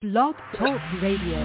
Blog Talk Radio.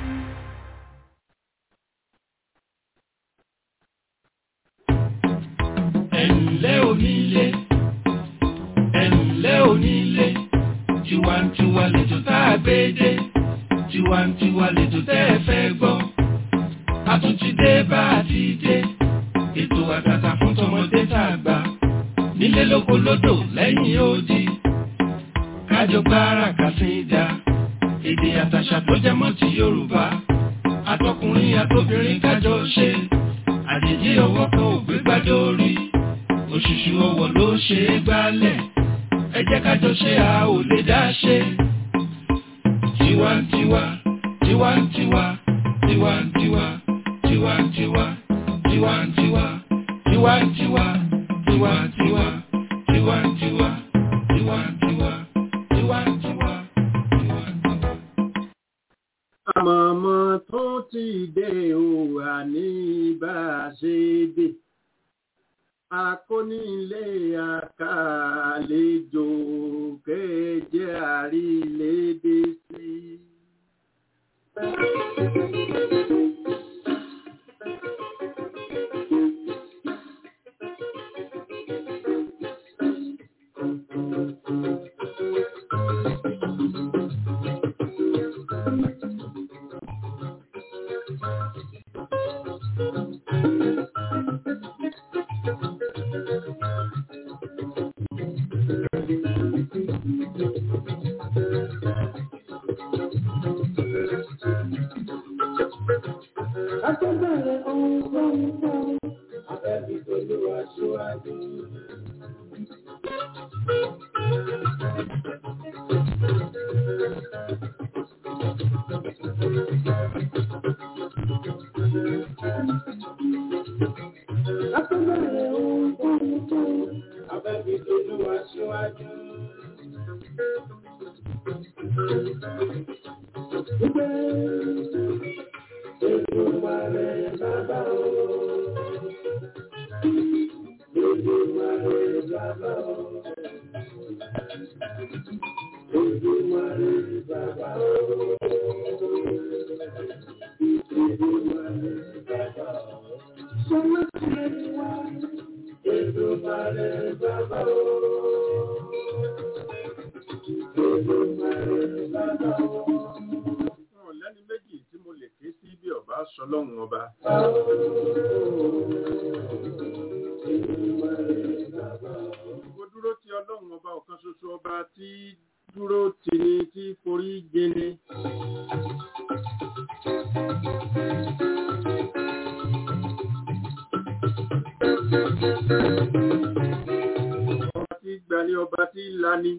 ẹ̀ǹlẹ́ onílé ẹ̀ǹlẹ́ onílé tiwantiwa lẹ́jọ́ tá a gbé dé tiwantiwa lẹ́jọ́ tẹ́ ẹ fẹ́ gbọ́ a tún ti dé bá a ti dé ètò àtàtà fún tọmọdé tá a gbà nílé lóko lódò lẹ́yìn odi kájọ gbára kàsíńdà èdè àtàṣà tó jẹ mọ́ ti Yorùbá àtọkùnrin àtobìnrin kájọ ṣe àjèjì ọwọ́ kan ò gbé gbádé orí òṣùṣù ọwọ́ ló ṣe é gbálẹ̀ ẹ jẹ́ kájọ ṣe a ò lè dá ṣe. tiwantiwa tiwantiwa tiwantiwa tiwantiwa tiwantiwa tiwantiwa tiwantiwa tiwantiwa tiwantiwa tiwantiwa tiwantiwa. àmọ̀mọ́ tó ti dé o àní bá a ṣe dé akónílé àkàlejò kéje àrílédé sí. Akẹ́bẹ̀rẹ̀ ohun tó ń sọ, abẹ́bí olúwa ṣíwájú. Akẹ́bẹ̀rẹ̀ ohun tó ń sọ, abẹ́bí olúwa ṣíwájú. Èdùmàrè bàbá o. Èdùmàrè bàbá o. Èdùmàrè bàbá o. Èdùmàrè bàbá o. Sọlá ti wá. Èdùmàrè bàbá o. Èdùmàrè bàbá o. wọn lẹ́ni méjì tí mo lè ké sí bí ọba sọlọ́run ọba. mo dúró ti ọlọ́run ọba ọ̀kan ṣoṣo ọba tí dúró tì ní tí forí jẹni. ọba tí gbani ọba tí lani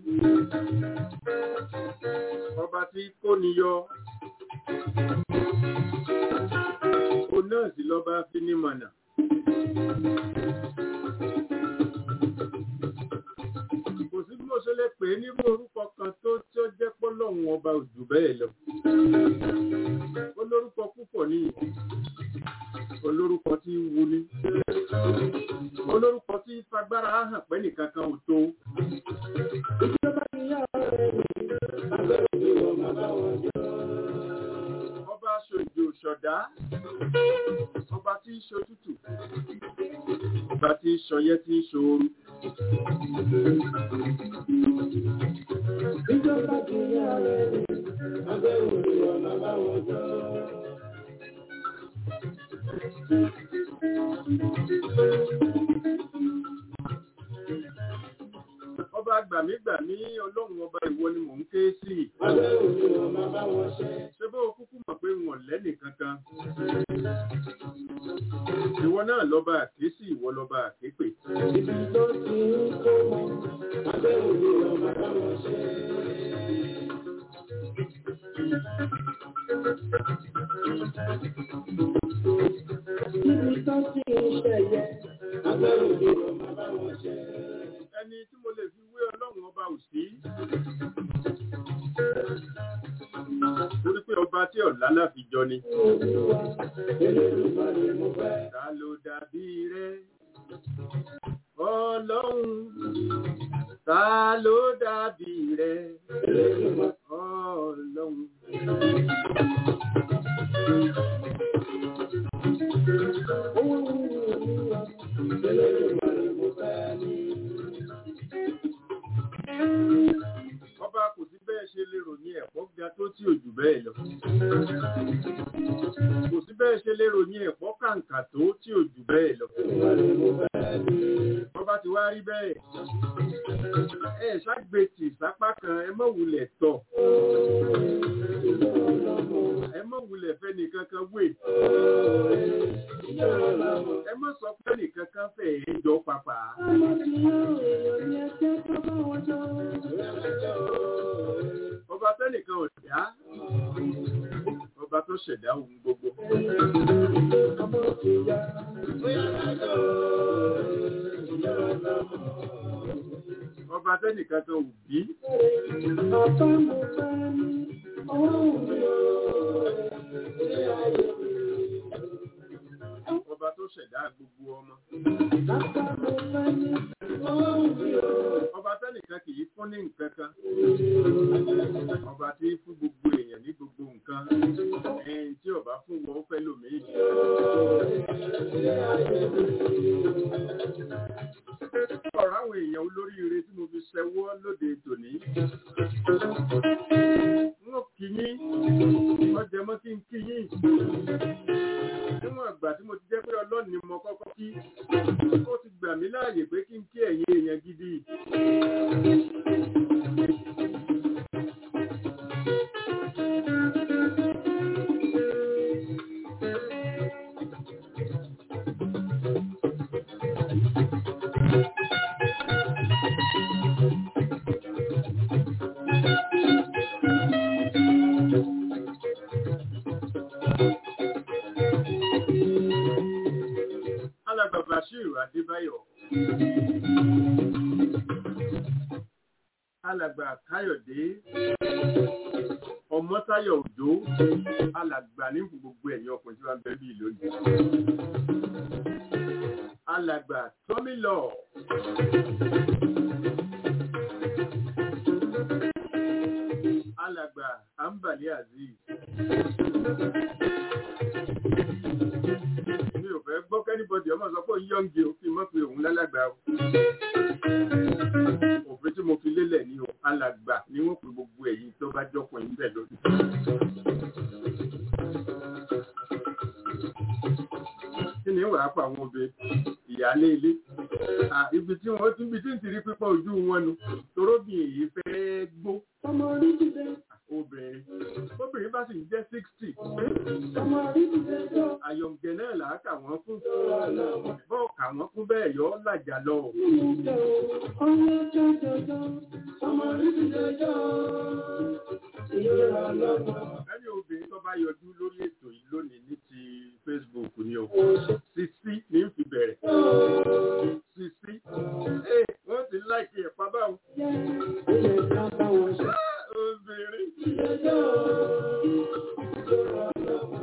ọba tí kóni yọ òun náà sì lọ́ba finimọ̀nà. kò sí bí mo ṣe lè pè é nírú orúkọ kan tó tí ó jẹ́ pọ́lọ́hún ọba òjò bẹ́ẹ̀ lọ. olórúkọ púpọ̀ ní olórúkọ tí ń wuni olórúkọ tí fagbára hàn pẹ́ nìkan kan ò tó. ọba aṣojú ṣọ̀dá ọba tí ń ṣotútù ọba tí ń ṣọyẹ́ tí ń ṣooru. Ìjọba kìíní ààrẹ ni, abẹ́ òní ọ̀nà báwọn jọ. ọba gbàmígbàmí ọlọ́run ọba ìwọ ni mò ń ké sí. Abẹ́ òní ọ̀nà báwọn ṣẹ́. ṣé bó o kúkú mọ̀ pé wọn lẹ́nì kankan. ìwọ náà lọ́ba àkésì ìwọ lọ́ba àképè. Ibi tó ti ń kó mọ, abẹ́ òní ọ̀nà báwọn ṣẹ́. Ibi tó ti ń ṣẹ̀yẹ, abẹ́ òní ọ̀nà báwọn ṣẹ́. ẹni tí mo lè fi wé ọlọ́run ọba ò sí. torí pé ọba tí ọ̀la láfi jọ ni. Olúwa, Elédùmarè mo fẹ́. ta ló dàbí rẹ ọlọ́run ta ló dàbí rẹ ọlọ́run ga tó tí ò jù bẹ́ẹ̀ lọ. kò sí bẹ́ẹ̀ ṣe lè ròyìn ẹ̀pọ́ kàǹkà tó tí ò jù bẹ́ẹ̀ lọ. wọ́n bá ti wá rí bẹ́ẹ̀ ẹ ṣàgbétì sápá kan ẹ mọ̀ wulẹ̀ tọ̀ ẹ mọ̀ wulẹ̀ fẹ́ nìkan kan wé ẹ mọ̀ sọ pé nìkan kan fẹ́ ẹ jọ pàpà. ọba tẹ́nìkan ò dá ọba tó ṣẹ̀dá ohun gbogbo. ọba tẹ́nìkan kan ò bí. ọba tó ṣẹ̀dá gbogbo ọmọ. ọba tẹ́nìkan kì í fún ní nǹkan kan. ọba tí í fún gbogbo èèyàn ní gbogbo nǹkan. ẹ̀yìn tí ọba fún wọn ó fẹ́ lòmíì. ọ̀rọ̀ àwọn èèyàn olóríire tí mo fi ṣẹwọ́ lóde tòní. wọ́n kì í yín ọjà mọ́ kí n kí yín. níwọ̀n àgbà tí mo ti jẹ́ pé ọlọ́ọ̀ni mo kọ́kọ́ kí ó ti gbà mí láàyè pé kí n kí ẹ̀yin èèyàn gidi. alàgbà bashir adébáyọ̀ alàgbà káyọ̀dé ọmọtáyọ̀ òjó alàgbà ní fún gbogbo ẹ̀yin ọkùnrin tí wọ́n bẹ bí lónìí alàgbà tọ́mílọ̀ alàgbà ambali aziz mi ò fẹ́ gbọ́ kẹ́nìbọ̀dì ọmọ sọ pé yọ́ǹgì ó fi mọ́ pé òun lálàgbà o. òfin tí mo fi lélẹ̀ ní o alàgbà ni wọ́n pe gbogbo ẹ̀yin tó bá jọ́pọ̀ yín bẹ̀ lónìí. kí ni wàá pa àwọn obìnrin ìyáálé ilé ibi tí wọ́n tún ibi tí ń ti rí pípọ̀ ojú wọn nu toróbìn èyí fẹ́ gbó Ọmọ orí ti fẹ́ obìnrin obìnrin bá sì ń jẹ́ sixty ọmọ orí ti fẹ́ jọ. àyọ̀ǹgẹ̀ náà là á kà wọ́n fún bọ́ọ̀ kà wọ́n fún bẹ́ẹ̀ yọ ọ́ làjà lọ. Ọmọ jọjọjọ, ọmọ orí ti fẹ́ jọ. Ìyá ọlọ́mọ. ẹni obìnrin tó bá yọjú lórí ètò yìí lónìí ní ti Facebook ni o sisi ní fi bẹ̀rẹ̀ sisi ee wọ́n ti láìkí ẹ̀ pábà o Ilé ká bá wọn ṣe. Ah, obìnrin Ìjọjọ́. Ìjọba ọlọ́mọ.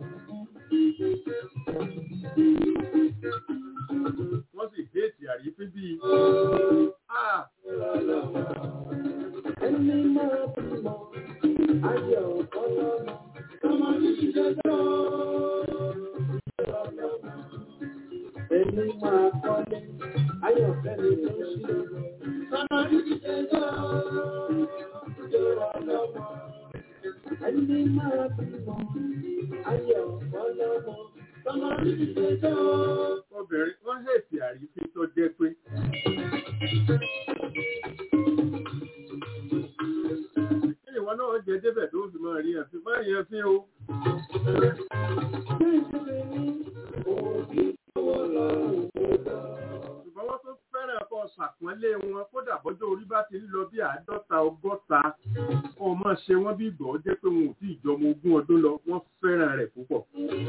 wọ́n sì déètì àrífín bíi ah Ẹni máa bímọ, ayọ̀ ọlọ́mọ. Ọmọ orí ti fẹ́ jọ. Ìjọba ọlọ́mọ. Ẹni máa kọ́lé, ayọ̀ fẹ́mi ló ń ṣe. Ọmọ orí ti fẹ́ jọ. Ìjọba ọlọ́mọ. Ẹni máa bímọ, ayọ̀ ọlọ́mọ. Ọmọ orí ti fẹ́ jọ. obìnrin wọ́n hẹ̀sì àrífín tó jẹ́ pé kí ìwọ náà jẹ débẹ̀ tó fi máa rí ẹ̀fín máa rí ẹ̀fín o ṣùgbọ́n wọ́n tó fẹ́ràn kọ́ ṣàpọ́nlé wọn kódà bọ́jọ́ orí bá ti ń lọ bí àádọ́ta ọgọ́ta kó o máa ṣe wọ́n bí ìgbọ́ jẹ́ pé wọn ò tí ì jọmọ ogún ọdún lọ wọ́n fẹ́ràn rẹ̀ púpọ̀.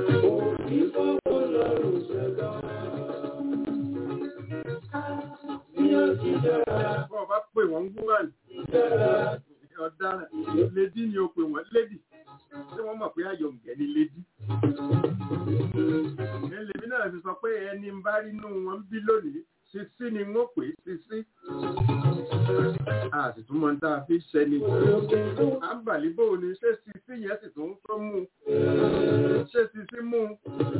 bọ́ ọ bá pè wọ́n woman ọ̀daràn lady ni o pè wọ́n lady tí wọ́n mọ̀ pé àyọ̀ǹgẹ̀ ni lady. ẹlẹ́mi náà fi sọ pé ẹni ń bá rí inú wọn bí lónìí sisi ni wọ́n pè é sisi. a sì tún mọ ní tá a fi ṣẹni. à ń bàlí bò ní ṣé sisi yẹn sì tún tó mú un ṣé sisi mú un.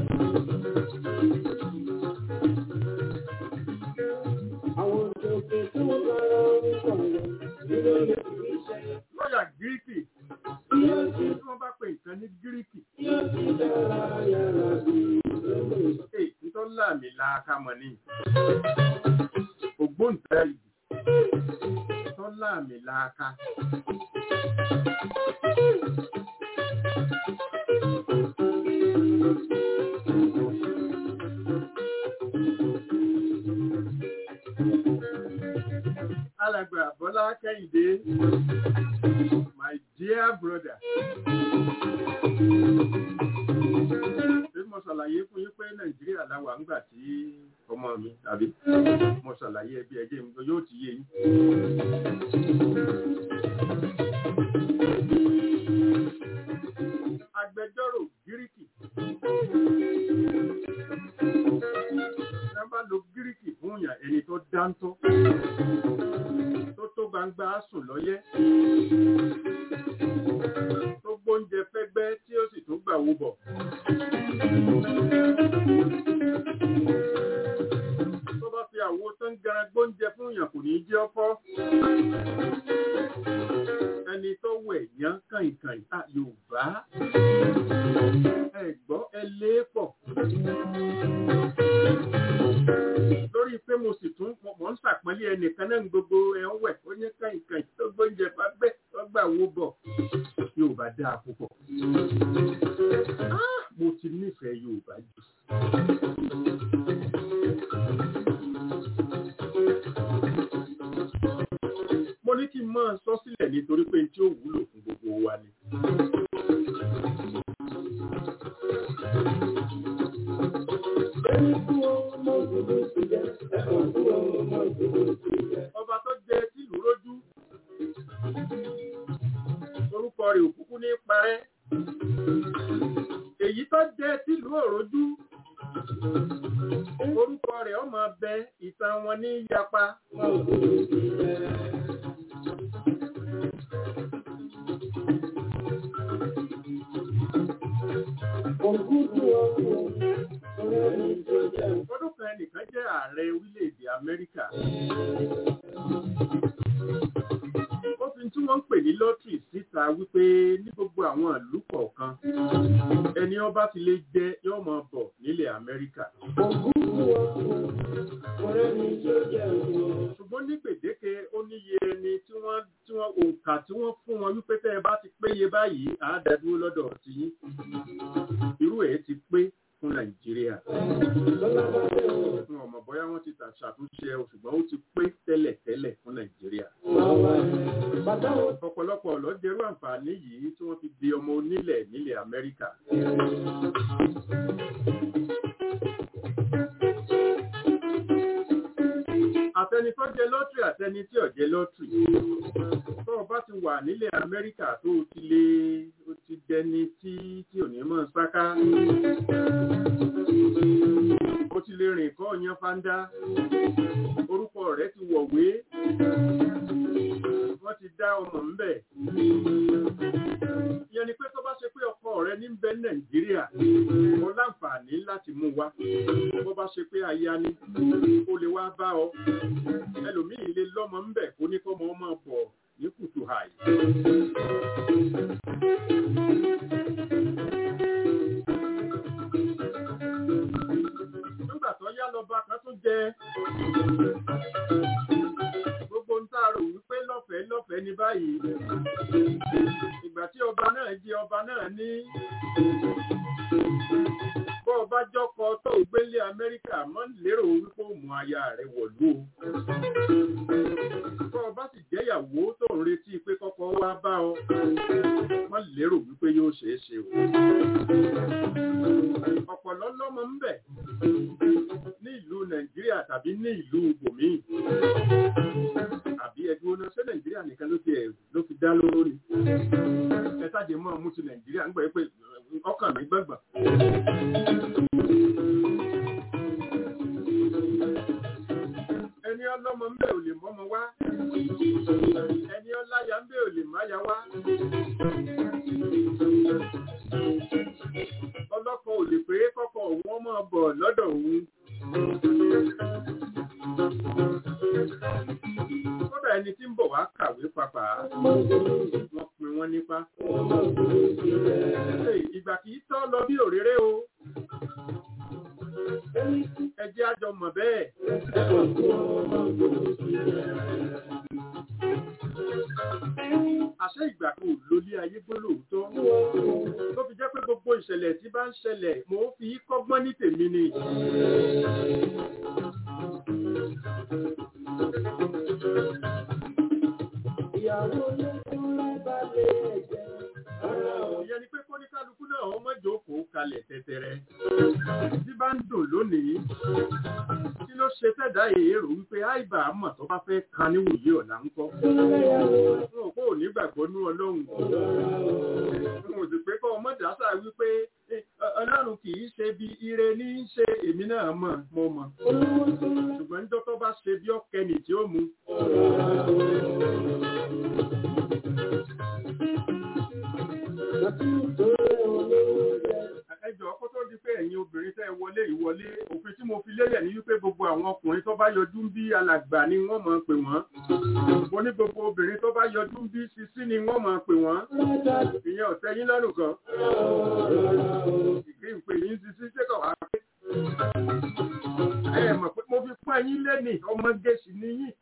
Àwọn òjòjò tó ń bára ń sọ̀rọ̀ nínú ilé ìṣẹ́. lọ́ọ̀yà gíríkì láàká mọ̀ ní ògbóǹtarìgì tó láàmì láàká. alàgbà bọ́lá kẹ́hìndé my dear brother. Ṣé mo ṣàlàyé fún yín pé Nàìjíríà láwà ńgbà tí ọmọ mi tàbí mo ṣàlàyé ẹbí ẹjẹ́ mi yóò ti yé yín. Agbẹjọ́rò Gíríkì. Ẹ bá lo Gíríkì fún yàn ẹni tó dáńtọ́ tó tó gbangba sùn lọ́yẹ́ tó gbóúnjẹ fẹ́gbẹ́ tí ó sì tún gbà wó bọ̀. tó bá fi àwo tó ń gara gbóúnjẹ fún yàn kò ní jẹ́ ọkọ́. ẹni tó wẹ̀ yán kàìnkàìn à Yorùbá ẹ gbọ́ ẹ lé pọ̀ lórí pé mo sì tún mọ̀ ń sàpọ́nlé ẹnìkan náà gbogbo ẹ̀ ń wẹ̀ ó ní kàìnkàìn tó gbóúnjẹ fagbẹ́ tó gbà wó bọ̀ Yorùbá dáa púpọ̀. mo ti nífẹ̀ẹ́ Yorùbá jù. mo ní kí n máa sọ sílẹ̀ nítorí pé tí ó wúlò fún gbogbo wa ni. ọba tó jẹ tìlú rójú orúkọ rẹ̀ òkúkú ní parẹ́ èyí tó jẹ tìlú òrójú orúkọ rẹ̀ ọmọ bẹ ìtàn wọn ní yapa. ọdún kan ẹnìkan jẹ́ ààrẹ orílẹ̀-èdè Amẹ́ríkà. ó fi tí wọ́n ń pè ní lọ́tìrì síta wípé ní gbogbo àwọn ìlú kọ̀ọ̀kan ẹni ọba ti lè jẹ yóò máa bọ̀ nílẹ̀ Amẹ́ríkà. ṣùgbọ́n ní gbèdéke ó níye ẹni tí wọ́n tí wọ́n òǹkà tí wọ́n fún wọn wípé tẹ́ ẹ bá ti péye báyìí àádẹ́dúró lọ́dọ̀ ti yín irú ẹ̀ ti pé fún Nàìjíríà. Fún ọmọ bóyá wọ́n ti ṣàtúnṣe ẹ̀ ṣùgbọ́n ó ti pé tẹ́lẹ̀ tẹ́lẹ̀ fún Nàìjíríà. Ọ̀pọ̀lọpọ̀ ló jẹ́rú àǹfààní yìí tí wọ́n fi di ọmọ onílẹ̀ nílẹ̀ Amẹ́ríkà. Àtẹni tó jẹ lọ́tìrì àtẹni tí ò jẹ lọ́tìrì. Tó o bá ti wà nílẹ̀ Amẹ́ríkà tó o ti lé o ti dẹni tí tí ò ní mọ̀ sáká. O ti lè rìn kọ́ yan fáńdá. Orúkọ rẹ̀ ti wọ̀wé. Wọ́n ti dá ọmọ ńbẹ̀. Ìyẹn ni pé tó bá ṣe pé ọkọ rẹ ní bẹ Nàìjíríà, mo láǹfààní láti mú wá. Bó bá ṣe pé aya ni, ó lè wá bá ọ. Ẹlòmíì lè lọ́mọ ńbẹ̀ kó ní kọ́mọ ọmọ bọ̀ ní kùtù hàì. Nígbà tó yá lọ́ba kan tún jẹ gbogbo ń tààrò wípé lọ́fẹ̀ẹ́ lọ́fẹ̀ẹ́ ní báyìí. Ìgbà tí ọba náà jẹ ọba náà ní bọ́ ọba jọ́kọ tó gbélé Amẹ́ríkà mọ́ lérò wípé ó mú aya rẹ̀ wọ̀lú o. Bọ́ ọba sì jẹ́yàwó tó ń retí pé kọ́kọ́ wá bá ọ, wọ́n lérò wípé yóò ṣeé ṣe o. Ọ̀pọ̀lọ́ lọ́mọ ń bẹ̀ ní ìlú Nàìjíríà tàbí ní ìlú bòmíì. Àbí ẹdún ọ̀nà ṣé Nàìjíríà nìkan ló fi ló fi dá lórí. Ẹ sáde mọ́ ọmú ti Nàìjíríà ń gbọ́ pé ọkàn mi gbọ̀ngbọ̀n. Ẹni ọlọ́mọ ń bẹ̀ ò lè mọ́mọ wá. Ẹni ọláya ń bẹ̀ ò lè máya wá. Ọlọ́kọ ò lè pé kọ́kọ́ òun ọmọ bọ̀ lọ́dọ̀ òun. Kódà ẹni tí ń bọ̀ wá kàwé papà, wọ́n pin wọ́n nípa. Ìgbà kìí tọ́ lọ bí òréré o. Ẹ jẹ́ àjọ mọ̀ bẹ́ẹ̀. àṣẹ ìgbà kan ò lólé ayé gbólóòótọ́ ló fi jẹ́ pé gbogbo ìṣẹ̀lẹ̀ tí bá ń ṣẹlẹ̀ mò ń fi kọ́gbọ́n ní tèmi ni. Ìyàwó ló fún lábàlẹ̀ ẹ̀jẹ̀. Ara ò ìyẹn ni pé kóníkálukú náà ọmọ ìjókòó kalẹ̀ tẹ̀tẹ̀rẹ̀ tí bá ń dùn lónìí kí ló ṣe fẹ́dá èrò wípé àìbá àmọ̀ tó bá fẹ́ kan níwòye ọ̀la ń kọ́ wọn ò kó ò ní gbàgbọ́ ní ọlọ́run wọn ò sì pé kọ́ ọmọ dàásà wípé eh, ọlọ́run kì í ṣe bí ire ní í ṣe èmi náà mọ̀ mo mọ̀ ṣùgbọ́n níjọ́ tó bá ṣe bí ọ̀kẹ́ni tí ó mu ẹjọ́ kó tó di pé ẹ̀yin obìnrin tẹ́ ẹ wọlé ìwọlé òfin tí mo fi lélẹ̀ ní wípé gbogbo àwọn ọkùnrin tó bá yọjú ń bí alàgbà ni wọ́n máa pè wọ́n mo ní gbogbo obìnrin tó bá yọjú ń bí sisi ni wọ́n máa pè wọ́n ìyẹn ò tẹ́ yín lọ́rùn kan ìgbé ìpè yín sisi ṣé kọ̀ wá pé ẹ mọ̀ pé mo fi pọ́n yín lẹ́nì ọmọge sì ni yín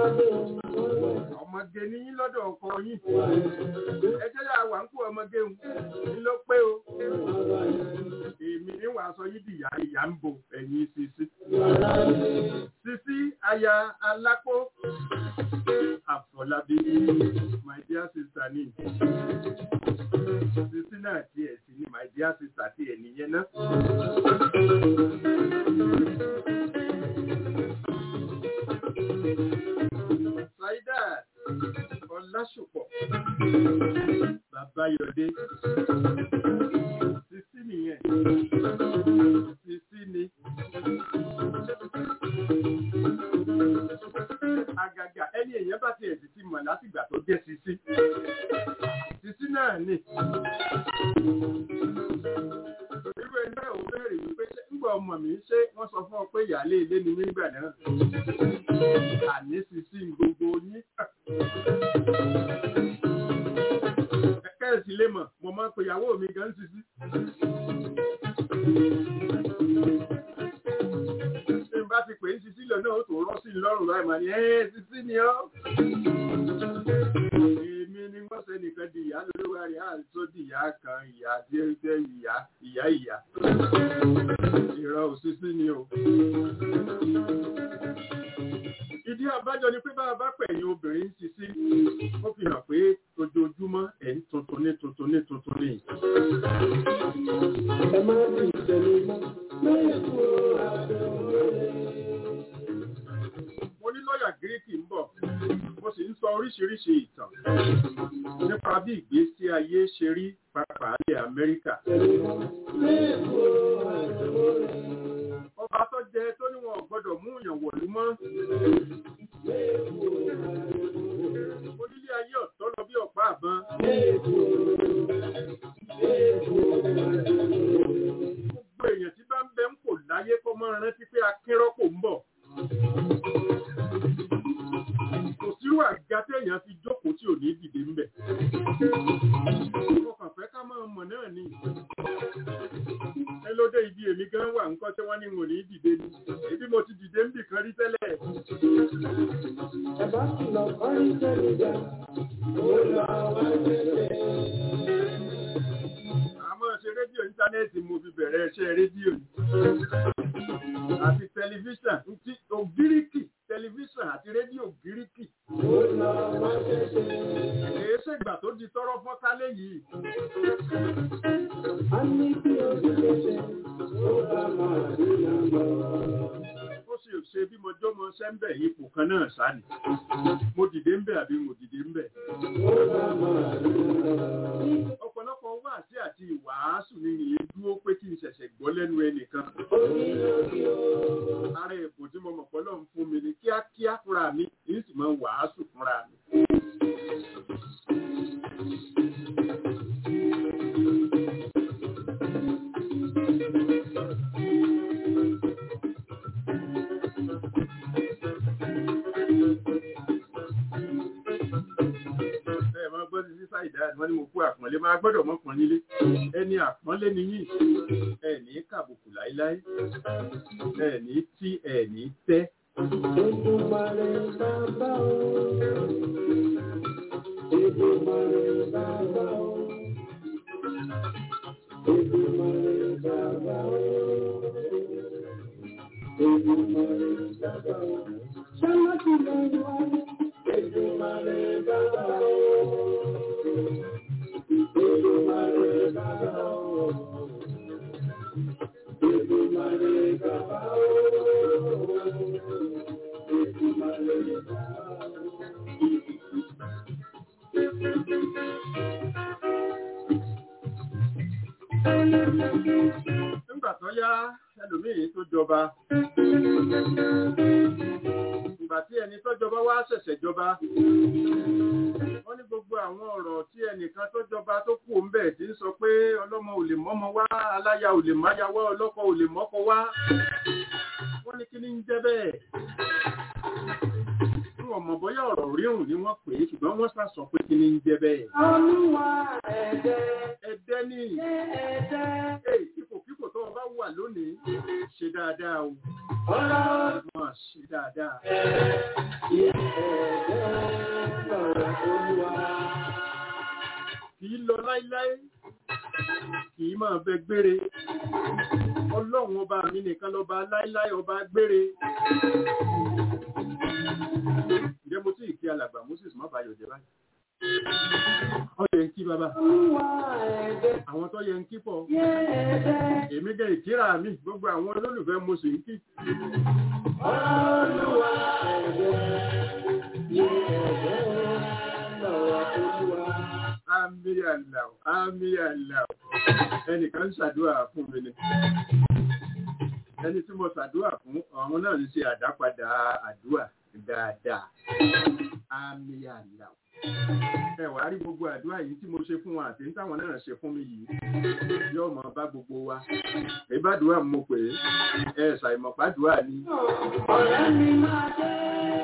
ọmọge ni yín lọ́dọ̀ ọkọ yín ẹ jẹ́ yà wà ń kó ọmọge ń ní ló pé o èmi ní wàá sọ yín dìyà ìyá ń bo ẹ̀yìn sisi sisi aya alápò àfọlábí my dear sister ni sisi náà tiẹ̀ sí ni my dear sister tiẹ̀ nìyẹn náà. Saida Ọlásùpọ̀ Babayọ̀dé Sisi nìyẹn Sisi ni Àgàgà ẹni èèyàn bá ti ẹ̀sìn ti mọ̀ látìgbà tó jẹ́ Sisi Sisi náà ni irú ẹni náà ò bẹ̀rẹ̀ wípé ṣé ńgbà ọmọ mi ṣé wọ́n sọ fún ọ pé ìyáálé ilé ni mí nígbà náà àní Sisi ń gbogbo yín kẹ́ẹ̀sì lè mọ̀ mo máa ń pe ìyàwó mi gan Sisi. Ṣé n bá ti pè é Sisi lọ náà ó tó rọ́ sí i lọ́rùn láì máa ní ẹ́ Sisi ni ọ́. Èmi ni wọ́n ṣe nìkan di ìyá lórí wa rí àìsó di ìyá kan ìyá tí ó jẹ́ ìyá ìyá ìyá. Ìrọ̀ ò Sisi ni o. Ìdí àbájọ ni pé bá a bá pẹ̀yìn obìnrin Sisi, ó fi hàn pé ojoojúmọ́ ẹ̀ ń tuntun ní tuntun ní tuntun ní. ẹ má fi ìṣẹ̀lẹ̀ mọ́. Lóye kúrò àbẹ̀wò. Mo ní lọ́ọ̀yà Gíríkì ń bọ̀, mo sì ń sọ oríṣiríṣi ìtàn nípa bí ìgbésí ayé ṣe rí pàápàá ilẹ̀ Amẹ́ríkà. Lóye kúrò àbẹ̀wò. Ọba tó jẹ tó ní wọn ò gbọ́dọ̀ mú ìyàn wọ̀lú mọ́. Onílé ayé ọ̀tọ́ lọ bí ọ̀pá àbọn. Gbogbo èèyàn tí bá ń bẹ ń kò láyé kó máa rántí pé akínrọ́pò ń bọ̀. Kò sírú àga téèyàn fi jókòó tí ò ní dìde ń bẹ̀. Mo kàn fẹ́ ká máa mọ̀ náà ni. Ẹ ló dé ibi èmi gan wà ńkọ́ tí wọ́n ní n ò ní dìde ni. Ebi mo ti dìde ń bì kan rí tẹ́lẹ̀. Ẹ bá kìlọ̀ fárí sẹ́ni jà. Ó lọ wá tẹ̀lé. àmọ́ ṣe rédíò íńtánẹ́ẹ̀tì mo fi bẹ̀rẹ̀ iṣẹ́ rédíò ni. àti tẹlifíṣàn ti ògíríkì tẹlifíṣàn àti rédíò gíríkì. Ó lọ wá tẹ̀lé. èé ṣègbà tó di tọrọ fọ́nkálẹ̀ yìí. A ní kí o ti ṣe ó bá máa rí nàmbọ̀. ó sì ṣe bí mo jó mo ṣẹ́ ń bẹ̀ ipò kan náà sáni. mo dìde ń bẹ̀ àbí mo dìde ń bẹ̀. Ó bá máa rí nàmbọ̀. ọ̀pọ̀lọpọ̀ wáàsí àti ìwàásù ni ìyẹn dúró pé kí n ṣẹ̀ṣẹ̀ gbọ́ lẹ́nu ẹnìkan. ara ẹ̀bùn tí mo mọ̀ pọ́ lọ́n fún mi ni kíákíá fúnra mi kì í sì máa wàásù fúnra mi. ẹ máa gbọ́ sí wọ́n ní mo kú àpọ́nlé máa gbọ́dọ̀ mọ́ pọ́n nílé ẹni àpọ́nlé ni yín ẹ ní kàbùkù láíláí ẹ ní tí ẹ ní tẹ́ Èdùmàrè bàbá o. Èdùmàrè bàbá o. Èdùmàrè bàbá o. Èdùmàrè bàbá o. Ṣọlá ti lọ wá. Èdùmàrè bàbá o. Èdùmàrè bàbá o. Èdùmàrè bàbá o. Èdùmàrè bàbá o. nígbà tó yá ẹlòmíì tó jọba ìgbà tí ẹni tó jọba wá ṣẹ̀ṣẹ̀ jọba wọ́n ní gbogbo àwọn ọ̀rọ̀ tí ẹnìkan tó jọba tó kù ń bẹ̀ tí ń sọ pé ọlọ́mọ ò lè mọ́mọ wá aláya ò lè máya wá ọlọ́kọ ò lè mọ́kọ wá wọ́n ní kí ní ń jẹ́ bẹ́ẹ̀ tí wọ́n mọ̀ bóyá ọ̀rọ̀ ríhùn ni wọ́n pè é ṣùgbọ́n wọ́n sá sọ pé kí ní ń jẹ́ bẹ́ẹ̀ Olúwa ẹ̀dẹ̀ ẹ̀dẹ́ ní ẹ̀dẹ̀ Èyí ipòkípò tó o bá wà lónìí ṣe dáadáa o ọ̀rọ̀ máa ṣe dáadáa kì í lọ láíláí kì í máa bẹ gbére ọlọ́run ọba mi nìkan lọ́ba láíláí ọba gbére ǹjẹ́ mo tí ì kí alàgbà Moses má bàa yọ̀jẹ̀ báyìí ọ yẹ ń kí bàbá àwọn tó yẹ ń kí pọ̀ èmi gẹ ìkíra mi gbogbo àwọn olólùfẹ́ mo sì ń kí àmì àlà àmì àlà ẹnìkan ń ṣàdúrà fún mi ni ẹni tí mo ṣàdúrà fún àwọn náà ń ṣe àdápadà àdúrà dáadáa àmì àlà ẹ wàá rí gbogbo àdúrà yìí tí mo ṣe fún wọn àti táwọn náà ṣe fún mi yìí yóò mọ bá gbogbo wa ìbádùúrà mo pè é ẹ ṣàìmọ̀pádùúrà ni Ọ̀rẹ́ mi máa jẹ́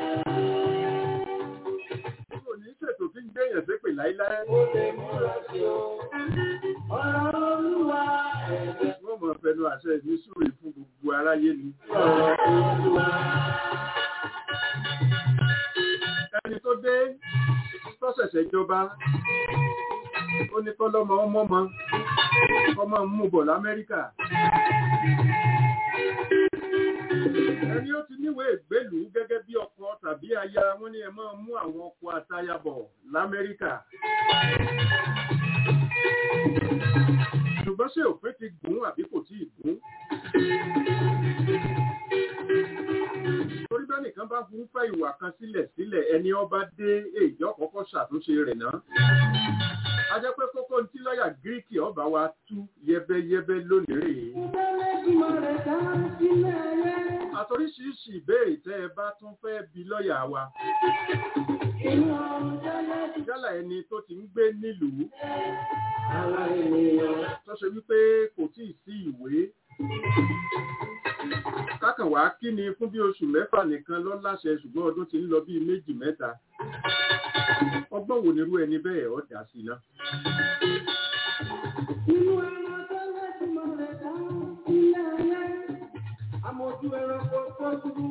kò ní ṣètò kí n gbéyàn ṣépè láíláí ó lè múra sí o. Ọ̀rọ̀ Olúwa ẹ̀dẹ̀ wọ́n mọ̀ fẹnu àṣẹ ìní súre fún gbogbo aráyé ni ọ̀rọ̀ Olúwa. ẹni tó dé tó ṣẹ̀ṣẹ̀ jọba ó ní kọ́lọ́mọ ọmọọmọ ọmọ mú bọ̀ lamẹ́ríkà ẹni ó ti níwèé ìgbélùú gẹ́gẹ́ bí ọkọ tàbí aya wọ́n ní ẹ máa mú àwọn ọkọ àtaya bọ̀ lamẹ́ríkà ṣùgbọ́n ṣé òfin ti gùn àbí kò tí ì gùn torí bẹ́ẹ̀ nìkan bá fún fẹ́ ìwà kan sílẹ̀ sílẹ̀ ẹni ọba dé èyí ọ̀kọ́kọ́ ṣàtúnṣe rẹ̀ náà a jẹ́ pé kókó tí lọ́ọ̀yà gíríkì ọba wa tú yẹ́bẹ́yẹ́bẹ́ lónìí rèé Ìbálẹ́dùmarè dá sílẹ̀ rẹ̀. àtòríṣiríṣi ìbéèrè tẹ́ ẹ bá tún fẹ́ bi lọ́ọ̀yà wa Inú ọ̀run jẹ́lẹ́ yálà ẹni tó ti ń gbé nílùú ara ènìyàn. tó ṣe wípé kò tí ì sí ìwé kákan wá kí ni fún bí oṣù mẹ́fà nìkan lọ láṣẹ ṣùgbọ́n ọdún ti ń lọ bíi méjì mẹ́ta ọgbọ́n wo nírú ẹni bẹ́ẹ̀ ọ̀ dà sí náà Inú ẹran tẹ́lẹ̀dùmarè dá sílẹ̀ rẹ̀. Àmójú ẹranko tó dúró.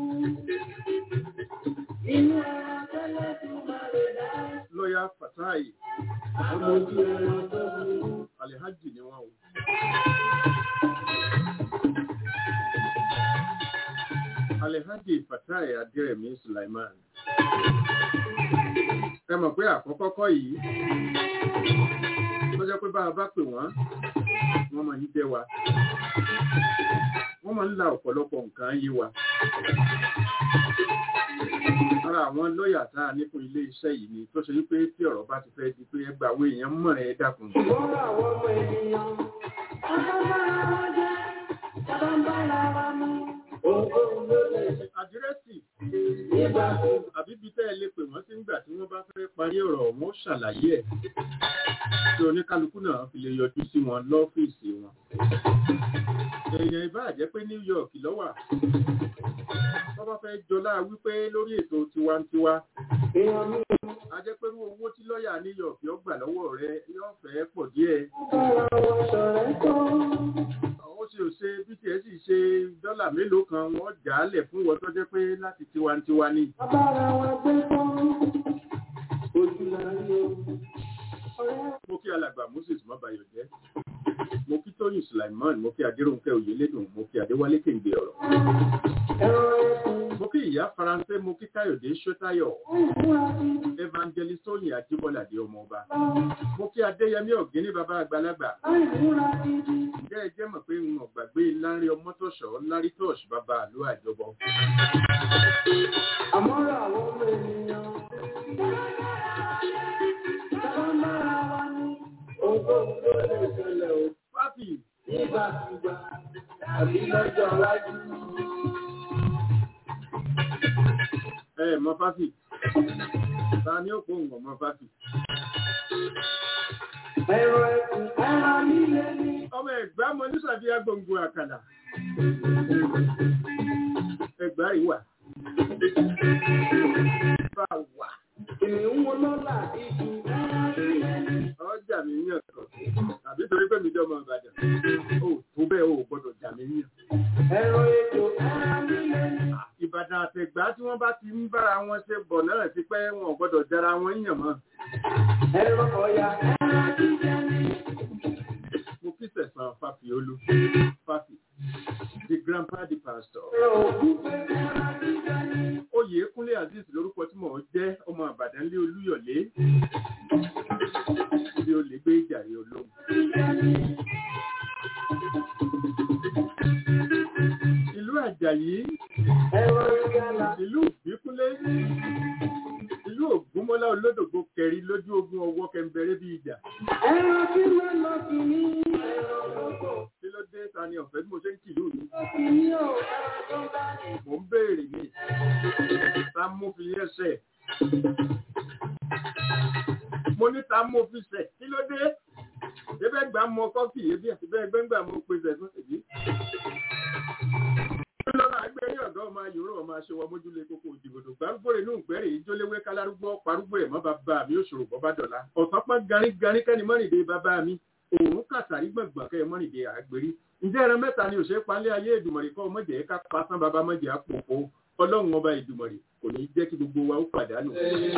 Inú ẹran tẹ́lẹ̀dùmarè dá. lọ́ọ̀yà Fatai Àmójú ẹran tó dúró. Alhaji ni wọ́n o Alhaji Fatai Adérẹ̀mí Sulaiman ẹ mọ̀ pé àkọ́kọ́ kọ́ yìí tó jẹ́ pé bá a bá pè wọ́n wọ́n máa ń jẹ́ wa wọ́n máa ń la ọ̀pọ̀lọpọ̀ nǹkan yé wa ara àwọn lọ́ọ̀yà tá a ní fún ilé iṣẹ́ yìí ni tó ṣe wípé tí ọ̀rọ̀ bá ti fẹ́ di pé ẹgbàá owó èèyàn mọ̀ ẹ́ dákun Ìwọ́n àwọn ọmọ ènìyàn. Àbábára wa jẹ́. Àbábára wa mú. Òun ló lè àdírẹ́sì nígbà tó. àbí bí tẹ́ ẹ lè pè wọ́n sí ńgbà tí wọ́n bá bá fẹ́ parí ọ̀rọ̀ wọn ó ṣàlàyé ẹ̀ tí oníkálukú náà fi lè yọjú sí wọn lọ́fíìsì wọn. èèyàn ìbá jẹ́ pé New York lọ́wà tó bá fẹ́ jọlá wípé lórí ètò tiwantiwa èèyàn mi a jẹ́ pé irú owó tí lọ́ọ̀yà New York yóò gbà lọ́wọ́ rẹ yóò fẹ́ pọ̀ díẹ̀. bára wọn ṣọ̀rẹ́ tán. ó sì ò ṣe bí tiẹ̀ sì ṣe dọ́là mélòó kan wọ́n jà á lẹ̀ fún wọn tó jẹ́ pé láti tiwantiwa ni. bára wọn gbé tán. ojú la rí o. ọ̀rẹ́ mo kí alàgbà Moses mọ́bayọ̀ jẹ́ mo kí Tóyìn Sulaiman mo kí Adéròǹkẹ́ Oyèlédùn mo kí Adéwálé Kéǹgbé ọ̀rọ̀ ẹ̀rọ ẹ̀kún. mo kí ìyá Faransé mo kí Káyọ̀dé Ṣótáyọ̀ ìmúra bíbí. Evangelist Tóyìn Ajíbọ́ládé ọmọ ọba mo kí Adéyẹmí Ọ̀gíní bàbá àgbàlagbà àìmúra bíbí. ǹjẹ́ ẹ jẹ́ mọ̀ pé n ò gbàgbé Láńrè Ọmọ́tọ̀ṣọ́ Lárí Tọ́ọ̀ṣì bàbá àlọ́ àjọbọ àmọ́ra àwọn ọmọ ènìyàn. sábà ń bára wa ní. ohunkóhun ló lè ṣẹlẹ̀ o. Fáfì nígbàkúgbà àbí lọ́jọ́ iwájú. ẹ mọ Fáfì ta ni ó pòun ọmọ Fáfì ẹ̀rọ ẹ̀kún ẹ̀rọ líle ní. ọmọ ẹ̀gbá mọ nísàbíyá gbòǹgbò àkàlà ẹ̀gbá ìwà bá wà kìnìún wo lọ́la ìjù ẹ̀rọ líle ní. ọjà mi yàn kan tàbí torí pé mi jọmọ Ìbàdàn ó tó bẹ́ẹ̀ ó gbọ́dọ̀ jà mí yàn. ẹ̀rọ ètò ẹ̀rọ líle ní. Ìbàdàn àtẹ̀gbá tí wọ́n bá ti ń bára wọn ṣe bọ̀ náà ti pẹ́ wọn ò gbọ́dọ̀ jara wọn yàn mọ́. ẹ̀rọ ọ̀yà ẹ̀rọ líle ní. Mo kí sẹ̀sán Fáfiolú Fáfi the grandpa the pastor. ẹ̀rọ òkúfe ẹ̀rọ líle ní. Oyèkúnlé Azeez lórúkọ tí mò ń jẹ́ ọmọ Àbàdàn lé Olúyọ̀lé. Bí o lè gbé ìjàre olóhùn. Ìlú Àjàyí, ẹ̀rọ ìgbàlà. ìlú Ìbíkúnlé, ìlú Ògúnmọ́lá olódògbò kẹrin lójú ogun ọwọ́ kẹmbẹrẹ bí ìjà. ẹ̀rọ tí wọ́n lọ sí ní. ẹ̀rọ lọ́kọ̀. Kí ló dé ta ni ọ̀fẹ́ bí mo ṣe ń kìlú mi? sí ní o ẹ̀rọ tó bá ní. Mò ń béèrè ní. Ta mú fi ẹsẹ̀? Mo ní ta mú fi sẹ̀. Kí ló dé? Ebẹ́ gbà mọ kọ́fì ebi àti bẹ́ẹ̀ gbẹ́ngbà mo pe sẹ̀sán èyí. Lọ́nà agbẹ́rí ọ̀dọ́ ọmọ ayòrò ọmọ aṣọwọ́ mójúlé kókó ìdìbòdò gbárùgbòrè inú ìgbẹ́rẹ̀ ìjólewé kálárúgbó parúgbó ẹ̀ mọ́ bàbá mi òṣòro bọ́bá dọ̀la. Ọ̀sán pọ́n garígarí kẹ́ni mọ́rìndé bàbá mi. Òun kàtàrí gbọ̀ngbọ̀n kẹ́ mọ́rìndé àgbèrí. Ǹjẹ́ ẹran mẹ́ta ni òṣèré palẹ́ ayé ìdùmọ̀rì kọ́ mọ̀jẹ̀ ká pasán bàbá mọ̀jẹ̀ àpòpò. Ọlọ́run ọba ìdùmọ̀rì kò ní jẹ́ kí gbogbo wa ó pàdánù.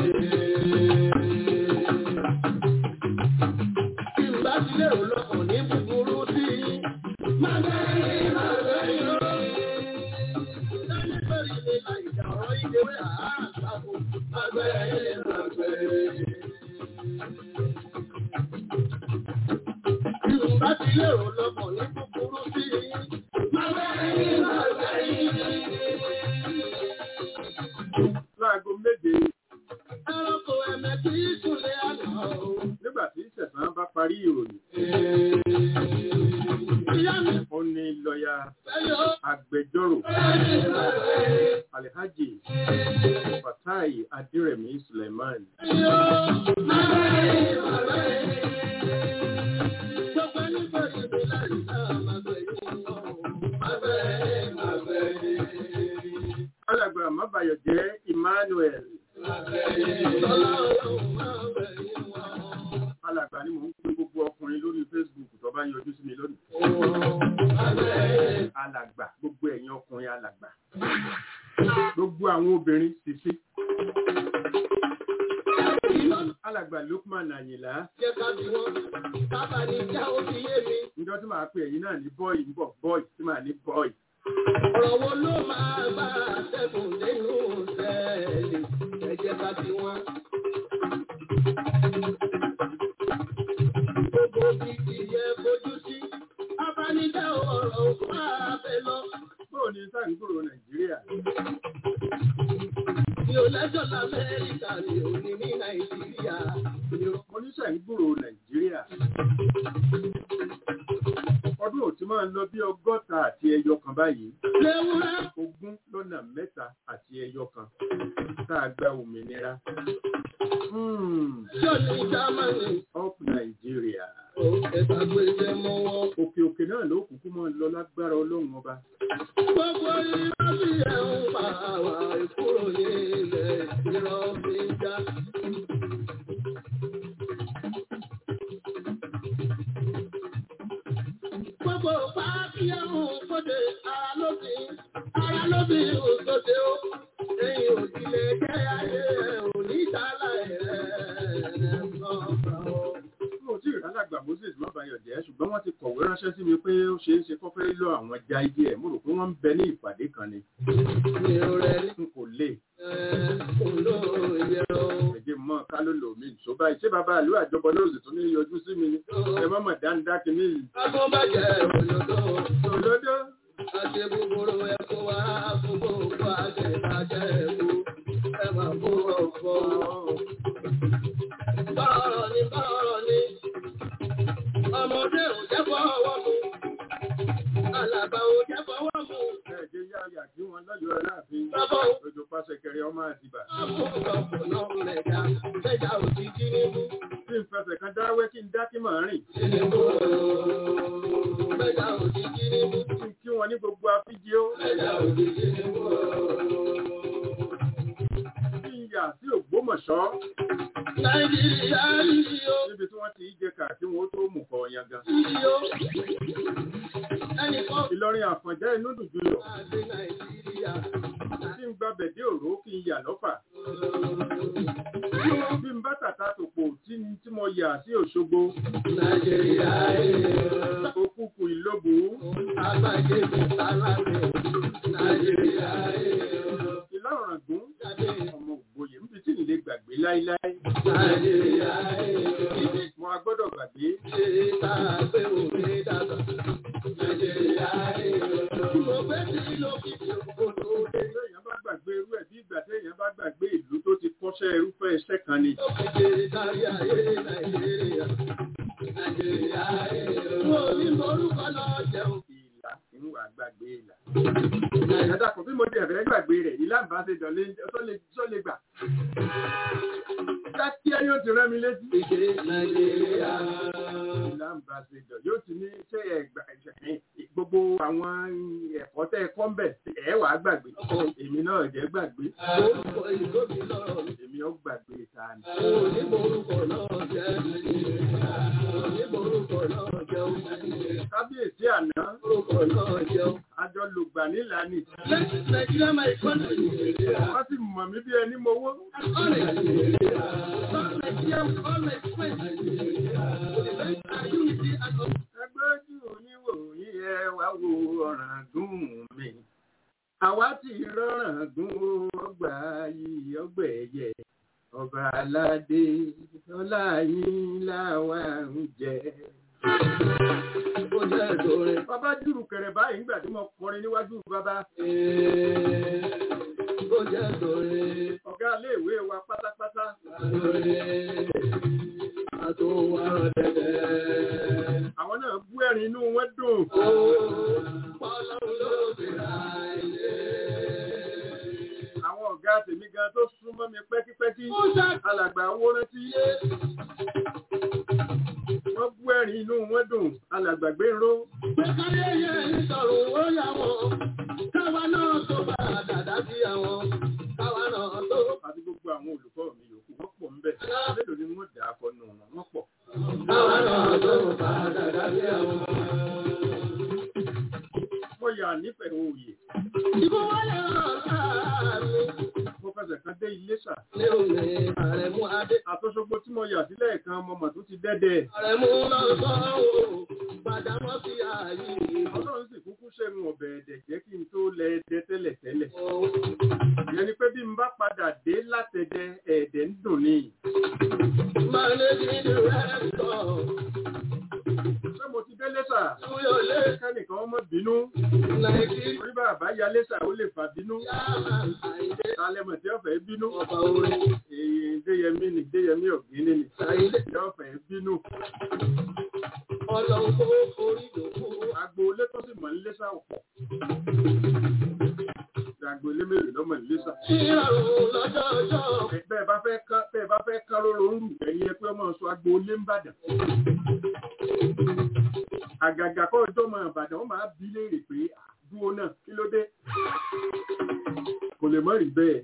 Tí n bá ti lérò lọ́kàn ní búburú sí i. Má bẹ́ẹ̀ má bẹ́ẹ̀ yọ. Sẹ́ni lórí ilé àìjà ọ̀rọ̀ ìdèwé àágbàbò. Má bẹ́ẹ̀ má bẹ́ẹ̀. Tí n bá ti lérò lọ́kàn ní búburú sí i. Má bẹ́ẹ̀ má bẹ́ẹ̀. Láago méje Ẹranko ẹ̀mẹ́ kì í súnlé àná o. nígbà tí sẹ̀sán bá parí ìròyìn, Ìyá mi ó ní lọ́ọ̀yà fẹ́ yọ. agbẹjọ́rò Bẹ́ẹ̀ni má bẹ́ẹ̀. Alhaji Fatai Adiremi Suleiman. Alàgbà Mábàyọ̀ jẹ́ Emmanuel. Alàgbà ni mò ń pín gbogbo ọkùnrin lórí Facebook tó bá yọjú sí mi lónìí. Alàgbà gbogbo ẹ̀yin ọkùnrin alàgbà. Gbogbo àwọn obìnrin sisi. Alàgbà Lukman Àyìnlá. Njọ́ tí màá pe ẹ̀yin náà ní bọ́ọ̀ì ń bọ̀ bọ́ọ̀ì tí màá ní bọ́ọ̀ì. Ọ̀rọ̀ wo ló máa bá ṣẹ́gun nínú sẹ́ẹ̀lì ẹ̀jẹ̀ bá ti wọ́n? Gbogbo bíbí yẹ fojú sí, abánidá ọ̀rọ̀ òkú ààbẹ̀ lọ. Bóò ni sáǹgbòrò Nàìjíríà? Mi ò lẹ́jọ́ l'Amẹ́ríkà, mi ò ní ní Nàìjíríà. Mi ò Mo ní sáǹgbòrò Nàìjíríà. Ọdún ò tí máa lọ bí ọgọ́ta àti ẹyọ kan báyìí Léwúrẹ́ ogún lọ́nà mẹ́ta àti ẹyọ kan tá a gba òmìnira. Hmm, yóò ní Jámánì. up Nàìjíríà. Ó ẹ̀ka gbèsè mọ́ wọn. Òkè òkè náà ló kúkú máa lọ lágbára ọlọ́run ọba. Gbogbo irọ́ bí ẹ̀ ń pa àwà ìkúrò ní ilẹ̀ irọ́ fi ń já. Gbogbo pàápí ẹ̀hún kóde ara lóbi, ara lóbi òṣòdè ó. Ẹ̀yin òdìlé jẹ́ ayé ẹ̀ ò ní ìdálà ẹ̀ sọ̀rọ̀. Mo tí ìrálàgbà Moses Mábàyọ̀jẹ́ ṣùgbọ́n wọ́n ti kọ̀wé ránṣẹ́ sí mi pé ó ṣeé ṣe kó fẹ́ lọ àwọn ẹja igi ẹ̀. Mo rò pé wọ́n ń bẹ ní ìpàdé kan ni. Mi ò rẹ̀ rí N kò lè. ẹ̀ olóòye o. Ẹ̀jẹ̀ mọ́ ká ló lò mí. Ṣó báyìí ṣé bàbá àlú àjọbọ lóòsì tún ní yọjú sí mi ni? Ẹ má mọ̀ dáńdá kìíní yìí. Agbọ́bàjẹ́ òyòdó. Òdodo. Àṣẹ búburú ẹ̀kọ́ wá gbogbo òkú àṣẹ ìbàjẹ́ ẹ̀kú. Ẹ máa kó ọ̀fọ́. Bọ́ọ̀rọ̀ ni bọ́ọ̀rọ̀ ni. Ọmọdé ò jẹ́ fọwọ́ mu. Alàgbà ò jẹ́ fọwọ́ mu. Ẹ̀jẹ̀ yá yà kí wọ́n lọ́yọ̀ọ́ aláàfin. Bàbá ò Òjò pàṣẹ kẹrẹ ọmọ àtibá. mú ọ̀pọ̀ náà lẹ̀dá. Lẹ́jà ò ti jí níbú. Bí n fẹsẹ̀ kan dáwẹ́ kí n dá kí màá rìn. Níbú. Lẹ́jà ò ti jí níbú. Kí n kí wọn ní gbogbo afíjí ó. Lẹ́jà ò ti jí níbú. Kí n yà sí Ògbómọ̀ṣọ́. Nàìjíríà yìí ó. Níbi tí wọ́n ti ń jẹ kà kí wọ́n tó mú kọ yangan. Yìí ó. Ẹnìkan Ìlọrin Àfọ̀njá inú dùjú lọ. àti Nàìjíríà. Tí n gbàbẹ̀ dé òró kí n yà lọ́fà. Bí n bá tàtà tòpò tí n tí mo yà sí Òṣogbo. Nàìjíríà yìí ó. Òkùnkùn ìlóbù. Agbájébí alábẹ̀. Nàìjíríà yìí ó. Ìlà Ọ̀ràngún. Jáde. Ọmọ ògbóyè níbi tí n lè gbàgbé láíláí. Nàìjíríà yìí ó. Mo a gbọ́dọ̀ gbàgbé. Ṣé tá a gbé òfin dàgbà? Nàìjíríà yìí ó. Mo gbé sí lókìkí òkòtò dé. Téèyàn bá gbàgbé irú ẹ̀ bí ìgbà téèyàn bá gbàgbé ìlú tó ti kọ́ṣẹ́ irúfẹ́ iṣẹ́ kan ni. Lókìkí kárí ayé Nàìjíríà. Nàìjíríà yìí ó. Mo ní morúkọ lọ jẹun. Ìlà ń wà gbàgbé ìlà. Ìyàtà kò bí mo ti ẹ̀fẹ̀ gbàgbé rẹ̀ ìlà ń bá ṣe dọ̀lé tó lè gbà. Kíákíá yóò ti rán mi létí. Ìdè Nàìjíríà. Ìlà ń bá ṣe dọ̀ yóò ti ní ṣé ẹgbà gbogbo àwọn ẹ̀kọ́ tẹ́ ẹ kọ́ ń bẹ̀ ẹ̀ wàá gbàgbé. Èmi náà jẹ́ gbàgbé. Orúkọ ìlú mi lọ́rọ̀ mi. Èmi ó gbàgbé ta ni. Onímọ̀rúkọ náà jẹ́ onímọ̀rúkọ náà jẹ́ Kábíyèsí àná, orúkọ náà jẹ́. àjọ lùgbà nílànì. Nàìjíríà máa kọ́ Nàìjíríà. Wọ́n sì mọ̀ mí bí ẹni mowó. Ọ̀rẹ́ Nàìjíríà. Nàìjíríà ọ̀rẹ́ ìpín Nàìjíríà. Àyùnìtì àtọ̀. Ẹgbẹ́ ojú oníwò yí ẹ wá wo ọ̀ràn gún mi. Àwa ti rọ̀ràn gún ọgbà yìí ọgbẹ̀ ẹ̀yẹ. Ọba aládé ọlá yín láwa ń jẹ. Ó jẹ́ ìdóre. Bàbá jùrù kẹrẹ báyìí nígbà tí mo kọrin níwájú bàbá. Ó jẹ́ ìdóre. Ọ̀gá iléèwé wa pátápátá. Ìdóre. Àtòwà dẹ̀dẹ̀. Àwọn náà bú ẹ̀rín inú wọn dùn. Ó pọ́lọ́run ló bèèrè àìlè. Àwọn ọ̀gá tèmi gan tó súnmọ́ mi pẹ́kípẹ́kí. Ó ṣá Alàgbà owó rántí. Wọ́n bú ẹ̀rín inú wọn dùn. Alàgbà gbé ró. pé káyé yẹ ìsọ̀rọ̀ ó yà wọ́n. Káwa náà tó bá dàdá sí àwọn. Káwa náà tó. àti gbogbo àwọn olùkọ́ mi yòókù wọ́n pọ̀ ńbẹ̀ mélòó ni wọ́n dà á kọ nù wọn wọ́n pọ̀. Káwa náà tó bá dàdá sí àwọn. mo yà nífẹ̀ẹ́ òòyè Ìbò wọlé ọ̀sán mi. mo fẹsẹ̀ kan dé Iléṣà Ní òní àrẹ̀mú adé. àtọ́sọ́gbó tí mo yà sílẹ̀ kan mo mọ̀ tó ti dẹ́dẹ̀ Àrẹ̀mú lọ́sàn ó. Padà mọ́ sí ààyè. ọlọ́run sì kúkú ṣẹ́gun ọ̀bẹ̀ ẹ̀dẹ̀ jẹ́ kí n tó lẹ ẹdẹ tẹ́lẹ̀ tẹ́lẹ̀ ìyẹn ni pé bí n bá padà dé látẹ̀dẹ̀ ẹ̀ẹ̀dẹ̀ ń dùn ní. Managing director. ṣé mo ti dé Iléṣà Túyọ̀lé. kẹ́nìkan ọmọ bínú Nàìjíríà. orí bàbá ya Iléṣà ó lè fà bínú Àìdé. tálẹ́mọ̀ tí ọ̀fẹ́ bínú Ọba orin. èyí déyẹmí ni déyẹmí ọ̀gbìn ni Àìdé. tí ọ̀fẹ́ bínú Ọlọ́run kó orí lòkú. agboolé tó sì mọ̀ nílé sáà pọ̀ agboolé mélòó lọ́mọ nílé sáà. Ìrọ̀rùn lọ́jọ́ ọjọ́. bẹ́ẹ̀ bá fẹ́ kán bẹ́ẹ̀ bá fẹ́ kán lóró ń rù ẹ̀yin ẹ pé ọmọ sọ agboolé ń bàdàn. àgàgà kọ́ ọjọ́ mọ ìbàdàn wọ́n máa bí léèrè pé dúró náà kí ló dé. kò lè mọ̀ rí bẹ́ẹ̀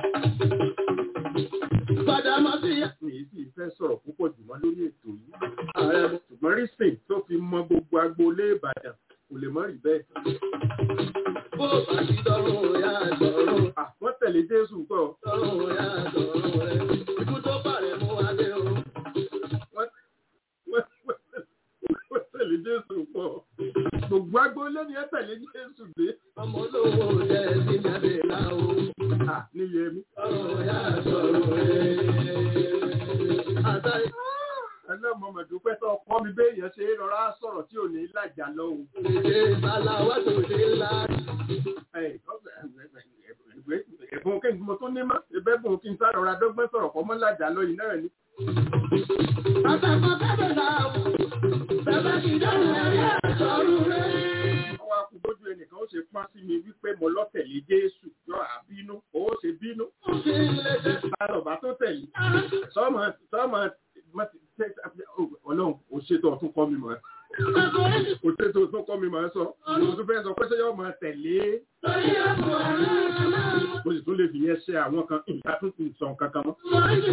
Padà máa sí mi ì sì fẹ́ sọ̀rọ̀ púpọ̀ jù mọ́ lórí ètò yìí. ààrẹ mú. ṣùgbọ́n rísìn tó fi mọ gbogbo agboolé ìbàdàn kò lè mọ̀ rí bẹ́ẹ̀. Bó bá ti dọ̀rùn ya dọ̀rùn. Ah, wọ́n tẹ̀lé jésù kọ́ Dọ̀rùn ya dọ̀rùn rẹ̀. Ikú tó bàrẹ̀ mú adé o. wọ́n wọ́n- wọ́n tẹ̀lé jésù kọ́ gbogbo agboolé ni ẹ tẹ̀lé jésù dé. Ọmọ olówó jẹ́ sí ní adé láwo. Ah, níyẹmí. Dọ̀rùn ya dọ̀rùn rẹ̀. Àtàrí ẹlẹ́mọ̀ mọ̀dúpẹ́ tó kọ́ mi béèyàn ṣe é rọra sọ̀rọ̀ tí ò ní lájà lọ o. ìdè ìsàlàwà tó dé ńlá. Ẹ, ẹ̀bùn kí n mo tún ní mọ́ ẹbẹ́ bùn kí n sá rọra dọ́gbọ́n sọ̀rọ̀ kọ́ mọ́ lájà lọ yìí náà ni. Àtàkọ́ kẹ́bẹ̀ láwo. Bẹ́ẹ̀ ti dọ̀rùn ya dọ̀rùn rẹ̀. ọwọ́ akúgbójú ẹnìkan ó ṣe pọ́n sí mi wípé mo lọ́tẹ̀lé jésù yọ àbínú ó ṣe bínú. Ó fi ń lé dé. Àlọ́bà tó tẹ̀lé sọ́mọ sọ́mọ ọlọ́run ò ṣètò ọ̀tún kọ́ mi mọ́ Àkọ́rẹ́ kò ṣètò ọ̀tún kọ́ mi mọ́ sọ mo tún fẹ́ sọ pé ṣé yóò máa tẹ̀lé lórí àpò àrùn náà. mo sì tún lè fi yẹn ṣe àwọn kan ìyá tún ti sọ nǹkan kan mọ́.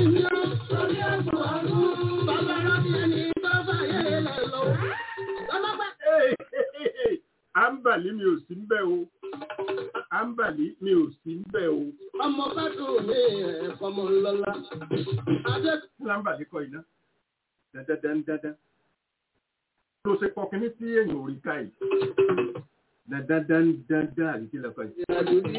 Ámbàlí mi ò sí ń bẹ̀ o. Ámbàlí mi ò sí ń bẹ̀ o. Ọmọ bá dùn ní ẹ̀kọ́ mọ́ lọ́lá. Adé Lámbàlí kọ iná. Dandandandandan. Ló ṣe kọ kíní tí èèyàn ò rí ká yìí. Dandandandandan àbí kí lọ́kọ̀ yìí. ìrìnàjò bí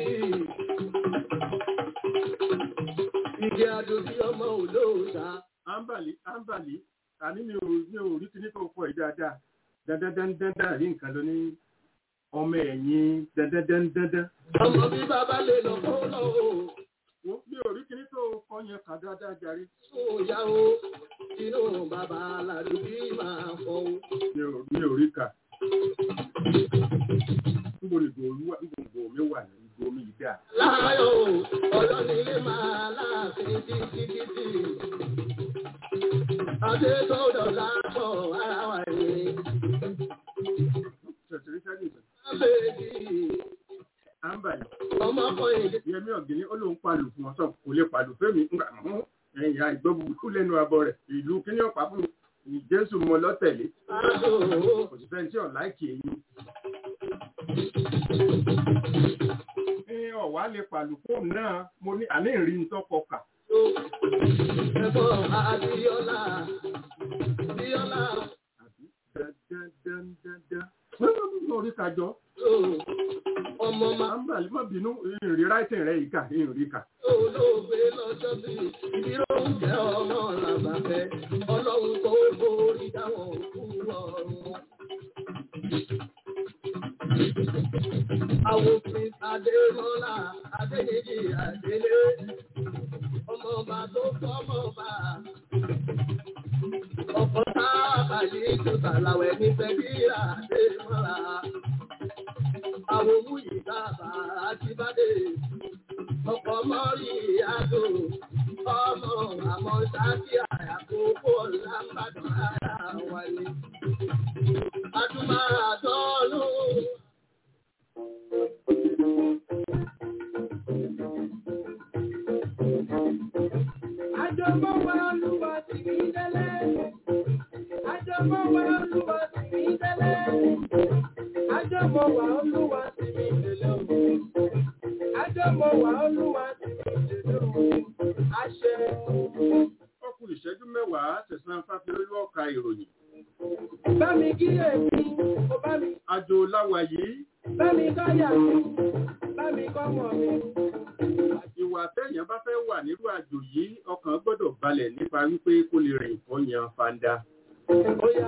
ìgbé àjò bí ọmọ olóòta. Ámbàlí Ámbàlí àní mi ò mi ò rí kíní tó kọ yìí dáadáa. Dandandandandan àbí nǹkan ló ní ọmọ ẹ̀yìn dandandandandan. Ọmọ bí bàbá lè lọ kó lọ o. Wo mi ò rí kíní tó kọ yẹn kà dáadáa jàre. Sùn yá o. Inú bàbá aládùn bí máa fọ o. Mi ò mi ò rí kà. Níbo ni ìgò olúwa níbo ìgò mi wà ní ìgò mi yìí dáa. Láyọ̀ o, ọlọ́nilé máa láàfin títí. Adé tó dọ̀la pọ̀ ara wa ni. Ṣèṣirí sẹ́yìn ìsìn. Bébí Ámbàlí. ọmọkùnrin Yẹmí ọ̀gìnì ó lóun palù fún ọ̀sán kò lè palù fẹ́mi ńgbà mú ẹ̀yà ìgbọ́ búburú lẹ́nu abọ́ rẹ̀ ìlú kíní ọ̀pá fún mi Jésù mọ lọ́tẹ̀lé àdó. kò sì fẹ́ni tí ọ̀ láìkì èyí. Ní ọ̀wá lè palù fóònù náà mo ní àní ìrìn ní tọ́kọ kà. Ẹ̀fọ́ Adéyọ́lá. Adéyọ́lá Àbí dandandandandan. Mo rí kájọ. tó ọmọ máa Ámbàlí má bínú ìrìn ráìtì rẹ̀ yìí kà ìrìn kà. olóògbé lọ́jọ́ bí ìdíró ń jẹ́ ọmọ làbàfẹ́. Ọlọ́run tó borí dáwọn òkú ọ̀run. Àwòfin Adémọ́lá Adéyèjì Adélé. Ọmọ ọba tó fọ́mọ ọba. Ọ̀pọ̀ sábà yìí tó tàlàwẹ̀ ní Fẹ́bíra Adémọ́lá. Àwọn òmù yìí sábà Àjíbádé. Ọkọ̀ mọ́rí àdó. Ọmọ àmọ́ sáàkì àyàkókò lámbàdàn ara wa ni. Adúmọ̀ àdọ́lù. Àjọmọ́ wa olúwa ti mi délé. Àjọmọ́ wa olúwa ti mi délé. Àjọmọ́ wa olúwa ti mi délé o. Àjọmọ́ wa olúwa ti mi délé o. Àṣẹ. Ọkùn ìṣẹ́jú mẹ́wàá tẹ̀sán fáfilólú ọ̀ka ìròyìn. Bá mi kí èmi, ó bá mi, Àjò láwa yìí bá mi káyà mi, bá mi kọ́mọ mi. ìwà tẹ́yàn bá fẹ́ wà nírú àjò yìí ọkàn gbọ́dọ̀ balẹ̀ nípa wípé kó lè rìn kọ́ yan fanda. Bóyá.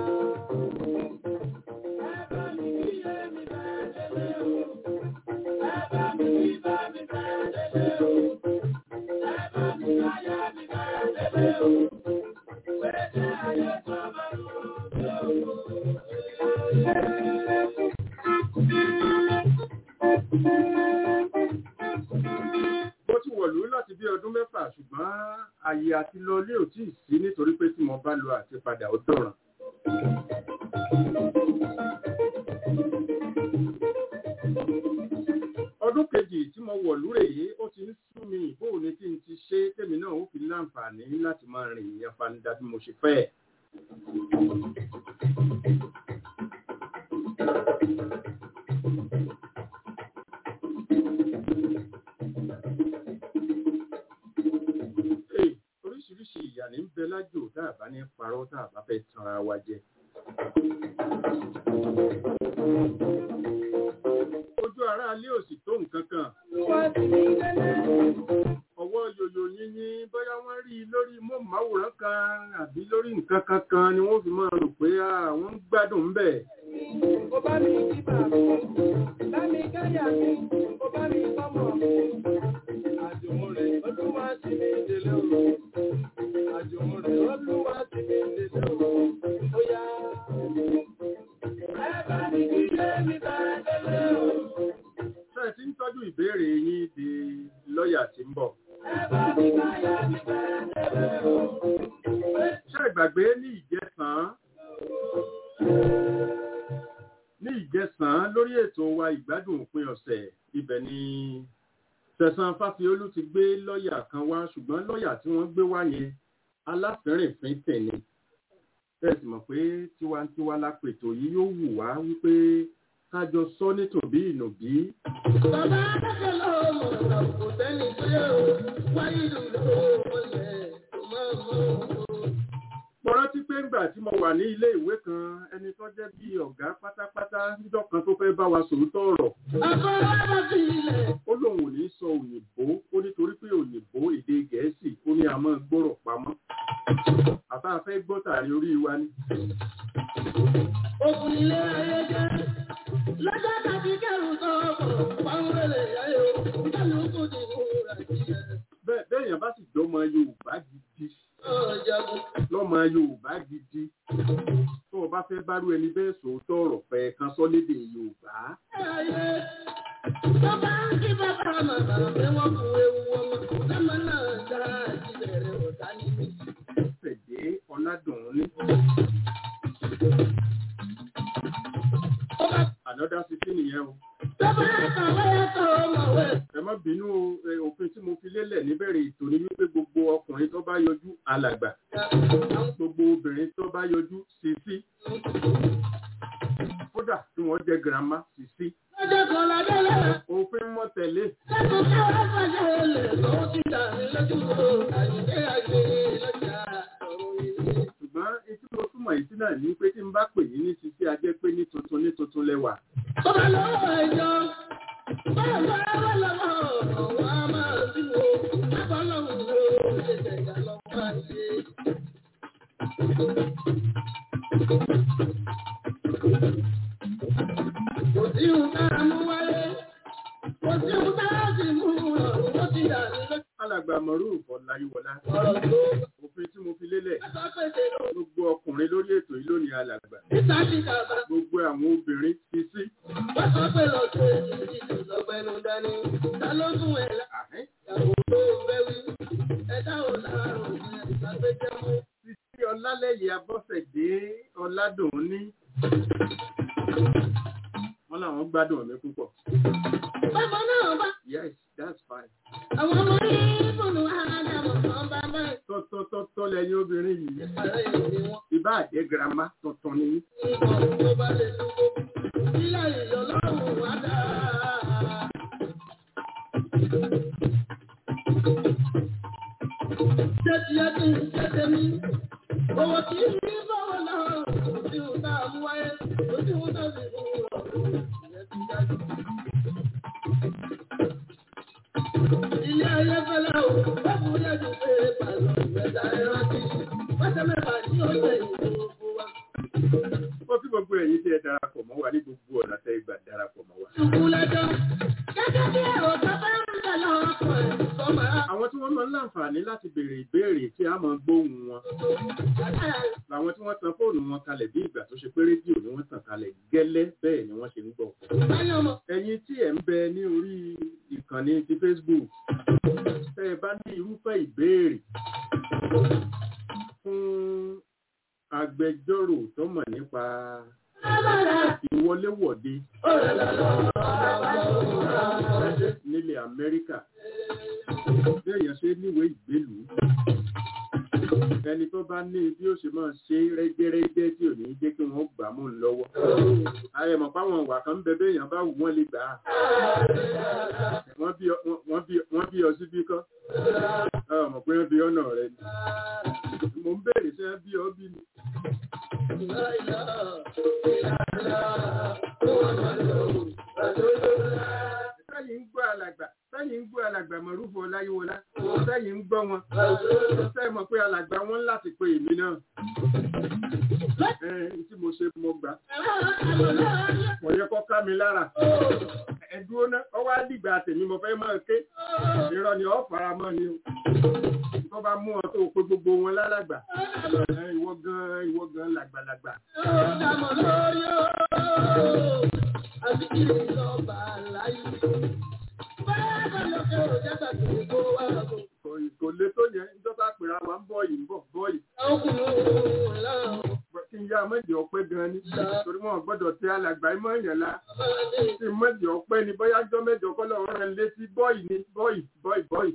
Ẹ bá mi kí èmi bẹ́ẹ̀ délé o. Ẹ bá mi kí bá mi bẹ́ẹ̀ délé o. Ẹ bá mi káyà mi bẹ́ẹ̀ délé o. Pété ayé tó bá lò ó dé o. àti lọ ilé ò tí ì sí nítorí pé tí mo bá lọ àti padà ó dọ̀ràn. ọdún kejì tí mo wọ̀ lúrè yìí ó ti ń sú mi bóun ni kí n ti ṣe tèmi náà ó fi láǹfààní láti máa rìn ìyẹn fanidá bí mo ṣe fẹ́ ẹ̀. Hey, oríṣiríṣi ìyà ní ń bẹ lájò tá a bá ní parọ́ tá a bá fẹ́ tanra wa jẹ. Ojú ara alé ò sì tó nǹkan kan. Ọwọ́ yòyò yínyín bóyá wọ́n rí i lórí móhùnmáwòrán kan àbí lórí nǹkan kankan ni wọ́n fi máa rò pé àwọn ń gbádùn ń bẹ̀. Ó bá mi jí bàbá, bá mi káyà mi, ó bá mi kọ́mọ mi. Àjùmọ̀ rẹ̀ olúwa ti mi délé o. Àjùmọ̀ rẹ̀ olúwa ti mi délé o. Ó yá. Ẹ bá mi kí lé mi bá délé o. Ṣé ẹ ti ń tọ́jú ìbéèrè yín di lọ́ọ̀yà tí ń bọ̀? Ẹ bá mi káyà mi bá délé o. Ṣé ìgbàgbé ní ìjẹsàn-án? Ní ìjẹsàn-án lórí ètò wa ìgbádùn òpin ọ̀sẹ̀ ibẹ̀ ni Sẹ̀san Fáfiolú ti gbé lọ́ọ̀yà kan wá ṣùgbọ́n lọ́ọ̀yà tí wọ́n gbé wá yẹn aláfẹ́rìnfín tẹ̀lé. Bẹ́ẹ̀ sì mọ̀ pé tiwantiwa lápètò yìí yóò wù wá wípé kájọ sọ nítòbí ìnùbí. Bàbá akẹ́kọ̀ọ́ lọ́wọ́ mọ̀ kò sẹ́ni tó yẹ o. Wáyé ìlú lọ́wọ́ lẹ̀ tó máa mọ̀ o. Mo rántí pé ńgbà tí mo wà ní ilé ìwé kan ẹni tó jẹ́ bí ọ̀gá pátápátá níjọ́ kan tó fẹ́ bá wa sòótọ́ ọ̀rọ̀. Afọwọ́bọ̀ sí ilẹ̀. Ó lóun ò ní sọ òyìnbó ó nítorí pé òyìnbó èdè gẹ̀ẹ́sì ó ní a máa gbọ́rọ̀ pamọ́. Àbá fẹ́ gbọ́ tàrí orí wa ni. Òkun ilé ayé jẹ́. Lọ́jọ́ tàbí kẹrù sọ̀rọ̀ pàwọ́lẹ̀ ayé o. Kálukú ti múra jíjẹ. Bẹ́ẹ̀ bẹ́ẹ̀yàn bá sì jọmọ Yorùbá gidi Ọ̀jagun. lọ́mọ Yorùbá gidi. Tó o bá fẹ́ bárú ẹni bẹ́ẹ̀ sòótọ́ ọ̀rọ̀ fẹ́ kan sọ lédè Yorùbá. Ayé. Bàbá ń kí bàbá màmá pé wọ́n kú ewu ọmọ. Lọ́mọ náà dá ìbẹ̀rẹ̀ ọ̀tá níbi. Fẹ̀dé Ọládùnní. Ó bá Ànọ́dá sí kí nìyẹn o. bàbá kàwé ẹ̀kọ́ ọmọwé. ẹ má bínú o, ẹ, òfin tí mo fi lélẹ̀ níbẹ̀rẹ̀ ètò ni wípé gbogbo ọkùnrin tó bá yọjú alàgbà gbogbo obìnrin tó bá yọjú sisi kódà tí wọ́n jẹ́ girama sisi Lọ́jọ́ kan lọ́jọ́ lọ́la. òfin mọ́ tẹ̀lé Lẹ́kọ̀ọ́ káwé fàṣẹ lè lọ́wọ́ ti dà mí lójú o. Àyíké àgbè lọ́jà ọ̀rọ̀ ilé. ṣùgbọ́n etí mo túmọ̀ yìí sí náà ní pé tí n bá pè yín ní sisi ajẹ́ pé ní tuntun ní tuntun lẹ́wà Bàbá lọ́wọ́ ẹ̀jọ́. Bàbá bá lọ́wọ́ ọ̀wọ́ a máa bí wo. Bàbá lọ́wọ́ wo ṣe jẹ̀yà lọ́wọ́ máa ṣe. Kò sí ohun tá a mú wáyé. Kò sí ohun tá a sì mú ọ̀rùn ó ti dà ní lójú. alàgbà mọ̀rú ọ̀làyíwọlá Ọ̀rọ̀ tó òfin tí mo fi lélẹ̀ bá sọ pé ṣe ló. gbogbo ọkùnrin lórí ètò yìí lónìí alàgbà Níta ti dàgbà. gbogbo àwọn obìnrin sisi Wọ́n sọ pé lọ sí ìdíje lọ́gbẹ́nu dání. Ta ló tún ẹ̀ lá? àhẹ́ Ìyàwó ló fẹ́ wí. Ẹ̀dá ò láàrùn ẹ̀ ìgbàgbẹ́jẹ́ mú. Títí Ọlálẹ́yẹ Abọ́sẹ̀dé Ọládùnní. Wọ́n làwọn gbádùn mi púpọ̀. Bàbá náà bá Yes, that's fine. àwọn ọmọ ìbùnú àdàmọ̀ kan bá bá Tọ́tọ́tọ́tọ́ lẹ́yìn obìnrin yìí. ìpàrẹ́ ìdí wọn. Ìbá àjẹ́ girama tuntun ni. Ìbọn tó bá lè dúró. Ilé ìyọ̀ lọ́rùn wá dá. Ṣé ti ẹ́ kí n ṣe tèmi? Owó kì í ní bọ́wọ́ náà. Kò sí ohun tá a mú wáyé. Kò sí ohun tá a sì mú ọ̀rọ̀. Ìyẹn ti dájú. Ilé ayé fẹ́lẹ́ o, báwo ni ẹ̀jú pé pàlọ́ ìgbẹ́ta ẹ̀rọ ti? Pẹ́sẹ́ mẹ́fà ní ọ̀sẹ̀ ìlú gbogbo wa. Ó kí gbogbo ẹ̀yin tí ẹ darapọ̀ mọ́ wa ní gbogbo ọ̀nà tẹ́ ìgbà darapọ̀ mọ́ wa. Ṣùkú lẹ́jọ́. Gẹ́gẹ́ bí ẹ̀rọ bàbá ń bẹ̀ lọ́wọ́ pọ̀ ẹ̀ sọ́mà. Àwọn tí wọ́n máa ń láǹfààní láti béèrè ìbéèrè tí a máa gbóhùn wọn. Làwọn tí wọ́n tan fóònù wọn kalẹ̀ bí ìgbà tó ṣe pé rédíò ni wọ́n tàn kalẹ̀ gẹ́lẹ́ bẹ́ẹ̀ ni wọ́n ṣe ń gbọ́. Báyọ̀ mọ̀. ẹ̀yin tí ẹ̀ ń bẹ ní orí ìkànnì ti Facebook tẹ́ ẹ bá ní irúfẹ́ ìbéèrè fún agbẹjọ́rò tó mọ̀ nípa ìwọléwọ̀de nílẹ̀ Amẹ́ríkà bí èèyàn ṣe níwèé ìgbélùú ẹni tó bá ní bí ó ṣe máa ṣe rẹ́gẹ́rẹ́gẹ́ tí ò ní jẹ́ kí wọ́n gbà mú un lọ́wọ́ ayẹmọ̀ páwọn ìwà kan ń bẹ bẹ́ẹ̀ èèyàn bá wù wọ́n lè gbà á wọ́n bí ọ- wọ́n bí- wọ́n bí ọ síbí kọ́ ọmọ pé wọ́n bí ọ̀nà rẹ ni mo ń béèrè ṣé wọ́n bí ọ bí ni. sẹ́yìn ń gbọ́ alàgbà sẹ́yìn ń gbọ́ alàgbà mọ̀rúfọ̀ ọláyíwọlá sẹ́yìn ń gbọ́ wọn sẹ́yìn mọ̀ pé alàgbà wọn láti pe èmi náà ẹ tí mo ṣe mo gbà kò yẹ kó ká mi lára ẹdúró náà ọwọ́ àdìgbà tèmi mo fẹ́ máa ké irọ́ ni ọ́ fara mọ́ ni o tó bá mú ọ tó o pé gbogbo wọn lálàgbà ẹ, ìwọ gan ìwọ gan làgbàlagbà kò kò lè tó yẹn níjọba pèrè àwọn ń bọ̀ yìí ń bọ̀ bọ̀ yìí kí n yá mẹ́jọ ọpẹ́ gan ni torí wọn gbọ́dọ̀ tẹ alàgbà ìmọ̀ èèyàn la kí n mẹ́jọ ọpẹ́ ni bóyá jọ́ mẹ́jọ kọ́ lọ́wọ́ rẹ̀ létí bọ́ọ̀yì ni bọ́ọ̀yì bọ́ọ̀yì bọ́ọ̀yì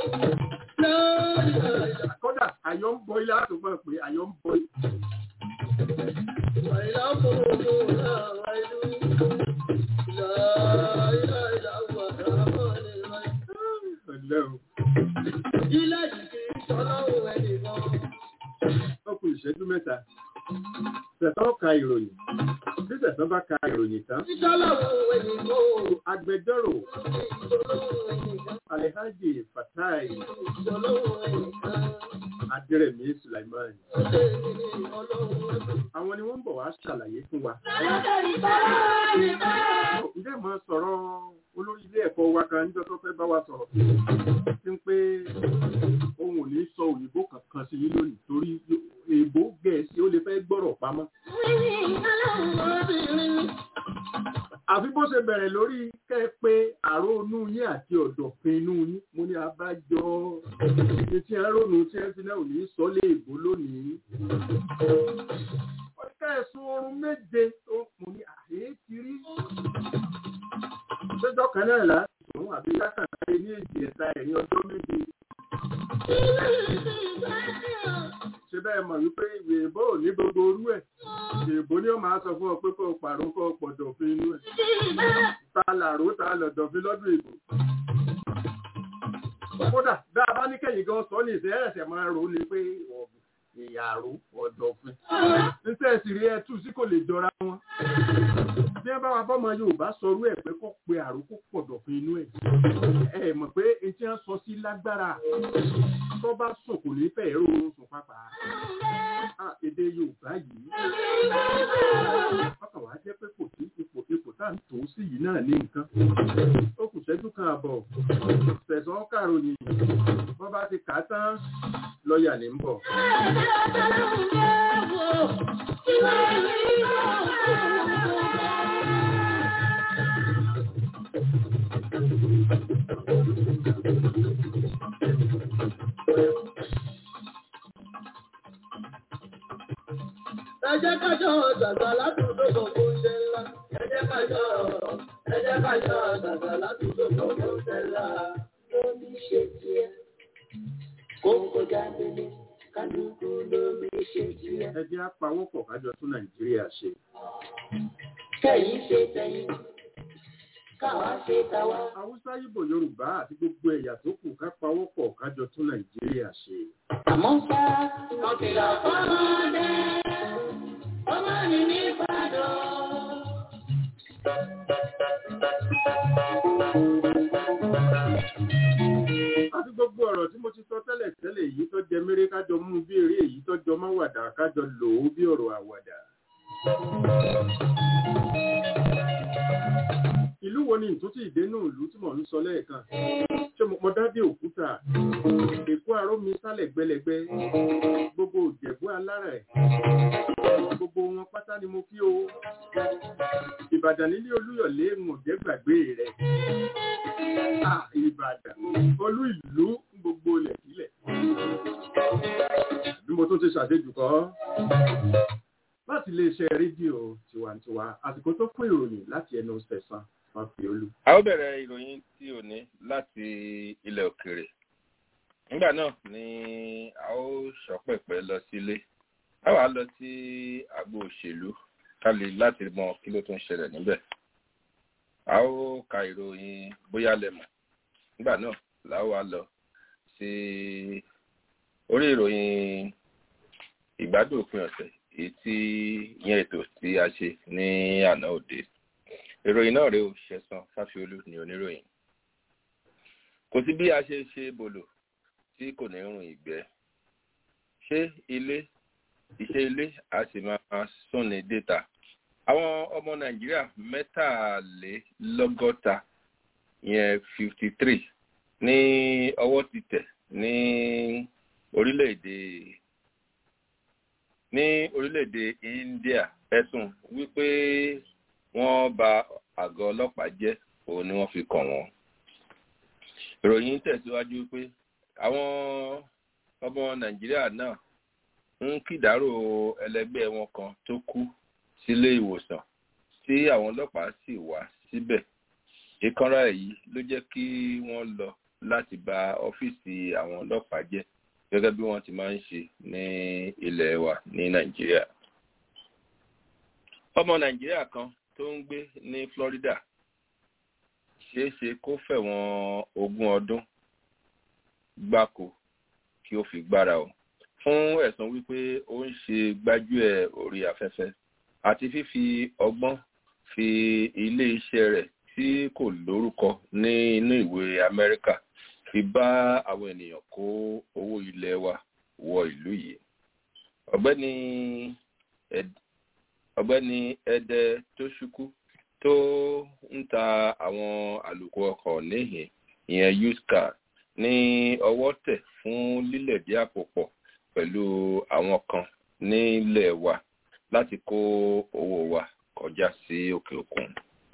kódà àyọ̀ ń bọ́ ilé àtúgbọ̀n pé àyọ̀ ń bọ́ yìí. Ọ̀lẹ́ o. Ó kù ìṣẹ́jú mẹ́ta. Tẹ̀sán ka ìròyìn. Bí tẹ̀sán bá ka ìròyìn tán, agbẹjọ́rò Alhaji Fatai Adérẹ̀mí Sulaiman. Àwọn ni wọ́n ń bọ̀ wá ṣàlàyé fún wa. Ǹjẹ́ mo sọ̀rọ̀ olórí ilé ẹ̀kọ́ wa kan níjọ́ tó fẹ́ bá wa sọ̀rọ̀? Tí ń pé òun ò ní sọ òyìnbó kankan sí yín lónìí torí èèbó gẹ̀ẹ́sì ó lè fẹ́ gbọ́rọ̀ pamọ́. àfi bó ṣe bẹ̀rẹ̀ lórí kẹ́ ẹ pé àrò inú yín àti ọ̀dọ̀fin inú yín mo ní abájọ ní tí ẹ rónú tí ẹ fi náà ò ní sọ lé èbó lónìí. wọ́n ká ẹ̀sùn oorun méje tó mo ní àyè ti rí. ṣéjọ́ kan náà láti sùn àbí lákàtà ní èjì ẹ̀ta ẹ̀yìn ọjọ́ méje. ṣe bẹ́ẹ̀ mọ̀ wípé ìwé ìbò ò ní gbogbo orú ẹ̀ èèbó ni ó máa sọ fún ọ pé kó o pàrọ̀ kó o pọ̀ dọ̀fin inú ẹ̀ ta làró ta lọ̀ dọ̀fin lọ́dún èèbó. kódà bá a bá ní kẹ́yìn gan sọ ní ìṣẹ́ ẹ̀ṣẹ̀ máa rò ó ni pé ìyàrá ọ̀dọ̀fin. níṣẹ́ ìsìrí ẹ tú sí kò lè jọra wọn. bí ẹ bá wa bọ́mọ Yorùbá sọrú ẹ̀ pé kó pe àrò kó pọ̀ dọ̀fin inú ẹ̀. ẹ mọ̀ pé etí wọn sọ sí lágbára tó bá sùn kò ní fẹ́ èrò oorun sùn pápá. Ah, èdè Yorùbá yìí ọkàn wá jẹ́ pé kò sí ipò ipò tá à ń tò ó sí yìí náà ní nǹkan. ó kù ṣẹ́jú kan àbọ̀ tẹ̀sán kàròyìn wọ́n bá ti kà á tán lọ́ọ̀yà ní ń bọ̀. Ẹ jẹ́ ká jọ dàgbà látòdò gbogbo ṣe ńlá. Ẹ jẹ́ ká jọ ẹ jẹ́ ká jọ dàgbà látòdò gbogbo ṣe ńlá. Lómi ṣe tiẹ̀, kókó jáde kálukú lómi ṣe tiẹ̀. ẹ jẹ́ apawọ́pọ̀ kájọ tún Nàìjíríà ṣe. Kẹ̀yìn ṣe tẹ̀yìn, káwa ṣe tàwa. Haúsá Ìgbò Yorùbá àti gbogbo ẹ̀yà tó kù ká pawọ́pọ̀ kájọ tún Nàìjíríà ṣe. Àmọ́ ṣá, wọ́n kìlọ̀ fọ́mọdé, ọmọ ní ní Ìbàdàn. àti gbogbo ọ̀rọ̀ tí mo ti sọ tẹ́lẹ̀ tẹ́lẹ̀ èyí tó jẹ méré kájọ mú bí eré èyí tó jọ máwàdà kájọ lò ó bí ọ̀rọ̀ àwàdà. ìlú wo ni ìtúntì ìdénú ìlú tí mò ń sọ lẹ́ẹ̀kan ṣé mo dá dé òkúta èkó aró mi sálẹ̀ gbẹlẹgbẹ gbogbo òjẹ̀bú alára ẹ̀ gbogbo wọn pátá ni mo kí o ìbàdàn nílé olúyọ̀lé mo jẹ́ gbàgbé rẹ̀ Ah, ìbàdàn olú ìlú gbogbo ilẹ̀ sílẹ̀ mo tún ti ṣàṣejù kọ́ láti iléeṣẹ́ rédíò tiwantiwa àsìkò tó fún ìròyìn láti ẹnu sẹ̀sán fàfíolú. a ó bẹ̀rẹ̀ ìròyìn tí ò ní láti ilẹ̀ òkèrè nígbà náà ni a ó ṣọ́pẹ̀pẹ̀ lọ sílé a wàá lọ sí agbo òṣèlú kálí láti mọ kí ló tún ṣẹlẹ̀ níbẹ̀ a ó ka ìròyìn bóyá lẹ́mọ̀ nígbà náà la ó wá lọ sí orí ìròyìn ìgbádùn òpin ọ̀sẹ̀ èyí tí yẹn ètò tí a ṣe ní àná òde ìròyìn náà rèé o ṣẹ̀san fáfiolú ní oníròyìn kò sí bí a ṣe ṣe bòlò tí kò ní rùn ìgbẹ́ ṣé ilé iṣẹ́ ilé a sì máa súnni déta àwọn ọmọ nàìjíríà mẹ́tàlélọ́gọ́ta yẹn fifty three ní ọwọ́ ti tẹ̀ ní orílẹ̀-èdè ní orílẹ̀-èdè india ẹ̀sùn wípé wọ́n ba àgọ́ ọlọ́pàá jẹ́ òun ni wọ́n fi kàn wọ́n ìròyìn tẹ̀síwájú pé àwọn ọmọ nàìjíríà náà ń kìdárò ẹlẹgbẹ́ wọn kan tó kú sílé ìwòsàn tí àwọn ọlọ́pàá sì wá síbẹ̀ ìkanra èyí ló jẹ́ kí wọ́n lọ láti ba ọ́fíìsì àwọn ọlọ́pàá jẹ́ gẹ́gẹ́ bí wọ́n ti máa ń ṣe ní ilẹ̀ wa ní nàìjíríà ọmọ nàìjíríà kan tó ń gbé ní florida ṣeé ṣe kó fẹ̀wọ̀n ogún ọdún gbáko kí ó fi gbára o fún ẹ̀sùn wípé ó ń ṣe gbájúẹ̀ orí afẹ́fẹ́ àti fífi ọgbọ́n fi ilé iṣẹ́ rẹ̀ tí kò lórúkọ ní inú ìwé amẹ́ríkà fi bá àwọn ènìyàn kó owó ilẹ̀ wa wọ ìlú yìí ọ̀gbẹ́ni ọ̀gbẹ́ni ẹdẹ tó ṣukú tó ń ta àwọn àlùkò ọkọ̀ níhìn ìyẹn used car ní ọwọ́ tẹ̀ fún lílẹ̀dí àpò pọ̀ pẹ̀lú àwọn kan nílẹ̀ wa láti kó owó wa kọjá sí òkè òkun.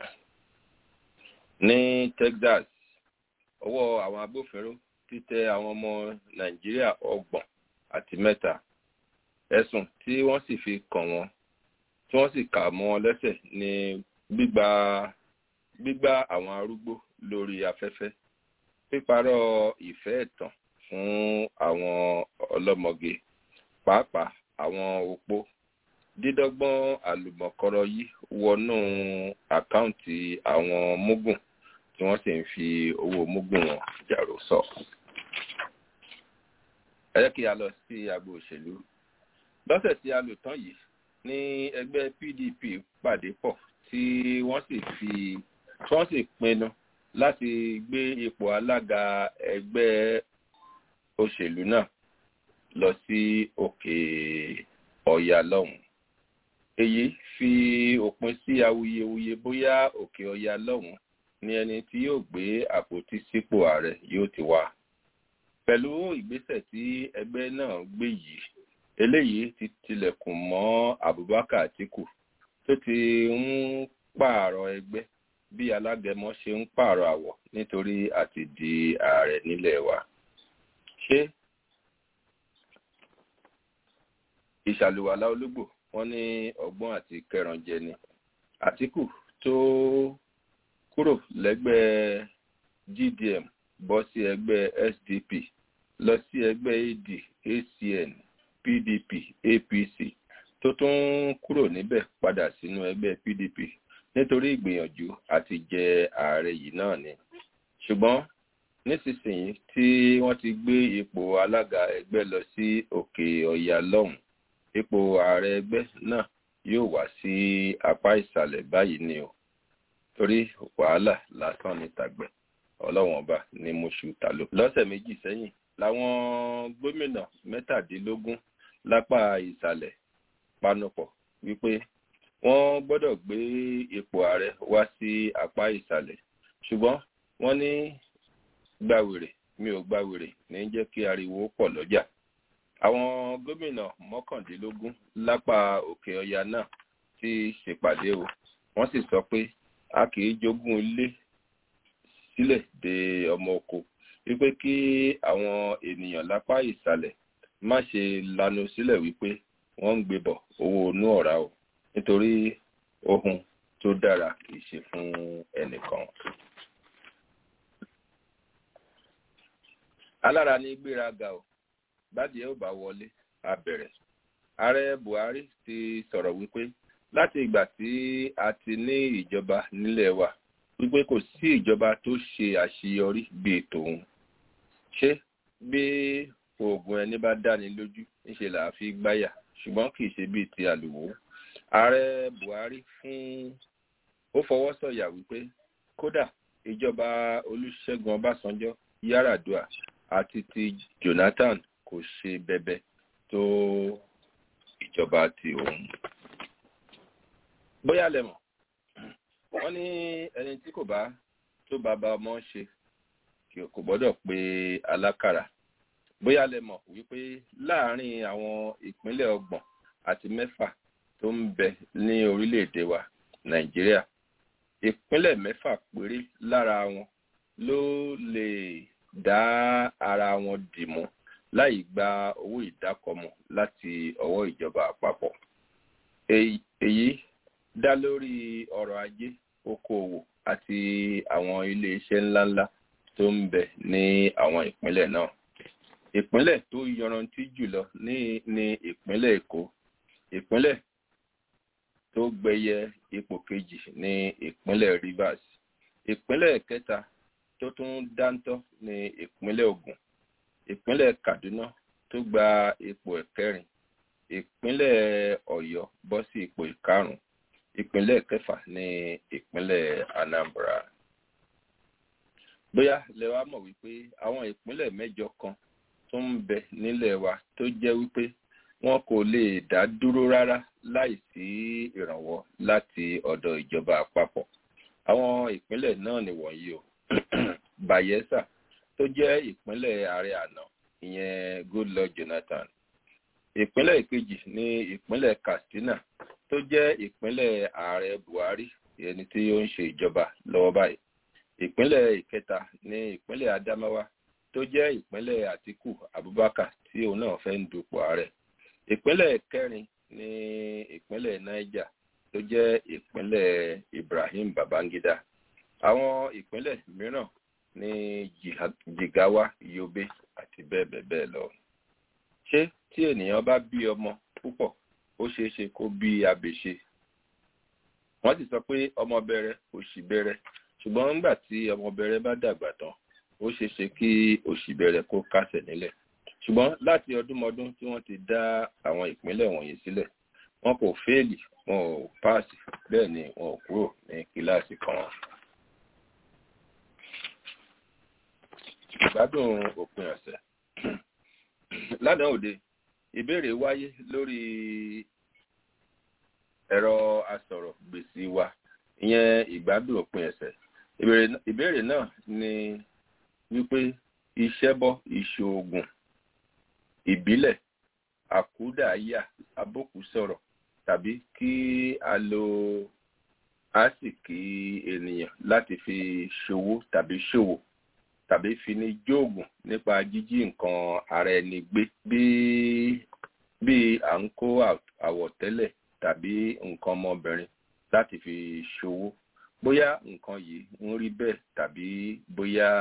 ní texas ọwọ́ àwọn agbófinró títẹ àwọn ọmọ nàìjíríà ọgbọ̀n àti mẹ́ta ẹ̀sùn tí wọ́n sì fi kàn wọ́n tí wọ́n sì kà mọ́ wọn lẹ́sẹ̀ ní gbígba gbígbá àwọn arúgbó lórí afẹ́fẹ́ píparọ́ ìfẹ́ ẹ̀tàn fún àwọn ọlọ́mọge pàápàá àwọn opó dídọ́gbọ́n àlùmọ̀kọ́rọ́ yìí wọnú àkáǹtì àwọn mógùn tí wọ́n sì ń fi owó mógùn wọn jàrò sọ. ẹ jẹ́ kí a lọ sí agbo òṣèlú lọ́sẹ̀ tí a lò tán yìí ní ẹgbẹ́ pdp pàdé pọ̀ tí wọ́n sì fi tí wọ́n sì pinnu láti gbé ipò alága ẹgbẹ́ òṣèlú náà lọ sí òkè ọ̀yà lọ́hùn. èyí fi òpin sí awuyewuye bóyá òkè ọ̀yà lọ́hùn ni ẹni tí yóò gbé àpótí sípò ààrẹ yóò ti wá. pẹ̀lú ìgbésẹ̀ tí ẹgbẹ́ náà gbé yìí eléyìí ti tilẹ̀kùn mọ́ abubakar atiku tó ti ń pààrọ̀ ẹgbẹ́ bí alágẹmọ ṣe ń pààrọ̀ àwọ̀ nítorí àti di ààrẹ nílẹ̀ wa. ṣé ìṣàlùwàlá ológbò wọn ní ọgbọ́n àti kẹrànjẹ ni àtìkù tó kúrò lẹ́gbẹ́ gdm bọ́ sí ẹgbẹ́ sdp lọ sí ẹgbẹ́ ad acn pdp apc tó tún kúrò níbẹ̀ padà sínú ẹgbẹ́ pdp nítorí ìgbìyànjú àti jẹ ààrẹ yìí náà ni ṣùgbọ́n nísinsìnyí tí wọ́n ti gbé ipò alága ẹgbẹ́ lọ sí òkè ọ̀yà lọ́hùn ipò ààrẹ ẹgbẹ́ náà yóò wá sí apá ìsàlẹ̀ báyìí ni o torí wàhálà lásán ní tàgbẹ̀ ọlọ́wọ́n ọba ní mọ́ṣú tàló. lọ́sẹ̀ méjì sẹ́yìn làwọn gómìnà mẹ́tàdínlógún lápá ìsàlẹ̀ panupọ̀ wípé wọ́n gbọ́dọ̀ gbé ipò ààrẹ wá sí apá ìsàlẹ̀ ṣùgbọ́n wọ́n ní gbàwèrè mi ò gbàwèrè ní jẹ́ kí ariwo pọ̀ lọ́jà àwọn gómìnà mọ́kàndínlógún lápá òkè ọya náà ti ṣèpàdé o wọ́n sì sọ pé a kì í jogún ilé sílẹ̀ de ọmọ oko wípé kí àwọn ènìyàn lápá ìsàlẹ̀ má ṣe lanu sílẹ̀ wípé wọ́n ń gbé bọ̀ owó inú ọ̀rá o nítorí ohun tó dára kì í ṣe fún ẹnìkan. alára ní gbéraga o bádìí ẹ ò bá wọlé a bẹ̀rẹ̀ ààrẹ buhari ti sọ̀rọ̀ wípé láti ìgbà tí a ti ní ìjọba nílẹ̀ wa wípé kò sí ìjọba tó ṣe àṣeyọrí bíi tòun ṣé bí oògùn ẹni bá dáni lójú níṣe là á fi gbáyà ṣùgbọ́n kì í ṣe bíi ti àlùwò ààrẹ buhari fún ó fọwọ́ sọ̀yà wípé kódà ìjọba olùṣègùn ọbásanjọ́ yaradua àti ti jonathan kò ṣe bẹbẹ tó ìjọba ti òun bóyá lẹ mọ̀ wọ́n ní ẹni tí kò bá tó bàbá ọmọ ṣe kò gbọ́dọ̀ pé alákàrà bóyá lẹ mọ̀ wípé láàárín àwọn ìpínlẹ̀ ọgbọ̀n àti mẹ́fà tó ń bẹ ní orílẹ̀-èdè wa nàìjíríà ìpínlẹ̀ mẹ́fà péré lára wọn ló lè dá ara wọn dì mú láì gba owó ìdákọ̀mọ̀ láti ọwọ́ ìjọba àpapọ̀ èyí dá lórí ọrọ̀ ajé okòòwò àti àwọn iléeṣẹ́ ńláńlá tó ń bẹ ní àwọn ìpínlẹ̀ náà ìpínlẹ̀ tó yọrantí jùlọ ní ní ìpínlẹ̀ èkó ìpínlẹ̀ tó gbẹyẹ ipò kejì ní ìpínlẹ̀ rivers ìpínlẹ̀ kẹta tó tún dáńtọ́ ní ìpínlẹ̀ ogun ìpínlẹ̀ kaduna tó gba ipò ẹ̀kẹrin ìpínlẹ̀ ọ̀yọ́ bọ́ sí ipò ìkarùn ìpínlẹ̀ kẹfà ní ìpínlẹ̀ anambra bóyá lẹ wá mọ̀ wípé àwọn ìpínlẹ̀ mẹ́jọ kan tó ń bẹ nílẹ̀ wa tó jẹ́ wípé wọn kò lè dá dúró rárá láì sí ìrànwọ́ láti ọ̀dọ̀ ìjọba àpapọ̀ àwọn ìpínlẹ̀ náà nìwọ̀nyí o bayelsa tó jẹ́ ìpínlẹ̀ ààrẹ àná ìyẹn goodluck jonathan ìpínlẹ̀ ìkejì ní ìpínlẹ̀ katsina tó jẹ́ ìpínlẹ̀ ààrẹ buhari ẹni tí ó ń ṣe ìjọba lọ́wọ́ báyìí ìpínlẹ̀ ìkẹta ní ìpínlẹ̀ adamawa tó jẹ́ ìpínlẹ̀ àtiku abubakar tí òun náà fẹ́ ń dupò ààrẹ ìpínlẹ̀ kẹrin ní ìpínlẹ̀ niger tó jẹ́ ìpínlẹ̀ ibrahim babangida àwọn ìpínlẹ̀ mìíràn ní jigawa yobe àti bẹ́ẹ̀ bẹ́ẹ̀ bẹ́ẹ̀ lọ ṣé tí ènìyàn bá bí ọmọ púpọ̀ ó ṣeé ṣe kó bí abèṣe wọ́n sì sọ pé ọmọ bẹ̀rẹ̀ òṣì bẹ̀rẹ̀ ṣùgbọ́n nígbà tí ọmọ bẹ̀rẹ̀ bá dàgbà tán ó ṣeé ṣe kí òṣì bẹ̀rẹ̀ kó kásẹ̀ nílẹ̀ ṣùgbọ́n láti ọdúnmọdún tí wọ́n ti dá àwọn ìpínlẹ̀ wọ̀nyí sílẹ̀ wọn kò fẹ́ẹ̀lì wọn ò páàsì bẹ́ẹ̀ ni wọn ò kúrò ní kíláàsì kan. ìgbádùn òpin ọ̀sẹ̀ lánàá òde ìbéèrè wáyé lórí ẹ̀rọ asọ̀rọ̀ gbèsè wa ìyẹn ìgbádùn òpin ẹ̀sẹ̀ ìbéèrè náà ni wípé ìṣẹ́bọ ìṣòògùn ìbílẹ̀ àkúdàáyà abókùsọ̀rọ̀ tàbí kí a lo àsìkí ènìyàn láti fi ṣòwò tàbí ṣòwò tàbí fi ní jóògùn nípa jíjí nǹkan ara ẹni gbé bí bí à ń kó àwọ̀tẹ́lẹ̀ tàbí nǹkan ọmọbìnrin láti fi ṣòwò bóyá nǹkan yìí ń rí bẹ́ẹ̀ tàbí bóyá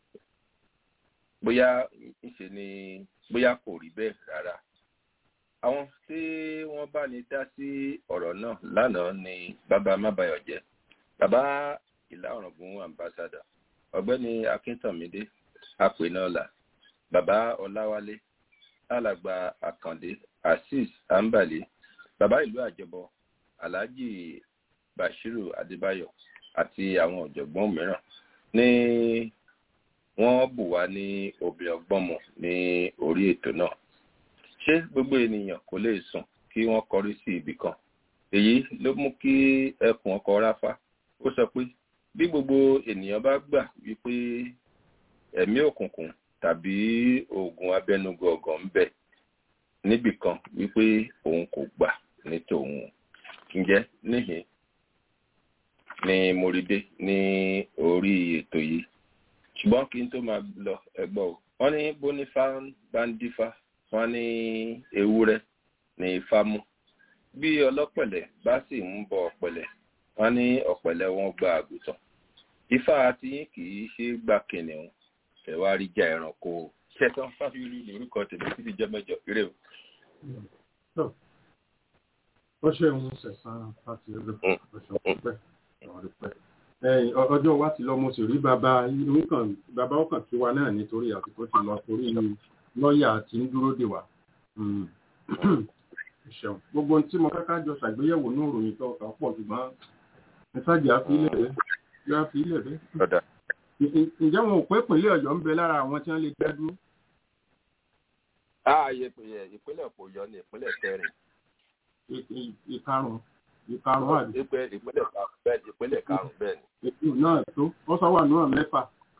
bóyá ńṣe ni bóyá kò rí bẹ́ẹ̀ rárá àwọn tí wọ́n bá ní dá sí ọ̀rọ̀ náà lánàá ni bàbá mábàyọ̀jẹ́ bàbá ìlà ọ̀ràngún ambassador ọ̀gbẹ́ni akíntànmídé apènọ́là bàbá ọláwálé alàgbà àkàndé azeez ambali bàbá ìlú àjọbọ alhaji bashiru adébáyọ àti àwọn ọ̀jọ̀gbọ́n mìíràn ní wọ́n bù wá ní òbí ọgbọ́mọ ní orí ètò náà ṣé gbogbo ènìyàn kò lè sùn kí wọ́n kọrí sí ibì kan èyí ló mú kí ẹkùn ọkọ̀ ráfá ó sọ pé bí gbogbo ènìyàn bá gbà wípé ẹ̀mí òkùnkùn tàbí oògùn abẹnugọ̀ọ̀gàn ń bẹ níbì kan wípé òun kò gbà ní tòun ǹjẹ́ níhìn ni mo rí dé ní orí ètò yìí ṣùgbọ́n kí n tó máa lọ ẹgbọ́ o wọ́n ní bónífà bá ń dífá wọ́n ní ewúrẹ́ ní ifá mú bí ọlọ́pẹ̀lẹ̀ bá sì ń bọ ọ̀pẹ̀lẹ̀ wọ́n ní ọ̀pẹ̀lẹ̀ wọn gba àgùntàn ifá tí yín kì í ṣe gbà kìnìún ẹ wá rí ja ẹranko ṣẹtàn fáfirí lórúkọ tèmi títí jẹ mẹ́jọ eré o. ó ṣe ń sẹ̀sán láti ẹgbẹ́ ọ̀ṣọ́ pípẹ́ ọjọ́ wa ti lọ mo sì rí bàbá nǹkan bàbá ọkàn kí wa náà nítorí àsìkò ti lọ torí lọ́ọ̀yà tí ń dúró dè wá. ṣeun gbogbo ohun tí mo fẹ́ ká jọ ṣàgbéyẹ̀wò ní òròyìn tó ọ̀kà pọ̀ ṣùgbọ́n ẹ ṣáàjì àfilẹ̀ rẹ̀ yóò àfilẹ̀ rẹ̀. ǹjẹ́ wọn ò pé ìpínlẹ̀ ọ̀yọ́ ń bẹ lára àwọn tí wọ́n lè dá dúró. ààyè ìpínlẹ̀ òpòyọ ni ìpínlẹ̀ kẹrin. ìkarùn ìkarùn àbí. ìpínlẹ̀ ìpínlẹ̀ karùn bẹ́ẹ̀ ni. ètò náà tó wọ́n sọ wà náà mẹ́fà.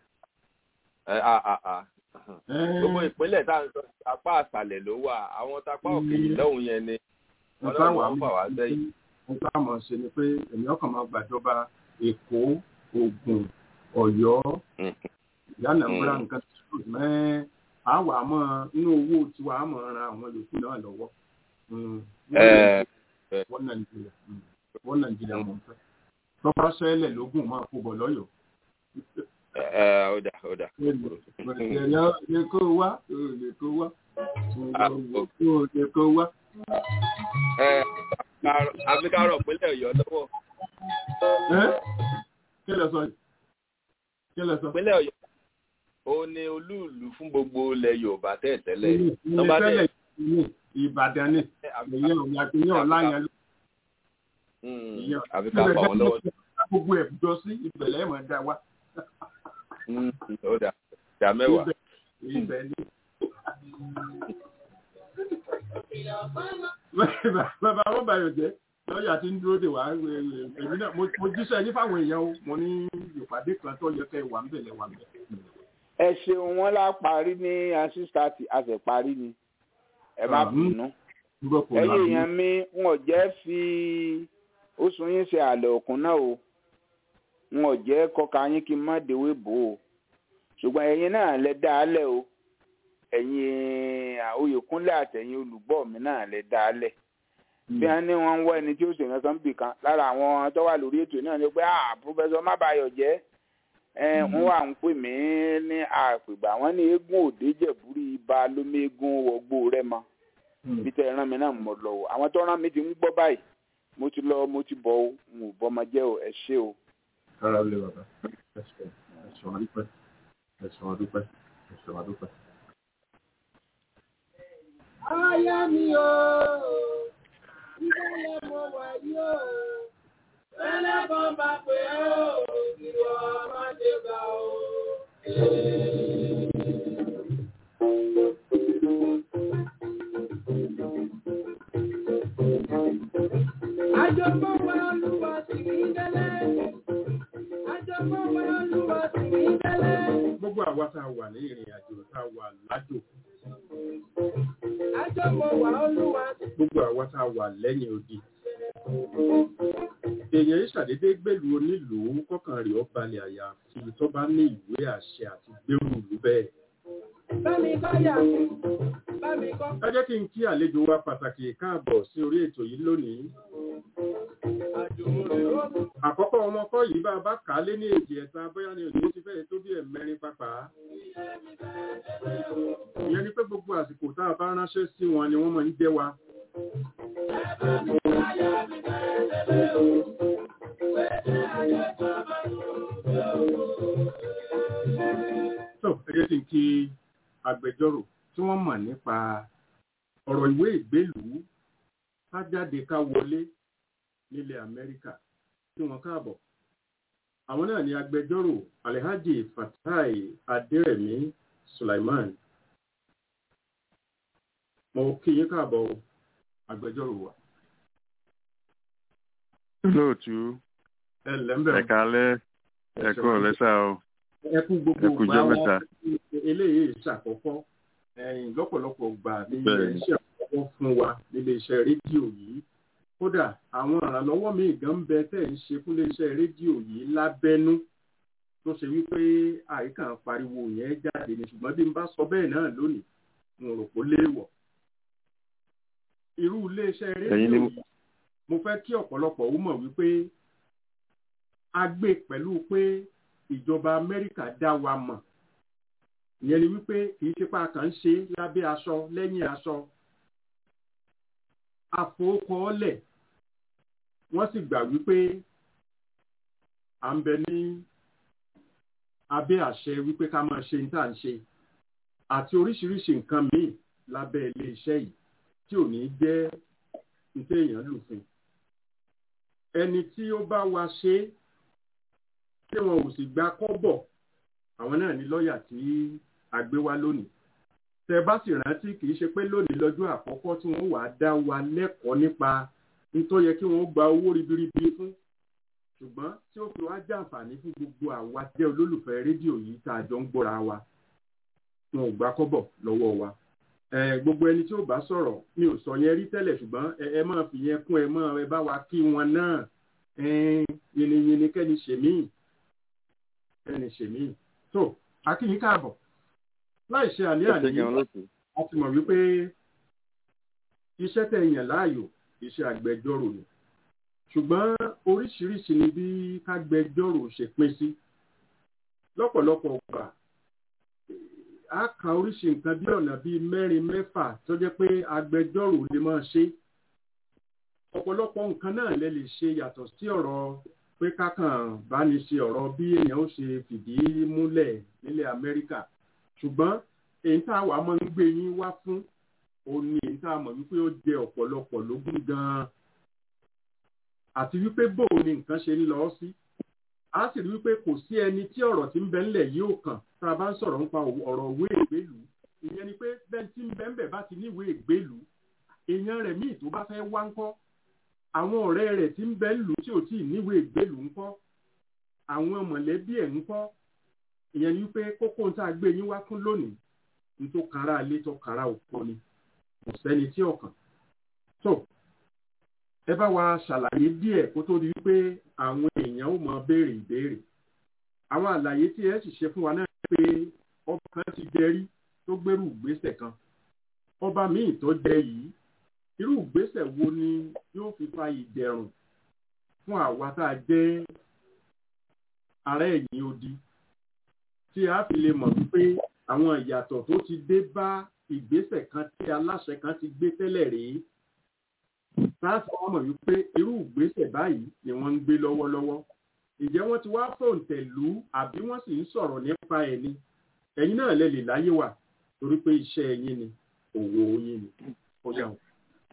gbogbo ìpínlẹ̀ tá à ń sọ apá àṣàlẹ̀ ló wà àwọn tapá òkè yìí lọ́hùn yẹn ni wọ́n náà wọ́n fà wá sẹ́yìn. mo bá mọ̀ ṣe ni pé èmi ọkàn máa gbàjọba èkó ògùn ọ̀yọ́ ìyánàmbúra nǹkan tó mẹ́ àwa mọ́ inú owó tiwa á mọ̀ ran àwọn yòókù náà lọ́wọ́ wọ́n nàìjíríà wọ́n nàìjíríà mọ̀ fẹ́ tọ́ba ṣẹlẹ̀ lógún máa kó bọ̀ lọ́yọ̀ọ́. ó dà ó dà. ẹ̀yà lè kó wá lè kó wá lè kó wá. àfikàrọ̀ pínlẹ̀ ọ̀yọ́ lọ́wọ́. kí lẹ sọ yìí kí lẹ sọ. pínlẹ̀ ọ̀yọ́ ó ní olúùlú fún gbogbo ilẹ̀ yorùbá tẹ́ẹ̀tẹ́lẹ̀. ilé tẹ́lẹ̀ ní ìbàdàn ni ìyẹn ò yàtọ̀ ìyẹn ọ̀la yẹn ló. àfi ká pa wọn lọ́wọ́. gbogbo ẹ̀ jọ sí ìbẹ̀lẹ̀ ẹ̀ máa dá wa. ó dà dà mẹ́wàá. ibẹ̀ ni. bàbá wọn bá yọ jẹ lọ́ọ̀yà tí ń dúró dè wá èmi náà mo jíṣẹ́ yín fáwọn èèyàn o mo ní ìpàdé kan tó yẹ kẹ́ wà ń bẹ̀lẹ̀ wà ń bẹ̀. ẹ ṣeun wọn lá parí ní asísítàtì a sì parí ni ẹ má bínú ẹ̀yin èèyàn mi wọn ò jẹ́ fi oṣù yín ṣe àlẹ òkun náà o wọn ò jẹ́ kọka yín kí n má dewé bò ó ṣùgbọ́n ẹ̀yin náà lẹ dá a lẹ̀ o ẹ̀yin Oyèkúnlé àtẹ̀yin olùgbọ́ mi náà lẹ dá a lẹ̀ bí wọn ní wọn ń wọ ẹni tí ó ṣe nǹkan bì kan lára àwọn tó wà lórí ètò náà ni pé ah pọfẹsọ mábàyọ jẹ ẹ wọn wà ń pè mí ní àpègbà wọn ní eégún òde jẹbúrí ibà lómi eégún wọgbó rẹ mọ bí tẹ ẹran mi náà mọ lọ o àwọn tó rán mi ti ń gbọ́ báyìí mo ti lọ mo ti bọ o n ò bọ ọmọ jẹ o ẹ ṣé o. kára lè bàbá ẹ̀sùn àdúpẹ́ ẹ̀sùn àdúpẹ́ ẹ̀sùn àdúpẹ́. Aya mi o, ìdálẹ̀ mo wà yóò, fẹ́lẹ́ kan bá pé ó, ìwọ ọmọdé bá o. Àjọpọ̀ wa olúwa sì ní dẹ́lẹ̀. Àjọpọ̀ wa olúwa sì ní dẹ́lẹ̀. gbogbo àwa tá a wà ní ìrìn àjò tá a wà lájò Àjọpọ̀ wa olúwa sì gbogbo àwa tá a wà lẹ́yìn odi èèyàn yìí ṣàdédé gbèlú onílùú kọkàn rẹ̀ ó balẹ̀ àyà fi tó bá ní ìwé àṣẹ àti gbèrú ìlú bẹ́ẹ̀. bámi kọ́ yà mí, bámi kọ́. ẹ jẹ́ kí n kí àlejò wa pàtàkì káàbọ̀ sí orí ètò yìí lónìí. Àjùmọ̀rè ó dùn. àkọ́kọ́ ọmọ kọ́ yìí bá a bá kà á lé ní èjì ẹ̀ta bóyá ni òní ti fẹ́ẹ̀ tó bí ẹ̀mẹ́rin pàápàá. ìyẹn ni pé gbogbo àsìkò tá a bá ránṣẹ́ sí wọn ni wọ́n máa ń jẹ́ wa. tó ẹ jẹ́ kí n kí agbẹjọ́rò tí wọ́n mọ̀ nípa ọ̀rọ̀ ìwé ìgbélùú ká jáde ká wọlé nílẹ̀ Amẹ́ríkà tí wọ́n káàbọ̀. Àwọn náà ni agbẹjọ́rò Alhaji Fatai Adérẹ̀mí Sulaiman. Mo kí yín káàbọ̀ o, agbẹjọ́rò wa. lóòtú Ẹ ǹlẹ́ ń bẹ̀ ẹ̀ka alẹ́ ẹ̀kú ọ̀lẹ́sà o ẹ kú gbogbo ẹ kú ìgbà jọ́ wa mẹ́ta. eléyìí ṣàkọ́kọ́ ẹ̀yìn lọ́pọ̀lọpọ̀ gbà ní ilé Bẹ́ẹ̀ni. iṣẹ́ àkọ́kọ́ fún wa nílé iṣẹ́ rédíò yìí kódà àwọn ìrànlọ́wọ́ míì gan ń bẹ tẹ̀ ń ṣe fún ilé iṣẹ́ rédíò yìí lábẹ́nú tó ṣe wípé àyíká ń pariwo yẹn jáde ní ṣùgbọ́n bí n bá sọ bẹ́ẹ̀ náà lónìí n ò rò pé ó léèwọ̀ irú iléeṣẹ́ Ẹ̀yin rédíò ni- yìí mo fẹ́ kí ọ̀pọ̀lọpọ̀ ó mọ̀ wípé a gbé pẹ̀lú pé ìjọba amẹ́ríkà dá wa mọ̀ ìyẹn ni wípé kì í ṣe pé a kàn ń ṣe lábẹ́ aṣọ lẹ́yìn aṣọ àfọwọ́kọ́ọ́lẹ̀ wọ́n sì gbà wípé à ń bẹ ní abẹ́ àṣẹ wípé ká máa ṣe ní tá à ń ṣe àti oríṣiríṣi nǹkan míì lábẹ́ ilé iṣẹ́ yìí tí ò ní jẹ́ nítorí èèyàn lùfin ẹni tí ó bá wa ṣe é tí wọn ò sì gba kọ́bọ̀ àwọn náà ní lọ́ọ̀yà tí a gbé wá lónìí tẹ bá sì rántí kì í ṣe pé lónìí lọ́jọ́ àkọ́kọ́ tí wọ́n wàá dá wa lẹ́kọ̀ọ́ nípa nítorí yẹ kí wọ́n gba owó ribiribi fún ṣùgbọ́n tí ó fi wá jàǹfààní fún gbogbo àwa jẹ́ olólùfẹ́ rédíò yìí tá a jọ ń gbọ́ra wa wọn ò gbà kọ́bọ̀ lọ́wọ́ wa ẹ gbogbo ẹni tí ó bá sọ̀rọ̀ mi ò sọ yẹn rí tẹ́lẹ̀ ṣùgbọ́n ẹ ẹ máa fi yẹn kún ẹ máa ẹ bá wa kí wọn náà ẹ yìnyínyìnyín kẹ́ni ṣèmí kẹ́ni ṣèmí tó akínyìn káàbọ̀ láì ṣe àlẹ́ Ẹ ṣé àní gan lóòtú. a ti mọ̀ wípé iṣẹ́ tẹ̀ yàn láàyò iṣẹ́ agbẹjọ́rò ni ṣùgbọ́n oríṣiríṣi ni bí kágbẹjọ́rò ṣe pín sí lọ́pọ̀lọpọ̀ ọgbà a ka oríṣi nǹkan bí ọ̀nà bíi mẹ́rin mẹ́fà tó jẹ́ pé agbẹjọ́rò lè máa ṣe ọ̀pọ̀lọpọ̀ nǹkan náà lè lè ṣe yàtọ̀ sí ọ̀rọ̀ pé kákan bá ní ṣe ọ̀rọ̀ bí èèyàn ó ṣe fìdí múlẹ̀ nílẹ̀ Amẹ́ríkà ṣùgbọ́n èyí tá a wà máa ń gbé yín wá fún òun ni èyí tá a mọ̀ wípé ó jẹ ọ̀pọ̀lọpọ̀ lógún gan-an àti wípé bóun ni nǹkan ṣe ń lọ sí a sì rí wípé kò sí ẹni tí ọ̀rọ̀ tí ń bẹ ńlẹ̀ yìí ò kàn tá a bá ń sọ̀rọ̀ nípa ọ̀rọ̀ òwe ìgbélú ìyẹn ni pé bẹ́ẹ̀ tí ń bẹ ńbẹ̀ bá ti níwèé ìgbélú èèyàn rẹ̀ míì tó bá fẹ́ wá ńkọ́ àwọn ọ̀rẹ́ rẹ̀ tí ń bẹ ńlù tí ò tí ì níwèé ìgbélú ńkọ́ àwọn mọ̀lẹ́bí ẹ̀ ńkọ́ ìyẹn ni wípé kókó tá a gbé yín wá fún lónìí ní tó kára ilé tó kára òkú ni kò sẹ́ni tí ọ̀kan tó ẹ bá wa ṣàlàyé díẹ̀ kó tó di wípé àwọn èèyàn ó mọ béèrè ìbéèrè àwọn àlàyé tí ẹ sì ṣe fún wa náà pé ọba kan ti jẹ rí tó gbérù ìgbésẹ̀ kan ọba míì tó jẹ yìí irú ìgbésẹ̀ wo ni yóò fi fa ìdẹ̀rùn fún àwa tá a jẹ́ ará ẹ̀yìn odi tí a fi lè mọ̀ wípé àwọn ìyàtọ̀ tó ti dé bá ìgbésẹ̀ kan tí aláṣẹ kan ti gbé tẹ́lẹ̀ rèé láti wọ́n mọ̀ wípé irú ìgbésẹ̀ báyìí ni wọ́n ń gbé lọ́wọ́lọ́wọ́ ǹjẹ́ wọ́n ti wá fòǹtẹ̀ lù ú àbí wọ́n sì ń sọ̀rọ̀ nípa ẹ̀ ni ẹ̀yin náà lè lè láyé wà torí pé iṣẹ́ ẹ̀yin ni òwò yín ni ó yà wọ́n.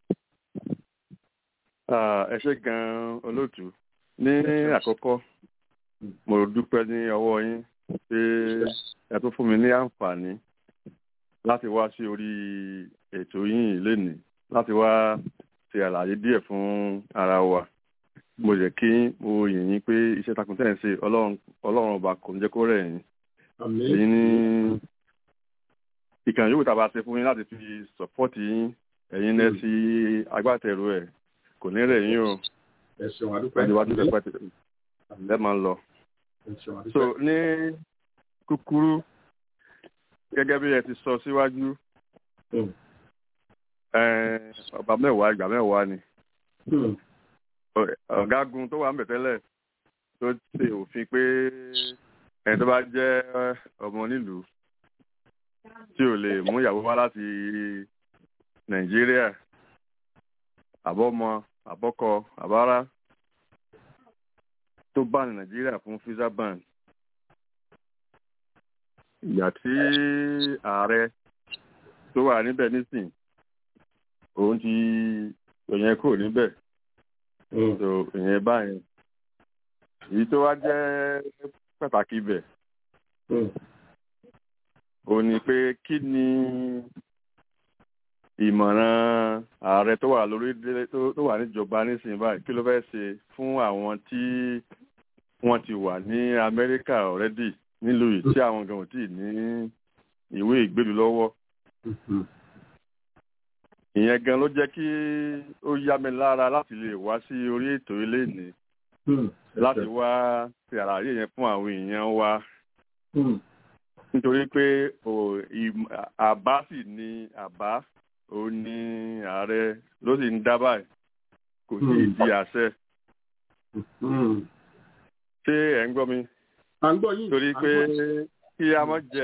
Ah, ẹ ṣé gan olóòtú ní àkọ́kọ́ mo dúpẹ́ ní ọwọ́ yín pé ẹ tún fún mi ní àǹfààní láti wá sí orí ètò yín lénìí láti wá ṣe àlàyé díẹ̀ fún ara wa mo jẹ́ kí mo yìn yín pé iṣẹ́ takun tẹ̀ ń ṣe ọlọ́run ọlọ́run ọba kò ní jẹ́ kó rẹ̀ yín àmín èyí ní ìkànnì yòówù tá a bá ṣe fún yín láti fi sọ̀pọ́ọ̀tì yín ẹ̀yin lẹ́ sí agbátẹrù ẹ̀ kò ní rẹ̀ yín o ẹ ṣeun àdúpẹ́ ẹni wá tún fẹ́ pẹ́ ẹ máa ń lọ. ẹ ṣeun so àdúpẹ́ ní kúkúrú gẹ́gẹ́ bí ẹ ti sọ síwájú Mm. eh, ọba mẹ́wàá ìgbà mẹ́wàá ni Hmm. Ọ- ọ̀gágun tó wà ń bẹ̀ tẹ́lẹ̀ tó ṣe òfin pé ẹni tó bá jẹ́ ọmọ nílùú tí ò lè mú ìyàwó wá láti nàìjíríà àbọ́mọ àbọ́kọ àbárá tó bá ní nàìjíríà fún visa ban ìgbà tí ààrẹ tó wà níbẹ̀ nísìn òun ti òyìn kúrò níbẹ̀ Hmm. so ìyẹn báyìí èyí tó wá jẹ́ pàtàkì ibẹ̀ Hmm. òun ni pé kí ni ìmọ̀ràn ààrẹ tó wà lórí tó tó wà níjọba nísìnyí báyìí kí ló fẹ́ ṣe fún àwọn tí wọ́n ti wà ní amẹ́ríkà ọ̀rẹ́dì nílùú yìí tí àwọn gan ò tí ì ní ìwé ìgbélú lọ́wọ́ Hmm. ìyẹn gan ló jẹ́ kí ó yá mi lára láti lè wá sí orí ètò ilé ní Hmm. láti wá ṣe àlàyé yẹn fún àwọn èèyàn wa Hmm. nítorí pé ò, ìm- àbá sì ni àbá òun ni ààrẹ ló sì ń dá báyìí kò sí ìdí àṣẹ ṣé ẹ̀ ń gbọ́ mi à ń gbọ́ yín torí à ń pé gbọ́. kí a mọ̀ jẹ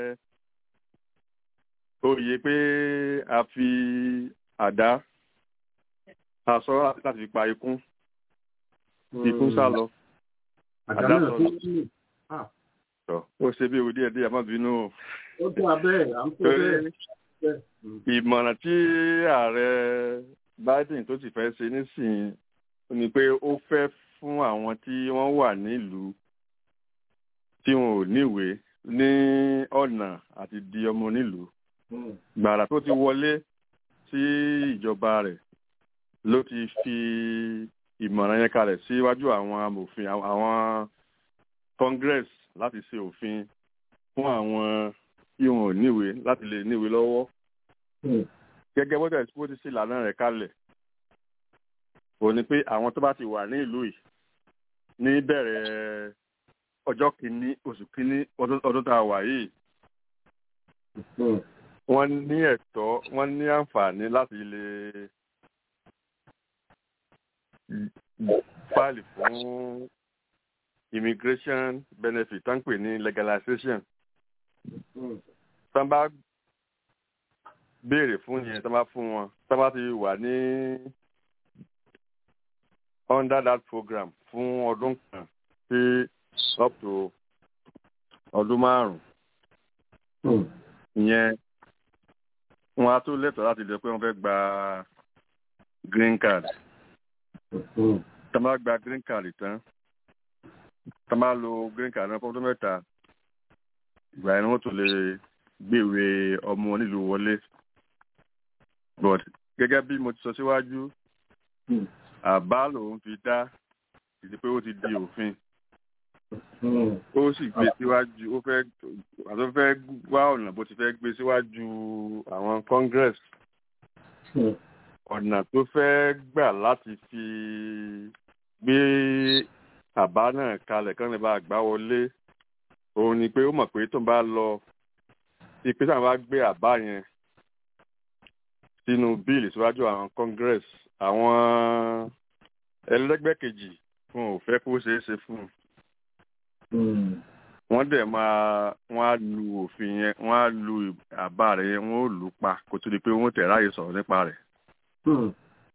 oyè pé a fi àdá aṣọ láti fi pa ikún ikún sá lọ àdá náà àdá tó sọnù. ń tọ ó ṣe bí ewu díẹ̀ díẹ̀ má bínú o ó tó abẹ́ à ń kó torí bẹ́ẹ̀ bẹ́ẹ̀. Mm. ìmọ̀ràn tí ààrẹ Biden tó sì fẹ́ ṣe nísìnyí ni pé ó fẹ́ fún àwọn tí wọ́n wà nílùú tí wọn ò níwèé ní ọ̀nà àti di ọmọ nílùú Mm. gbàrà tó ti wọlé sí ìjọba rẹ̀ ló ti fi ìmọ̀ràn yẹn kalẹ̀ síwájú àwọn amòfin àwọn- àwọn congress láti ṣe òfin fún àwọn tí wọn ò níwèé láti lè níwèé lọ́wọ́ Mm. gẹ́gẹ́ bó tẹ̀sí bó ti ṣe ìlànà rẹ̀ kalẹ̀ ò ní pé àwọn tó bá ti wà ní ìlú yìí ní bẹ̀rẹ̀ ọjọ́ kìíní oṣù kìíní ọdún ọdún tá a wà yìí Mm. wọ́n ní ẹ̀tọ́ wọ́n ní àǹfààní láti lè fáìlì fún immigration benefit tó ń pè ní legalization Mm. tó bá béèrè fún yẹn tó bá fún wọn tó bá ti wà ní under that program fún ọdún kan sí up to ọdún márùn-ún Mm. ìyẹn wọn á tó lẹ́tọ̀ọ́ láti lè pé wọ́n fẹ́ gba green card Mm. tá a bá gba green card tán tá a bá lo green card náà fọ́dún mẹ́ta ìgbà yẹn ni wọ́n tó lè gbèwé ọmọ onílùú wọlé but gẹ́gẹ́ bí mo ti sọ síwájú Mm. àbá lòun fi dá ìdí pé ó ti di òfin Mm. ó sì gbé síwájú ó fẹ́ àti ó fẹ́ wá ọ̀nà bó ti fẹ́ gbé síwájú àwọn congress Mm. ọ̀nà tó fẹ́ gbà láti fi gbé àbá náà kalẹ̀ kán lè bá gbá wọlé òun ni pé ó mọ̀ pé tó ń bá lọ ìpè sáà bá gbé àbá yẹn sínú bíìlì síwájú àwọn congress àwọn ẹlẹ́gbẹ́ kejì wọn ò fẹ́ kó ṣeé ṣe fún un Mm. wọ́n dẹ̀ máa wọ́n á lu òfin yẹn wọ́n á lu àbá rẹ̀ yẹn wọ́n ó lù ú pa kó tó di pé wọ́n tẹ̀ ráàyè sọ̀rọ̀ nípa rẹ̀. Mm.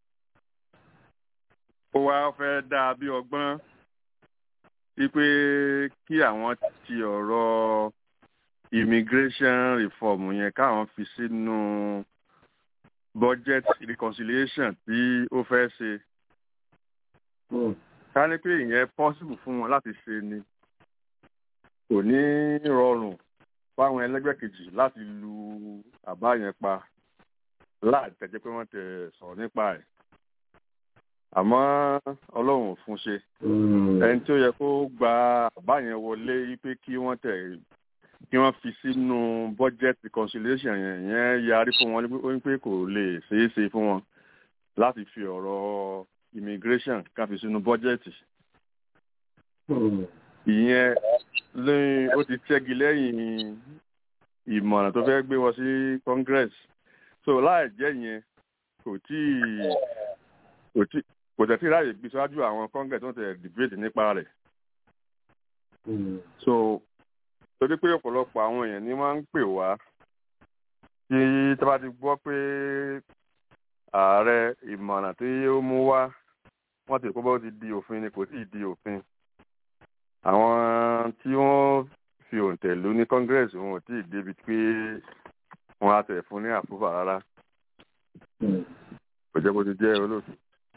ó wá fẹ́ dá a bí ọgbọ́n wípé kí àwọn ti ọ̀rọ̀ immigration reform yẹn káwọn fi sínú budget reconciliation tí ó fẹ́ ṣe Mm. ká ní pé ìyẹn possible fún wọn láti ṣe ni kò ní rọrùn fáwọn ẹlẹgbẹ́ kejì láti lu àbá yẹn pa láì tẹ̀jẹ́ pé wọ́n tẹ̀ sọ̀rọ̀ nípa ẹ̀ àmọ́ ọlọ́run ò fún ṣe Mm. ẹni tí ó yẹ kó gba àbá yẹn wọlé wípé kí wọ́n tẹ̀ kí wọ́n fi sínú budget reconciliation yẹn yẹn yarí fún wọn ó ní pé kò lè ṣeé ṣe fún wọn láti fi ọ̀rọ̀ immigration ká fi sínú bọ́jẹ̀tì Mm. ìyẹn lóyún ó ti ṣẹ́gi lẹ́yìn ìmọ̀ràn tó fẹ́ gbé wọ sí congress so láì jẹ́ yẹn kò tí kò tí kò tẹ̀ sí ráàyè gbé síwájú àwọn congress tó ń tẹ̀ debate nípa rẹ̀ Mm. so torí pé ọ̀pọ̀lọpọ̀ àwọn èèyàn ni wọ́n ń pè wá tí tí wọ́n bá ti gbọ́ pé ààrẹ ìmọ̀ràn tí ó mú wá wọ́n ti kó bá ó ti di òfin ni kò tí ì di òfin àwọn tí wọ́n fi òǹtẹ̀ lù ní congress wọn ò tí ì débi pé wọ́n á tẹ̀ fún ní àpúfà rárá Mm. kò jẹ́ bó ti jẹ́ olóòtú.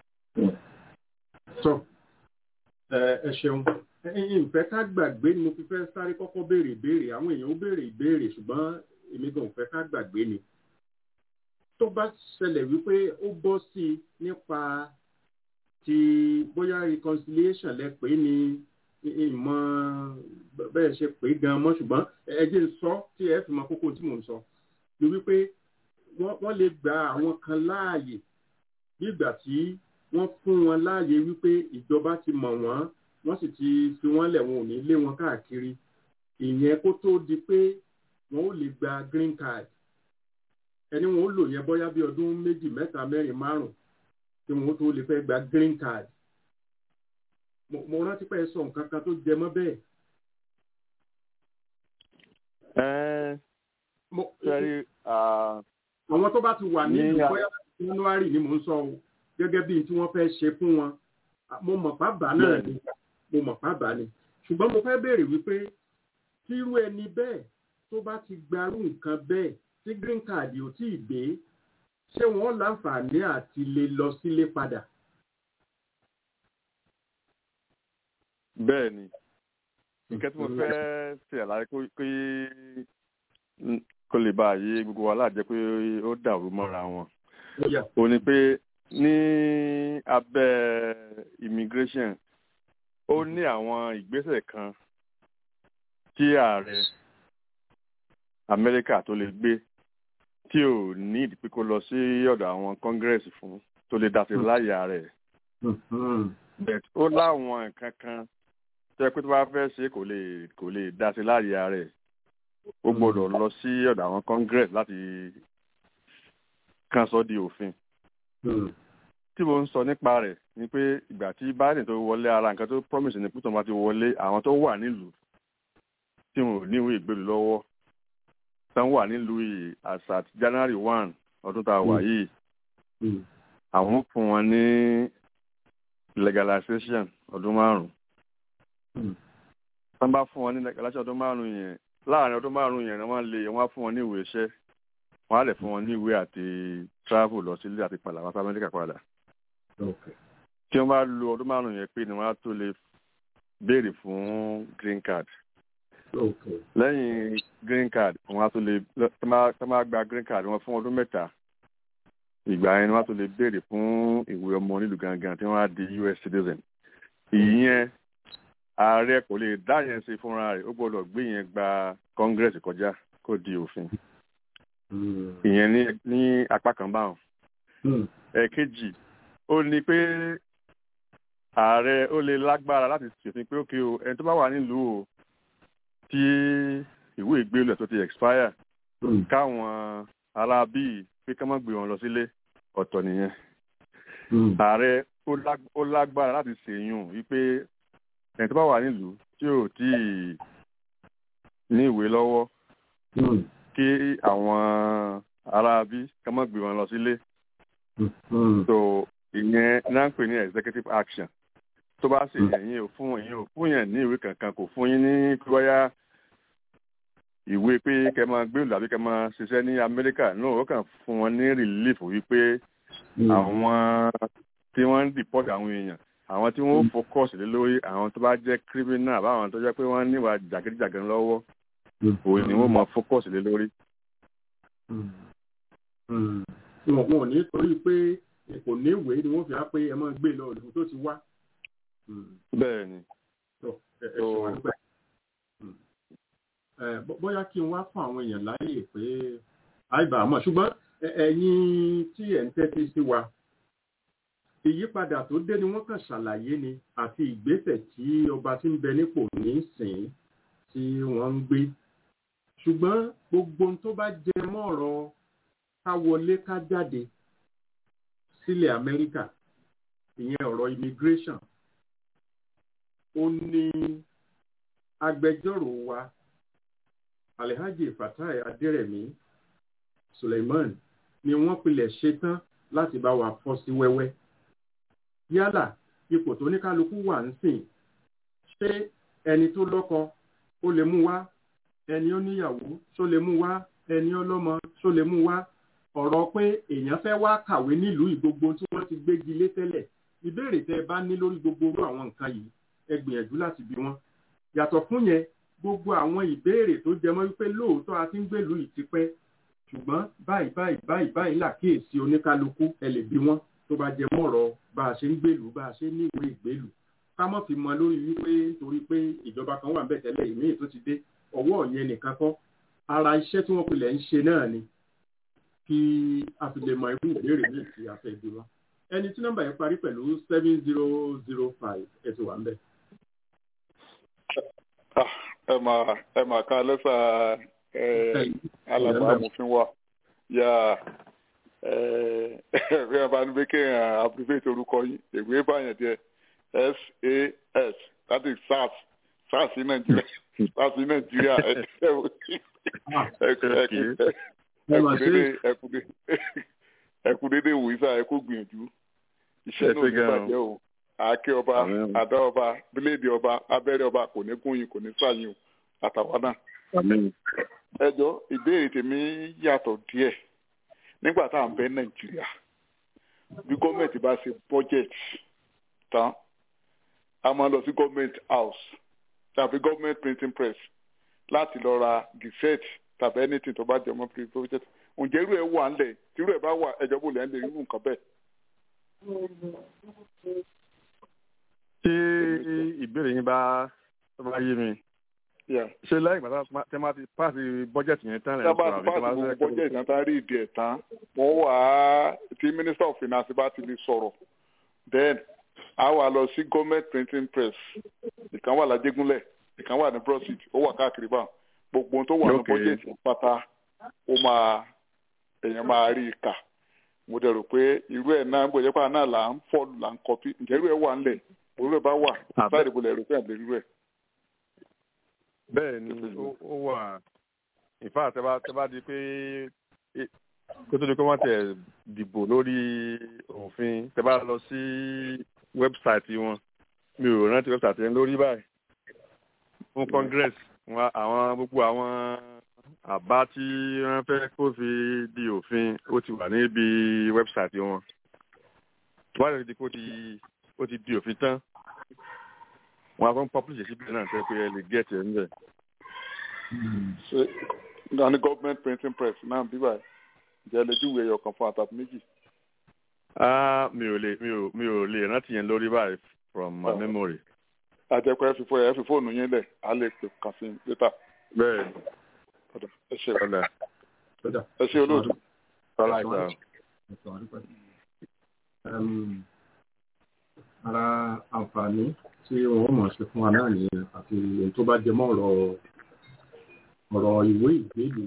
sọ ẹ ẹ ṣeun ẹyin ìfẹ́ ká gbàgbé ni mo fi fẹ́ sáré kọ́kọ́ béèrè ìbéèrè àwọn èèyàn ó béèrè ìbéèrè ṣùgbọ́n èmi gan ò fẹ́ ká gbàgbé ni tó bá ṣẹlẹ̀ wípé ó bọ́ sí i nípa ti bóyá reconciliation lẹ pé ni ìmọ̀ bẹ́ẹ̀ ṣe pé gan mọ́ ṣùgbọ́n ẹ jẹ́ n sọ tí ẹ fi mọ kókó tí mò ń sọ ni wípé wọ́n wọ́n lè gba àwọn kan láàyè bí ìgbà tí wọ́n fún wọn láàyè wípé ìjọba ti mọ̀ wọ́n wọ́n sì ti fi wọ́n lẹ̀ wọn ò ní lé wọn káàkiri ìyẹn kó tó di pé wọ́n ó lè gba green card ẹni wọn ó lò yẹn bóyá bí ọdún méjì mẹ́ta mẹ́rin márùn tí wọn ó tó lè fẹ́ gba green card mo rántí pé ẹ sọ nǹkan kan tó jẹ mọ́ bẹ́ẹ̀. sẹ́rí àwọn tó bá ti wà nílùú bóyá january ni mò ń sọ o gẹ́gẹ́ bí tí wọ́n fẹ́ ṣe fún wọn mo mọ̀ pábà náà ni mo mọ̀ pábà ni ṣùgbọ́n mo fẹ́ béèrè wípé tírú ẹni bẹ́ẹ̀ tó bá ti gbarú nǹkan bẹ́ẹ̀ tí green card ò tí ì dé ṣé wọ́n láǹfààní àti lè lọ sílé padà. bẹ́ẹ̀ ni nǹkan tí mo fẹ́ ṣe àlàyé pé kó lè bá àyè gbogbo wa láàjẹ́ pé ó dàrú mọ́ra wọn ò ní pé ní abẹ́ immigration ó ní àwọn ìgbésẹ̀ kan tí ààrẹ amẹ́ríkà tó lè gbé tí ò ní ìdí pé kó lọ sí ọ̀dọ̀ àwọn congress fún tó lè dá sí láyà rẹ̀ but ó láwọn nǹkan kan tẹ́ pé tó bá fẹ́ ṣe kò lè kò lè dá sí láyà rẹ̀ ó gbọ́dọ̀ lọ sí ọ̀dọ̀ àwọn congress láti kàn sọ di òfin tí mo ń sọ nípa rẹ̀ ni pé ìgbà tí biden tó wọlé ara nǹkan tó promise ni pé tó bá ti wọlé àwọn tó wà nílùú tí wọn ò níwèé ìgbèlú lọ́wọ́ tán wà nílùú yìí as at january one ọdún tá a wà yìí àwọn fún wọn ní legalization ọdún márùn tán bá fún wọn ní legalization ọdún márùn yẹn láàrin ọdún márùn yẹn wọ́n lè wọ́n á fún wọn ní ìwé iṣẹ́ wọ́n á lè fún wọn ní ìwé àti travel lọ sílé àti padà wá sí amẹ́ríkà padà tí wọ́n bá lo ọdún márùn yẹn pé ni wọ́n á tó lè béèrè fún green card lẹ́yìn green card wọ́n á tó lè tó máa gba green card wọn fún ọdún mẹ́ta ìgbà yẹn ni wọ́n á tó lè béèrè fún ìwé ọmọ nílùú gangan tí wọ́n á di us citizen ìyẹn ààrẹ kò lè dá yẹn ṣe fúnra rẹ̀ ó gbọ́dọ̀ gbé yẹn gba congress kọjá kó di òfin ìyẹn ní ní apá kan báwọn ẹ̀ẹ̀kejì ó ní pé ààrẹ ó lè lágbára láti ṣèfin pé ókè o ẹni tó bá wà nílùú o tí ìwé ìgbélú ẹ̀ tó ti expire káwọn ará bíi pé ká má gbé wọn lọ sílé ọ̀tọ̀ nìyẹn ààrẹ ó lágbára láti ṣèyún wípé ẹni tó bá wà nílùú tí ò tí ì ní ìwé lọ́wọ́ kí àwọn ará bí ká má gbé wọn lọ sílé so ìyẹn náà ń pè ní executive action tó bá sì ẹ̀yin ò fún ẹ̀yin ò fún yẹn ní ìwé kankan kò fún yín ní bóyá ìwé pé kẹ máa gbé ìlú àbí kẹ máa ṣiṣẹ́ ní amẹ́ríkà náà ó kàn fún wọn ní relief wípé àwọn tí wọ́n ń deport àwọn èèyàn àwọn tí wọ́n focus lé lórí àwọn tó bá jẹ́ criminal àbáwọn tó jẹ́ pé wọ́n níwà jàgídíjàgan lọ́wọ́ òun ni wọ́n máa focus lé lórí. wọn ò ní torí pé kò ní ìwé ni wọ́n fi á pé ẹ máa gbé lọ ìlú tó ti wá. bẹ́ẹ̀ ni. bóyá kí n wá fún àwọn èèyàn láàyè pé àìbá àmọ́ ṣùgbọ́n ẹ̀yin tí ẹ̀ ń tẹ́tí sí wa ìyípadà tó dé ni wọ́n kàn ṣàlàyé ni àti ìgbésẹ̀ tí ọba tí ń bẹ nípò ní sìn tí wọ́n ń gbé ṣùgbọ́n gbogbo ohun tó bá jẹ mọ́ ọ̀rọ̀ ká wọlé ká jáde sílẹ̀ amẹ́ríkà ìyẹn ọ̀rọ̀ immigration ó ní agbẹjọ́rò wa alhaji fatai adérẹ̀mí suleiman ni wọ́n pilẹ̀ ṣetán láti bá wa fọ́ sí wẹ́wẹ́ yálà ipò tó ní kálukú wà ń sìn ṣé ẹni tó lọ́kọ ó lè mú wá ẹni ó níyàwó ṣó lè mú wá ẹni ọlọ́mọ ṣó lè mú wá ọ̀rọ̀ pé èèyàn fẹ́ wá kàwé nílùú ìgbogbo tí wọ́n ti gbégi lé tẹ́lẹ̀ ìbéèrè tẹ́ ẹ bá ní lórí gbogbo orú àwọn nǹkan yìí ẹ gbìyànjú láti bí wọn yàtọ̀ fún yẹn gbogbo àwọn ìbéèrè tó jẹmọ́ wípé lóòótọ́ a ti ń gbèlú ìtipẹ́ ṣùgbọ́n báyìí báyìí báyìí báyìí làkíyèsí oníkálukú ẹ lè bí wọn tó bá jẹ mọ́rọ̀ bá a ṣe ń gbèlú bá a ṣe ní ìwé ìgbèlú ká mọ̀ fi mọ lórí wípé torí pé ìjọba kan wà ń bẹ̀ tẹ́lẹ̀ ìmíì tó ti dé ọwọ́ yẹn nìkan kọ́ ara iṣẹ́ tí wọ́n pilẹ̀ ń ṣe náà ni kí a fi lè mọ irú ìbéèrè ní ìtì afẹ́ ìbí wọn ẹni tí nọ́mbà yẹn parí pẹ̀lú seven zero zero five ẹ ti wà ń bẹ̀. ẹ máa ẹ máa ká lẹ́sà alàgbà amòfin wa yà ẹ ẹ bá ní pé kéèyàn abbreviate orúkọ yín èwe báyẹn díẹ̀ sas that is sars sars ní nàìjíríà sars ní nàìjíríà ẹ ẹkú dédé wò isa ẹ kó gbìyànjú iṣẹ́ náà ní bàjẹ́ o àáké ọba àdá ọba bíléèdì ọba abẹ́rẹ́ ọba kò ní kún yín kò ní sàyìn o àtàwọn náà. ẹ jọ ìbéèrè tèmi yàtọ̀ díẹ̀ nígbà tá à ń bẹ nàìjíríà bí gọ́ọ̀mẹ̀ntì bá ṣe budget tán a máa lọ sí gọ́ọ̀mẹ̀ntì house tàbí gọ́ọ̀mẹ̀ntì printing press láti lọ ra gazette tàbí anything tó bá jẹ mọ́ project ǹjẹ́ irú ẹ̀ wà ńlẹ̀ tí irú ẹ̀ bá wà ẹ̀jọ̀ bò lẹ́ ń lè irú nǹkan bẹ́ẹ̀. tí ìbéèrè yín bá tó bá yé mi ṣe lẹ́yìn ìgbà tí wọ́n ti pàṣẹ bọ́jẹ̀tì yẹn tán lẹ́yìn ìgbà tí wọ́n ti pàṣẹ bọ́jẹ̀tì yẹn tán rí ìdí ẹ̀ tán wọ́n wà á tí minister of finance bá ti lè sọ̀rọ̀ then a wà lọ sí government printing press ìkan wà lájẹgúnlẹ̀ ìkan wà ní brosit ó wà káàkiri báwọn gbogbo ohun tó wà ní bọ́jẹ̀tì pátá ó máa èèyàn máa rí i kà mo dẹ̀ rò pé irú ẹ̀ náà gbọ́dọ̀ pé náà là ń fọ́ọ̀lù là ń kọpí ǹjẹ́ irú ẹ̀ wà ńlẹ̀ irú ẹ̀ bá wà sáà ìdìbò lẹ̀ rò pé àbẹ̀ irú ẹ̀. bẹ́ẹ̀ ni ó wà ìfá tẹ́bá tẹ́bá di pé kó tó di pé wọ́n tẹ̀ dìbò lórí òfin tẹ́bá lọ sí wẹ́bsáìtì wọn mi ò rántí wẹ́bsáìtì yẹn lórí báyìí fún congress àwọn gbogbo àwọn àbá tí wọ́n fẹ́ kó fi di òfin ó ti wà níbi wẹ́bsáìtì wọn wọ́n á lè di kó ti ó ti di òfin tán wọ́n á fọ́n publish síbi náà tẹ́ pé ẹ lè get ẹ̀ níbẹ̀. ṣe ní government printing press náà bí báyìí jẹ́ lè júwèé ẹyọ kan fún àtàkùn méjì. mi ò lè mi ò mi ò lè rántí yẹn lórí báyìí from my memory. àjẹpẹ́ ẹ fi fọ ẹ fi fóònù yín lẹ̀ á lè pè kàn sí létà. bẹ́ẹ̀ ẹ ṣe ọ̀dà ẹ ṣe olóòtú. ọ̀la ìgbà. ara àǹfààní tí wọ́n mọ̀ ṣe fún wa náà nìyẹn àti èyí tó bá jẹ mọ́ ọ̀rọ̀ ọ̀rọ̀ ìwé ìgbélú.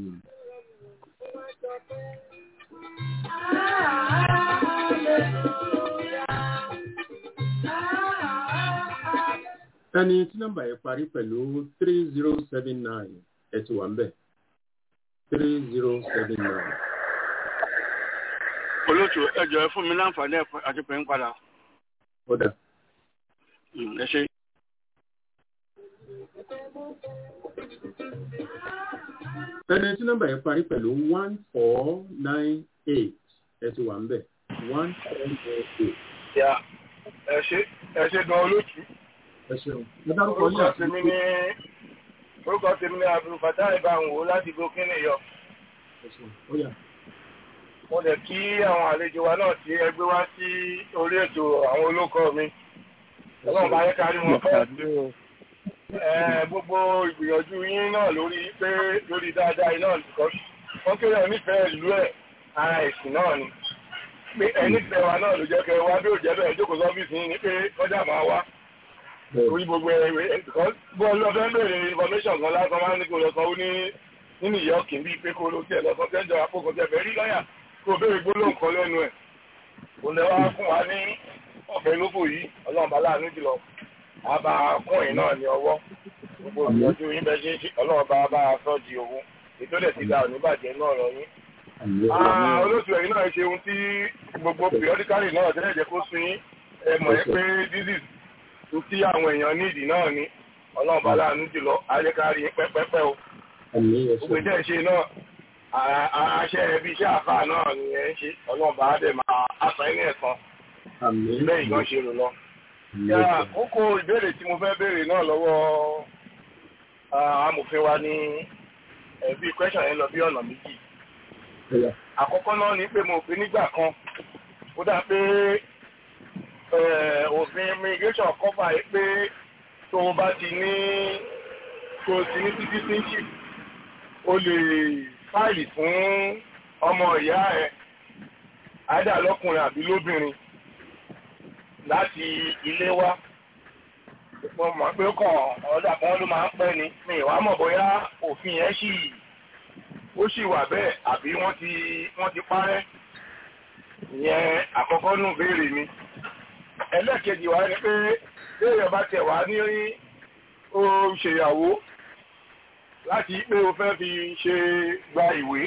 ẹni tí nọ́mbà yẹn parí pẹ̀lú three zero seven nine ẹ ti wà ń bẹ̀ three zero seven nine. olóòtú ẹ jọ̀ọ́ fún mi láǹfààní àti pè ń padà. ó dà. ẹ ṣe. ẹni tí nọ́mbà yẹn parí pẹ̀lú one four nine eight ẹ ti wà ń bẹ̀ one four nine eight. ya ẹ ṣe ẹ ṣe gan olóòtú. ẹ ṣeun ẹ dárúkọ yín àti tèmi ní orúkọ tèmi ní abdulfatah ìbáwò láti burkina yọ. ẹ ṣeun ó yá mo lè kí àwọn àlejò wa náà tí ẹgbẹ́ wá sí orí ètò àwọn olóko mi ọlọ́run bá yẹ kárí wọn fẹ́ gbogbo ìgbìyànjú yín náà lórí pé lórí dáadáa iná nìkan wọ́n kéré onífẹ̀ẹ́ ìlú ẹ̀ ara ẹ̀sìn náà ni pé ẹnífẹ̀ẹ́ wa náà ló jẹ́ kẹ́ wá bí òjẹ́ bẹ́ẹ̀ jókòó sọ́fíìsì yín ni pé kọjá máa wá orí gbogbo ẹ̀wẹ̀ bọ́ọ̀lù ọ̀fẹ́ bèrè information kan lásán máa ń ní kó lọ sanwó ní nínú ìyọ́ọ̀kì bíi pé kó ló tiẹ̀ lọ sọ tẹ́jọ àpòkò tẹ̀ fẹ́ rí lọ́yà kó béèrè gbólóhùn kan lẹ́nu ẹ̀ kò lè wá fún wa ní ọ̀fẹ́ lóko yìí ọlọ́run bá láàánú jùlọ àbá kún yìí náà ní ọwọ́ gbogbo ìyọjú yín bẹ́ẹ̀ ṣe ń ṣe ọlọ́run bá bá a sọ di owó ètò lè ti da òní bàjẹ́ náà lọ yín. olóṣù ẹ̀yìn náà ṣe ohun tí gbogbo periodically náà tẹ́lẹ̀ jẹ́ kó sun yín ẹ mọ̀ ẹ́ pé disease tó tí àwọn èèyàn nídìí náà ni ọlọ́run bá láàánú jùlọ ayékárí pẹ́pẹ́pẹ́ o gbogbo ìjẹ́ ìṣe náà àṣẹ ẹbí iṣẹ́ àfà náà ni ẹ ń ṣe ọlọ́ọ̀bá dẹ̀ máa aṣọ ẹni ẹ̀kan bẹ́ẹ̀ ìgbọ́n ṣe rò lọ. yà kókó ìbéèrè tí mo fẹ́ béèrè náà lọ́wọ́ amòfin wa ní ẹ̀bí question yẹn lọ bí ọ̀nà méjì. àkọ́kọ́ náà ni pé mo fi nígbà kan ó dà pé òfin immigration cover yìí pé tó o bá ti ní tó o ti ní citizenship o lè fáìlì fún ọmọ ìyá ẹ àádà lọkùnrin àbí lóbìnrin láti ilé wá mo mọ̀ pé kàn ọ̀dà kan ló máa ń pẹ́ ni mi ìwà mọ̀ bóyá òfin yẹn sì ó sì wà bẹ́ẹ̀ àbí wọ́n ti wọ́n ti parẹ́ ìyẹn àkọ́kọ́ nù béèrè mi ẹlẹ́ẹ̀kejì wa ni pé béèrè bá tẹ̀ wá ní ó ṣèyàwó láti pé o fẹ́ fi ṣe gba ìwé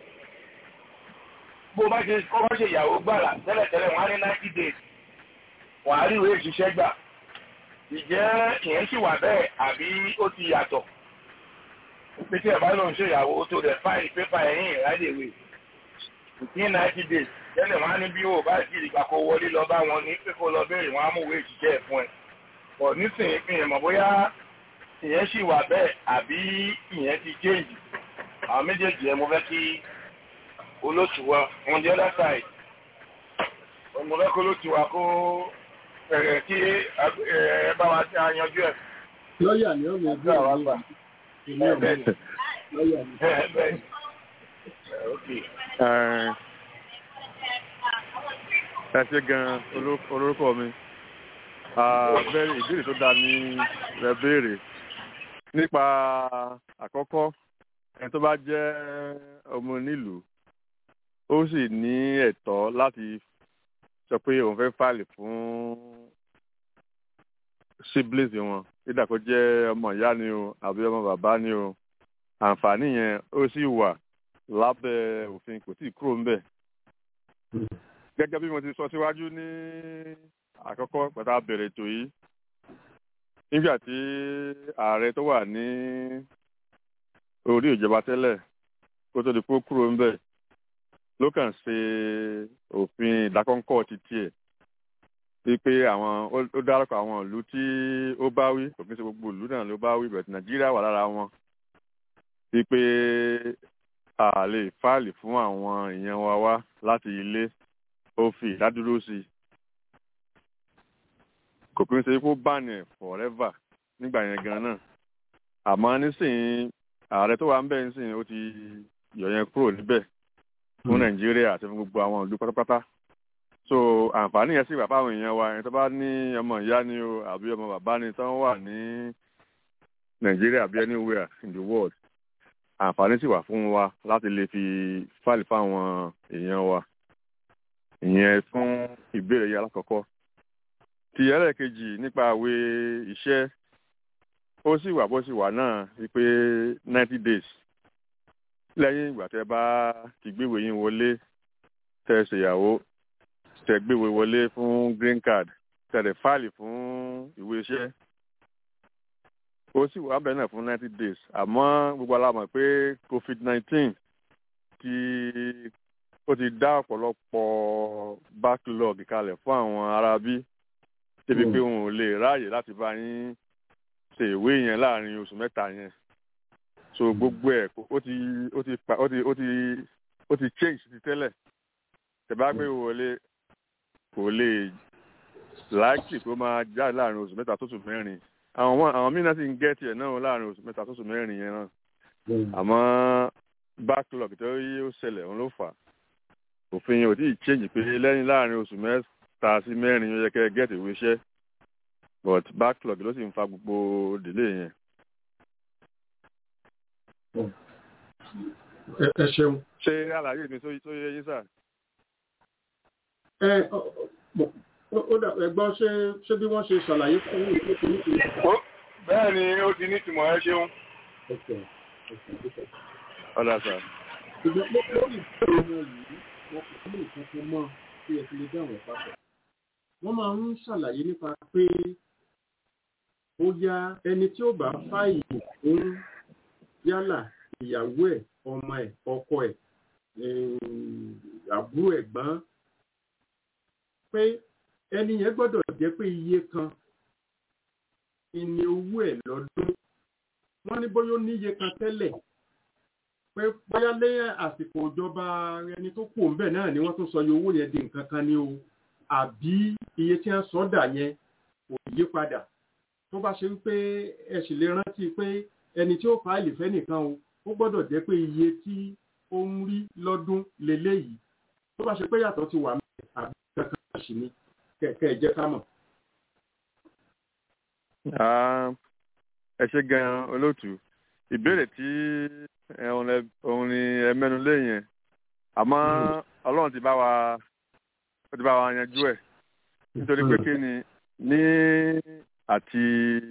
bó bá ṣe kọ́ bá ṣe ìyàwó gbàrà tẹ́lẹ̀tẹ́lẹ̀ wọ́n á ní ninety days wọ́n á rí ìwé ìṣiṣẹ́ gbà ìjẹ́ ìyẹn sì wà bẹ́ẹ̀ àbí ó ti yàtọ̀ pé tí ẹ̀ bá lòun ṣe ìyàwó tó rẹ̀ fáìlì pépà ẹ̀yìn ìrádìíwé ní ninety days tẹ́lẹ̀ wọ́n á ní bí o bá ti ìgbà kó wọlé lọ bá wọn ní pé kó lọ béèrè wọ́n á mú ìwé ìṣiṣẹ́ ẹ̀ fún ẹ pọ̀ nísìnyí fi hàn mọ̀ bóyá ìyẹn sì wà bẹ́ẹ̀ àbí ìyẹn ti change àwọn méjèèjì ẹ mo fẹ́ kí olóòtú wa on the other side mo fẹ́ kó olóòtú wa kó ẹ̀rẹ̀ kí ẹ bá wa yanjú ẹ̀. lọ́ọ̀yà ni ó yẹ bí àwọn àgbà ìlú ọ̀gbìn lọ́ọ̀yà ni. bẹ́ẹ̀ okay. ẹ ṣe gan olórúkọ mi bẹ́ẹ̀ ìbéèrè tó dáa ní ẹ béèrè nípa àkọ́kọ́ ẹni tó bá jẹ́ ọmọ nílùú ó sì ní ẹ̀tọ́ láti sọ pé òun fẹ́ fàlè fún siblings wọn nígbà kó jẹ́ ọmọ ìyá ni o àbí ọmọ bàbá ni o àǹfààní yẹn ó sì wà lábẹ́ òfin kò tí ì kúrò ńbẹ̀. gẹ́gẹ́ bí mo ti sọ síwájú ní àkọ́kọ́ pẹ̀tà bẹ̀rẹ̀ ètò yìí nígbà tí ààrẹ tó wà ní orí ìjọba tẹ́lẹ̀ kó tó di pé ó kúrò ńbẹ̀ ló kàn ṣe òfin ìdákọ́ńkọ́ ti tiẹ̀ wípé àwọn ó dárúkọ àwọn ìlú tí ó bá wí kò kí n ṣe gbogbo ìlú náà ló bá wí bẹ̀rẹ̀ nàìjíríà wà lára wọn wípé a lè fáàlì fún àwọn èèyàn wa wá láti ilé ó fi ìdádúró sí i kò kí n ṣe kó bánì forever nígbà yẹn gan náà àmọ́ nísìnyí ààrẹ tó wà ń bẹ̀ nísìnyí ó ti yọ yẹn kúrò níbẹ̀ fún nàìjíríà àti fún gbogbo àwọn ìlú pátápátá so àǹfààní yẹn sì wà fáwọn èèyàn wa ẹni tó bá ní ọmọ ìyá ni o àbí ọmọ bàbá ni tó wà ní nàìjíríà bí anywhere in the world àǹfààní sì wà fún wa láti lè fi fáìlì fáwọn èèyàn wa ìyẹn fún ìbéèrè yẹn alákọ̀ọ́kọ́ ti ẹlẹ́ẹ̀kejì nípa àwé iṣẹ́ ó sì wà bó sì wà náà wípé ninety days lẹ́yìn ìgbà tẹ́ bá ti gbéwèé yín wọlé tẹ́ ṣèyàwó tẹ́ gbéwèé wọlé fún green card tẹ́ dẹ̀ fáìlì fún ìwé iṣẹ́ ó sì wà bẹ́ẹ̀ náà fún ninety days àmọ́ gbogbo alámọ̀ pé covid nineteen ti ó ti dá ọ̀pọ̀lọpọ̀ backlog kalẹ̀ fún àwọn aráabí débi pé wọn ò lè ráàyè láti bá yín ṣe ìwé yẹn láàrin oṣù mẹ́ta yẹn so gbogbo ẹ̀ ó ti ó ti pa ó ti ó ti ó ti change ti tẹ́lẹ̀ tẹ̀bá gbé wọlé kò lè láìkì tó máa jáde láàrin oṣù mẹ́ta tó sùn mẹ́rin àwọn àwọn mìíràn sì ń gẹ́ tiẹ̀ náà láàrin oṣù mẹ́ta tó sùn mẹ́rin yẹn náà àmọ́ backlog tó yí ó ṣẹlẹ̀ òun ló fà á òfin yẹn ò tí ì change pé lẹ́yìn láàrin oṣù mẹ́ta sí mẹ́rin ó yẹ kẹ́ gẹ́tì ìwé iṣẹ́ but backlog ló sì ń fa gbogbo delay yẹn. ẹ ṣeun. ṣé àlàyé mi tó yẹ yín sà. ẹ ó dà ẹgbọ́n ṣé ṣé bí wọ́n ṣe ṣàlàyé fún yín ló ti ní ìtumọ̀. bẹ́ẹ̀ ni ó ti ní ìtumọ̀ ẹ ṣeun. ọ̀dà sà. ṣùgbọ́n lórí ìbéèrè wọn yìí wọn kò ní ìkankan mọ́ tí ẹ fi lè dáhùn papọ̀. wọ́n máa ń ṣàlàyé nípa pé ó yá ẹni tí ó bá fáìlì fún yálà ìyàwó ẹ̀ ọmọ ẹ̀ ọkọ ẹ̀ àbúrò ẹ̀gbọ́n pé ẹni yẹn gbọ́dọ̀ jẹ́ pé iye kan ìní owó ẹ̀ lọ́dún wọ́n ní bóyá ó níye kan tẹ́lẹ̀ pé bóyá lẹ́yìn àsìkò ìjọba ẹni tó kù ńbẹ̀ náà ni wọ́n tún sọ iye owó yẹn di nǹkan kan ní o àbí iye tí wọ́n sọ dà yẹn kò yí padà tó bá ṣe wípé ẹ sì lè rántí pé ẹni tí ó fáìlì fẹ́ nìkan o ó gbọ́dọ̀ jẹ́ pé iye tí ó ń rí lọ́dún leléyìí tó bá ṣe pé yàtọ̀ ti wà mẹ́rin àbí kankan sì ni kẹ̀kẹ́ ẹ jẹ́ ká mọ̀. ẹ ṣe gan-an olóòtú ìbéèrè tí òun ni ẹ mẹ́nu lé yẹn àmọ́ ọlọ́run ti bá wa ó ti bá wa yanjú ẹ̀ nítorí pé kí ni ní àti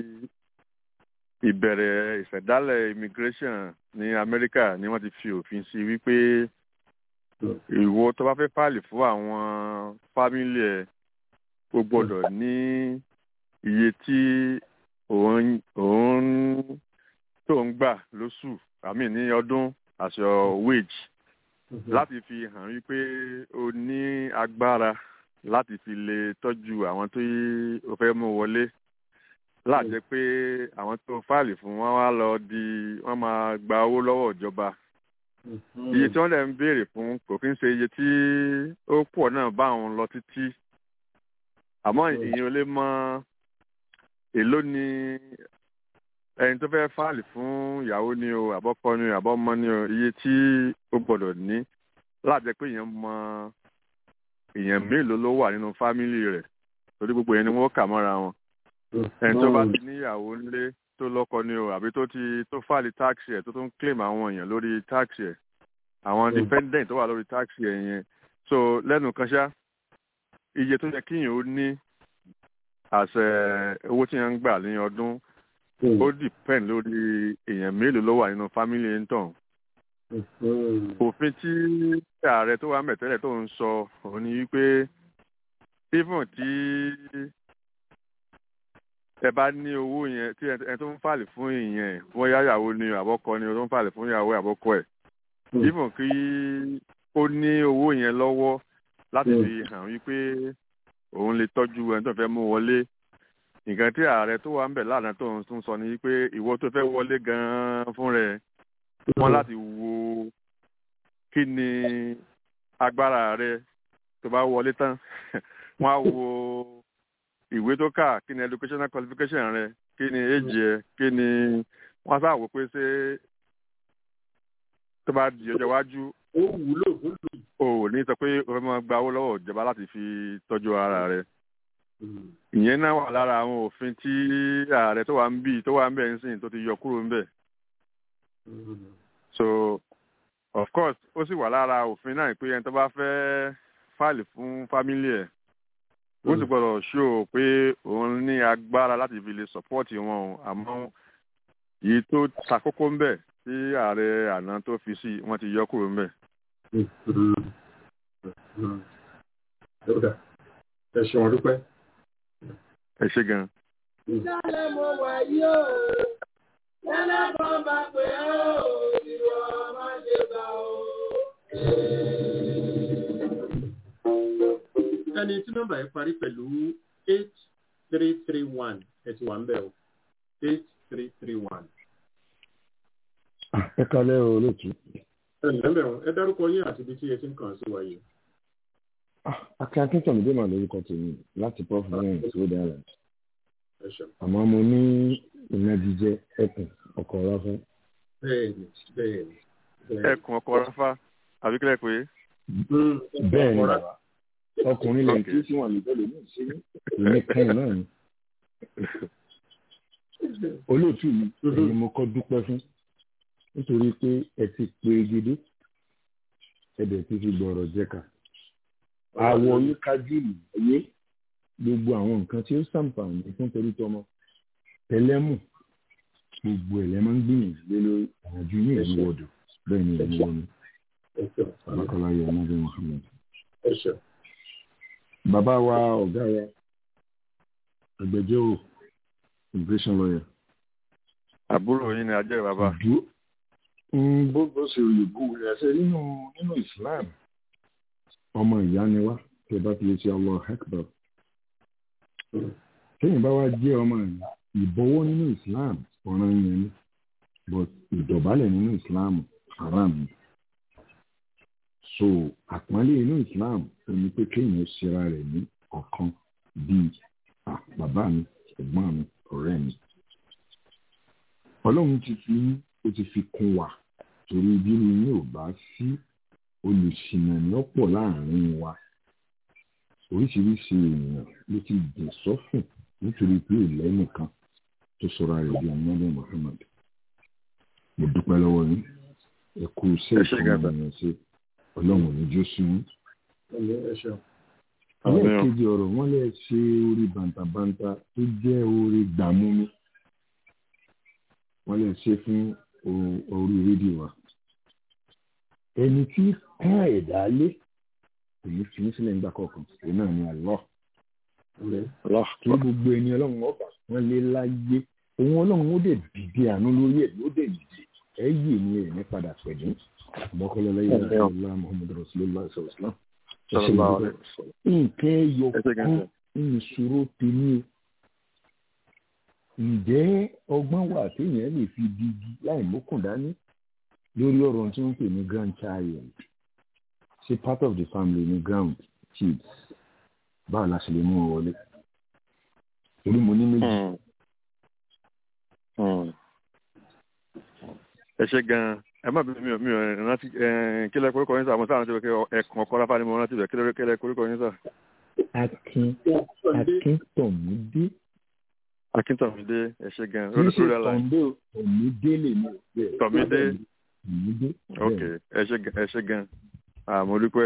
ìbẹ̀rẹ̀ ìṣẹ̀dálẹ̀ immigration ní amẹ́ríkà ni wọ́n ti fi òfin sí wípé ìwọ tó bá fẹ́ fáìlì fún àwọn fámílì ẹ̀ o gbọ́dọ̀ ní iye tí òun òun tó ń gbà lóṣù àmì ní ọdún àṣọ wage láti fi hàn wípé o ní agbára láti fi lè tọ́jú àwọn tó o fẹ́ mú wọlé láàjẹ́ pé àwọn tó fáìlì fún wọn wá lọ di wọ́n máa gba owó lọ́wọ́ ìjọba iye tí wọ́n lè ń béèrè fún kò kí ń ṣe iye tí ó pọ̀ náà bá àwọn lọ títí àmọ́ ìyẹn ò lè mọ èló ni ẹni tó fẹ́ fáìlì fún ìyàwó ni o àbọ́kọ ni o àbọ́mọ ni o iye tí ó gbọ́dọ̀ ní láàjẹ́ pé èèyàn mọ èèyàn mélòó ló wà nínú fámìlì rẹ̀ torí gbogbo yẹn ni wọ́n kà mọ́ra wọn ẹni tó bá ti níyàwó ńlé tó lọ́kọ ni o àbí tó ti tó fáìlì táàkì ẹ̀ tó tún claim àwọn èèyàn lórí táàkì ẹ̀ àwọn dependent tó wà lórí táàkì ẹ̀ yẹn so lẹ́nu kan ṣá iye tó yẹ kíyàn ó ní àṣẹ owó tí yẹn ń gbà ní ọdún ó depend lórí èèyàn mélòó ló wà nínú fámìlì ẹ̀ ń tàn òfin tí ààrẹ tó wà mẹ̀tẹ́lẹ̀ tó ń sọ òun ni wípé even tí ẹ bá ní owó yẹn tí ẹ tó ń fàlè fún ìyẹn wọ́n yá ìyàwó ni àbọ́kọ ni tó ń fàlè fún ìyàwó àbọ́kọ ẹ̀ even kí ó ní owó yẹn lọ́wọ́ láti fi hàn wípé òun lè tọ́jú ẹni tó fẹ́ mú wọlé nǹkan tí ààrẹ tó wà ń bẹ̀ lánàá tó ń sọ ni wípé ìwọ tó fẹ́ wọlé gan-an fún rẹ̀ wọ́n láti wo kí ni agbára rẹ tó bá wọlé tán wọ́n á wo ìwé tó kà kí ni educational qualification rẹ kí ni age ẹ kí ni wọ́n sáà wò pé ṣé tó bá di ọjọ́ iwájú ó wúlò fún mi. o ò ní sọ pé o fẹ́ máa gba owó lọ́wọ́ ìjọba láti fi tọ́jú ara rẹ ìyẹn náà wà lára àwọn òfin tí ààrẹ tó wà ń bì tó wà ń bẹ̀ ń sìn tó ti yọ kúrò ń bẹ̀ so of course ó sì wà lára òfin náà pé ẹni tó bá fẹ́ fáìlì fún fámílì ẹ̀ ó sì gbọ́dọ̀ ṣó pé òun ní agbára láti fi lè sọ́pọ́ọ̀tì wọn o àmọ́ èyí tó ṣàkókò ń bẹ̀ tí ààrẹ àná tó fi sí wọ́n ti yọ kúrò ń bẹ̀. ẹ ṣeun dúpẹ́. ẹ ṣe gan. ìdálẹ́ mo wà yóò lẹ́lẹ́kọ̀ọ́ bá pé ó ìwọ má ṣe bá o. ẹni tí nọ́mbà yẹn parí pẹ̀lú eight three three one ẹ ti wà ń bẹ̀ o eight three three one. ẹ kalẹ́ o lóòtú. ẹ ǹlẹ́ bẹ̀rù ẹ dárúkọ yín àti ibi tí ẹ ti ń kàn sí wa yìí. akin akíntàn mi dé màá lórúkọ tèmi láti prof ryan rhode island. ẹ ṣeun. àmọ́ mo ní ìnagijẹ ẹkùn ọkọ̀ ráfá. bẹ́ẹ̀ni bẹ́ẹ̀ni. ẹkùn ọkọ̀ ráfá àbí kílẹ̀ pé. bẹ́ẹ̀ ni bàbá ọkùnrin lè kí sí wọn lùbẹ́ lómi ìṣeré èmi kan náà ni. olóòtú mi èyí mo kọ́ dúpẹ́ fún nítorí pé ẹ ti pe gidi ẹ̀dẹ̀ ti fi gbọ̀rọ̀ jẹ́ka. àwọ̀ yín kájú ìyẹ́ gbogbo àwọn nǹkan tí ó ṣàǹfààní fún torí tọmọ tẹlẹ́mù gbogbo ẹ̀ lẹ́ máa ń gbìyànjú lé lórí ìrìnàjò yín ìlú wọ̀dọ̀ bẹ́ẹ̀ ni ìlú wọn ni alákọ̀ọ́lá yọ ọmọdé muhammed. bàbá wa ọ̀gá wa agbẹjọ́rò immigration lawyer. àbúrò yín ni ajẹ́ bàbá. bó bó ṣe òyìnbó rẹ̀ ṣe nínú nínú islam ọmọ ìyá ni wá tẹ bá fi lè ṣe allah akbar téèyàn bá wá jẹ́ ọmọ ìyá ìbọ̀wọ́ nínú islam ọ̀ràn yẹn ni but ìdọ̀bálẹ̀ nínú islam haram ni so àpọ́nlé inú islam ò ní pé kéèyàn ṣera rẹ̀ ní ọ̀kan bíi bàbá mi ẹ̀gbọ́n mi ọ̀rẹ́ mi ọlọ́run ti fi ó ti fi kún wa torí bí mi ò bá sí olùsìnà ní ọ̀pọ̀ láàrin wa oríṣiríṣi èèyàn ló ti dè sọ́fìn nítorí pé ìlẹ́nìkan tó sọ̀rọ̀ rẹ̀ bí ọmọdé Muhammad mo dúpẹ́ lọ́wọ́ yín ẹ kú iṣẹ́ ìfọwọ́ ènìyàn ṣe ọlọ́run ò ní jó sí yín. ẹlẹ́ẹ̀kejì ọ̀rọ̀ wọ́n lè ṣe orí bàǹtàbàǹtà tó jẹ́ orí gbàmúmi wọ́n lè ṣe fún orí rédíò wa ẹni tí ká ẹ̀dá lé kò ní fi sílẹ̀ nígbà kọ̀ọ̀kan èyí náà ni àlọ́ kí gbogbo ẹni ọlọ́run ọba wọn lé láyé òun ọlọ́run ó dẹ̀ dìde àánú lórí ẹ̀ ló dẹ̀ dìde ẹ yìí ni ẹ̀ ní padà pẹ̀lú ọmọkọlọ lẹ́yìn ọlá muhammed rasulillah sallam nǹkan ẹyọ kan ìṣòro tèmi o ǹjẹ́ ọgbọ́n wà téèyàn lè fi digi láì mókùn dání lórí ọ̀rọ̀ tí wọ́n pè ní grandchild ṣe part of the family ní ground kids báwo la ṣe lè mú ọ wọlé torí mo ní méjì. ẹ ṣe gan-an ẹ má bí mi ò mi ò rántí kílẹ̀ koríko yín sá mo sáà rántí pé ẹ̀kan ọkọ láfa ni mo rántí bẹ̀ kílẹ̀ kílẹ̀ koríko yín sá. akin akíntọ̀mídé. akíntọ̀mídé ẹ ṣe gan-an. kì í ṣe tọ̀mídé tọ̀mídé lè mú bẹ́ẹ̀. tọ̀mídé tọ̀mídé. ok ẹ ṣe gan-an mo dúpẹ́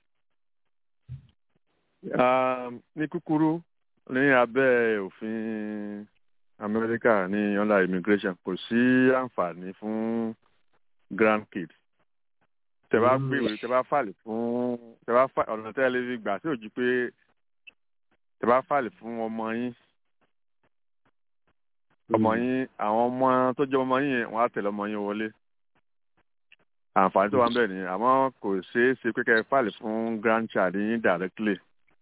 ní kúkúrú ní abẹ́ òfin amẹ́ríkà ní under immigration kò sí àǹfààní fún grandkids tẹ bá gbèwé tẹ bá fàlè fún tẹ bá fà ọ̀nà tẹ́ ẹ lè fi gbà tí ò jí pé tẹ bá fàlè fún ọmọ yín ọmọ yín àwọn ọmọ tó jẹ́ ọmọ yín yẹn wọ́n á tẹ̀lé ọmọ yín wọlé àǹfààní tó wà ń bẹ̀ ni àmọ́ kò ṣeé ṣe pé kẹ́ ẹ fàlè fún grandchild yín directly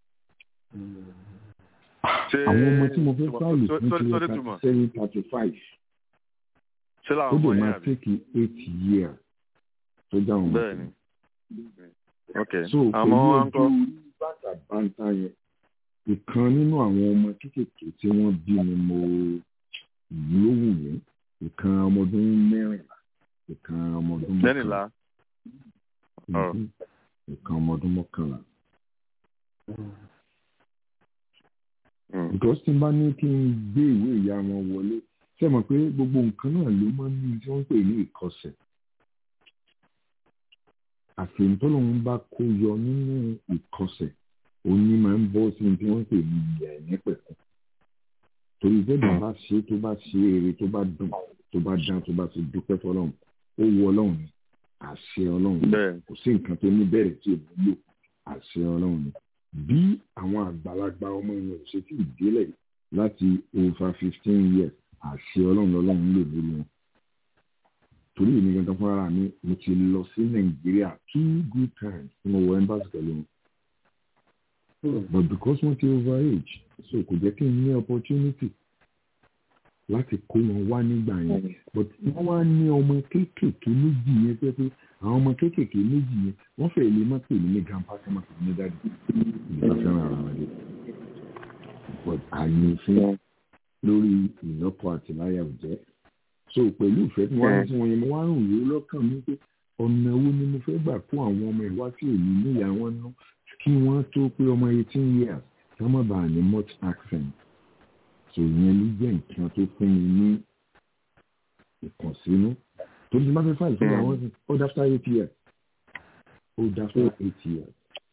àwọn ọmọ tí mo fẹ́ fáìlì fún ti wọ́n thirty seven thirty five ó dè máa tẹ́kì eight years tó dáhùn bẹ́ẹ̀ ni ok so pẹ̀lú ojú bàtà bàtà yẹn ìkan nínú àwọn ọmọ kéékèèké tí wọ́n bí ni mo yóò wù mí ìkan ọmọ ọdún mẹ́rìnlá ìkan ọmọ ọdún mẹ́rìnlá ìkan ọmọ ọdún mọ́kànlá because tí n bá ní kí n gbé ìwé ìyá wọn wọlé ṣe mọ̀ pé gbogbo nǹkan náà ló máa ń ní tí wọ́n ń pè ní ìkọsẹ̀ àfihàn tó lòun bá kó yọ nínú ìkọsẹ̀ òní máa ń bọ́ sí tí wọ́n ń pè ní ìyá ẹ̀ nípẹ̀kun torí bẹ́ẹ̀ bá ṣe tó bá ṣe eré tó bá dùn tó bá dán tó bá ti dúpẹ́ fọlọ́run ó wọ ọlọ́run ni àṣẹ ọlọ́run kò sí nǹkan tó ní bẹ̀rẹ̀ tí èmi lò àṣẹ ọlọ́run ni bí àwọn àgbàlagbà ọmọ yẹn ò ṣe tí ì délẹ̀ láti over fifteen years àṣẹ ọlọ́run lọ́lọ́run lò lórí wọn. torí èmi gangan fún ara mi mo ti lọ sí nàìjíríà two good times tí mo wọ embassy pẹ̀lú wọn. but because wọ́n ti over age so kò jẹ́ kí n ní opportunity láti kó wọn wá nígbà yẹn but wọ́n wá ní ọmọ kéékèèké méjì yẹn pé pé àwọn ọmọ kéékèèké méjì yẹn wọ́n fẹ́ẹ́ lè má pè mí ní grandpa kí wọ́n má pè mí ní dáàdì ìgbà fẹ́ràn ara wọn dé but àyè fún lórí ìlọ́pọ̀ àti láyà òjẹ́ so pẹ̀lú ìfẹ́ tí wọ́n á sí wọn yẹn mo wá rùn yìí lọ́kàn mi pé ọ̀nà wo ni mo fẹ́ gbà fún àwọn ọmọ ìwá tí èmi níyà wọn ná kí wọ́n tó pé ọmọ eighteen years kí wọ́n má bàa ní much accent so ìyẹn ló jẹ́ nǹkan tó fún mi ní ìkànsínú tó ní bá fẹ́ fàìlì fún àwọn ọ̀sìn old after eight years old after eight years.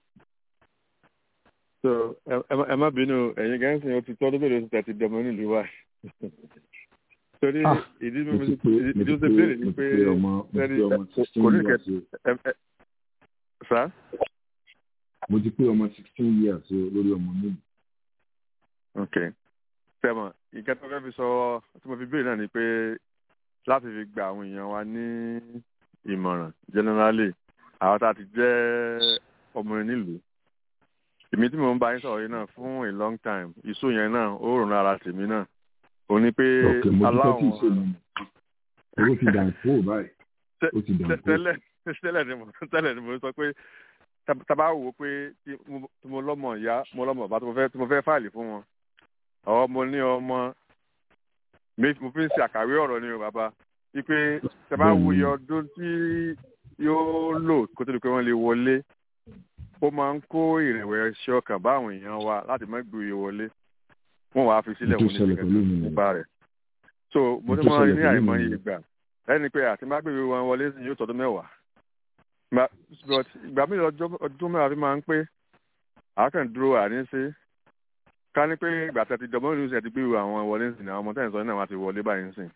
so ẹ má bínú ẹ̀yin gẹ́gẹ́ sìn ó ti tọ́ lóbèrè oṣù tàti dọ̀mọ́ nílùú wa torí ìdí mi ìdí ó ti béèrè ni pé ẹni kò ní kẹ sá. mo ti pé ọmọ sixteen years lórí ọmọ méjì. ok tẹmọ nǹkan tó fẹ́ fi sọ tí mo fi béèrè náà ni pé láti fi gba àwọn èèyàn wa ní ìmọ̀ràn generally àwọn tá a ti jẹ́ ọmọ nílùú èmi tí mò ń bá yín sọ̀rọ̀ yìí náà fún a long time ìṣó yẹn náà ó rùn lára tèmi náà ò ní pé aláwọn. owó ti dàn fún ò báyìí ó ti dàn fún. tẹ́lẹ̀ tẹ́lẹ̀ ni mo tẹ́lẹ̀ ni mo sọ pé tábà wò ó pé tí mo lọ́mọ ìyá mo lọ́mọ bá tí mo fẹ́ fáìlì fún wọn ọmọ ní ọmọ mo fi ń ṣe àkàwé ọ̀rọ̀ ni o bàbá wípé tábà wo iye ọdún tí yóò lò kó tó di pé wọ́n lè wọlé ó máa ń kó ìrẹ̀wẹ̀sì ọkàn bá àwọn èèyàn wa láti má gbé iye wọlé wọ́n wàá fi sílẹ̀ wọ́n ní ìgbà nípa rẹ̀ so mo ní máa ní àìmọye ìgbà ẹni pé àti má gbèrè wọn wọlé sí yóò tọdún mẹ́wàá but ìgbà mi ọdún mẹ́wàá fi máa ń pé àákàn dúró àní ṣe ká ní pé ìgbà tẹ̀ ti dọ̀mọ́ ìlú ṣe ti gbèrò àwọn wọlé sí àwọn ọmọ tẹ̀ ń sọ náà wá ti wọlé báyìí sìn.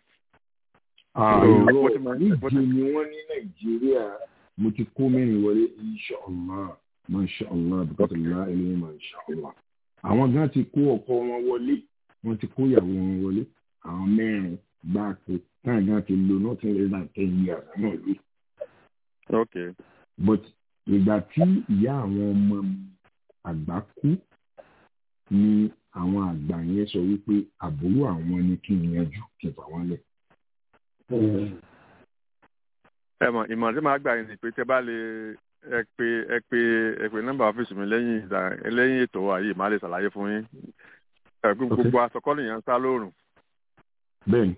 àìrọ̀ níje ni wọ́n ní nàìjíríà mo ti kó mẹ́rin wọlé inṣọ́ọ̀lá mọ̀ṣọ́ọ̀lá bùkátàlá ẹlẹ́yìn mọ̀ṣọ́ọ̀lá àwọn gan ti kó ọkọ wọn wọlé wọ́n ti kó ìyàwó wọn wọlé àwọn mẹ́rin gbáàkó táwọn gan ti lo nothing less than ten years náà lé. ok. but ìgbà tí ìyá àwọn ọmọ àgbà kú ni àwọn àgbà yẹn sọ wípé àbúrò àwọn ni kí n yanjú kí n fà wọ́n lẹ̀. ẹ mọ ìmọ̀ tí màá gbà yín ni pé tẹ bá lè ẹ pé ẹ pé ẹ pé nọ́mbà ọ́fíìsì mi lẹ́yìn ìdá lẹ́yìn ètò wa yìí màá lè ṣàlàyé fún yín ẹ̀gbọ́n gbogbo asọ̀kọ́lù yẹn ń sá lóòrùn. bẹ́ẹ̀ni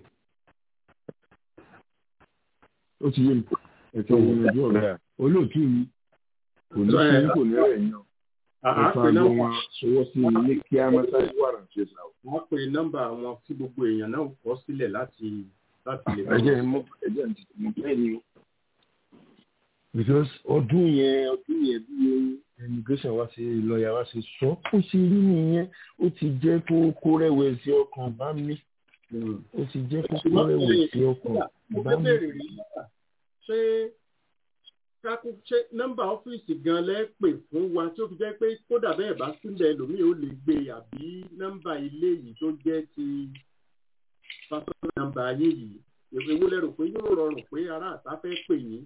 ó ti yé mi ẹ̀tọ́ ìyanjú ọ̀rọ̀ olóòtú mi kò ní kí kò ní rẹ̀ yan ẹ̀fà ló wọn sọwọ́ sí ilé kí á máa sáré wà náà ṣe sàwọ́. wọ́n pe nọ́mbà wọn tí gbogbo èèyàn náà kọ́ sílẹ̀ láti láti lè. ẹ̀jẹ̀ mo ẹ̀jẹ̀ mo bẹ́ẹ̀ ni o because ọdún yẹn ọdún yẹn bí immigration wa ṣe lọ́ọ̀yà wa ṣe sọ ó ṣe rí nìyẹn ó ti jẹ́ kó kó rẹ̀wẹ̀sì ọkàn bá mi ó ti jẹ́ kó kó rẹ̀wẹ̀sì ọkàn bá mi. ṣé kákó ṣé nọ́mbà ọ́fíìsì gan lẹ́ pè fún wa tí ó fi jẹ́ pé kódà bẹ́ẹ̀ bá sílẹ̀ lómii ó lè gbé àbí nọ́mbà ilé yìí tó jẹ́ ti pásítọ̀ nọ́mbà ayé yìí èwo lẹ́rù pé yóò rọrùn pé ará àtà fẹ́ pè yín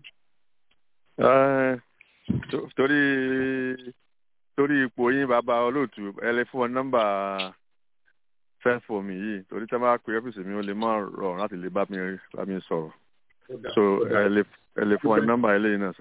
torí torí ipò yín bàbá olóòtú ẹ lè fún ọ nọ́mbà fẹfọ mi yìí torí tí wọn bá pe ọfíìsì mi ó lè má rọrùn láti lè bá mi bá mi sọ̀rọ̀ so ẹ lè ẹ lè fún ọ nọ́mbà eléyìí náà.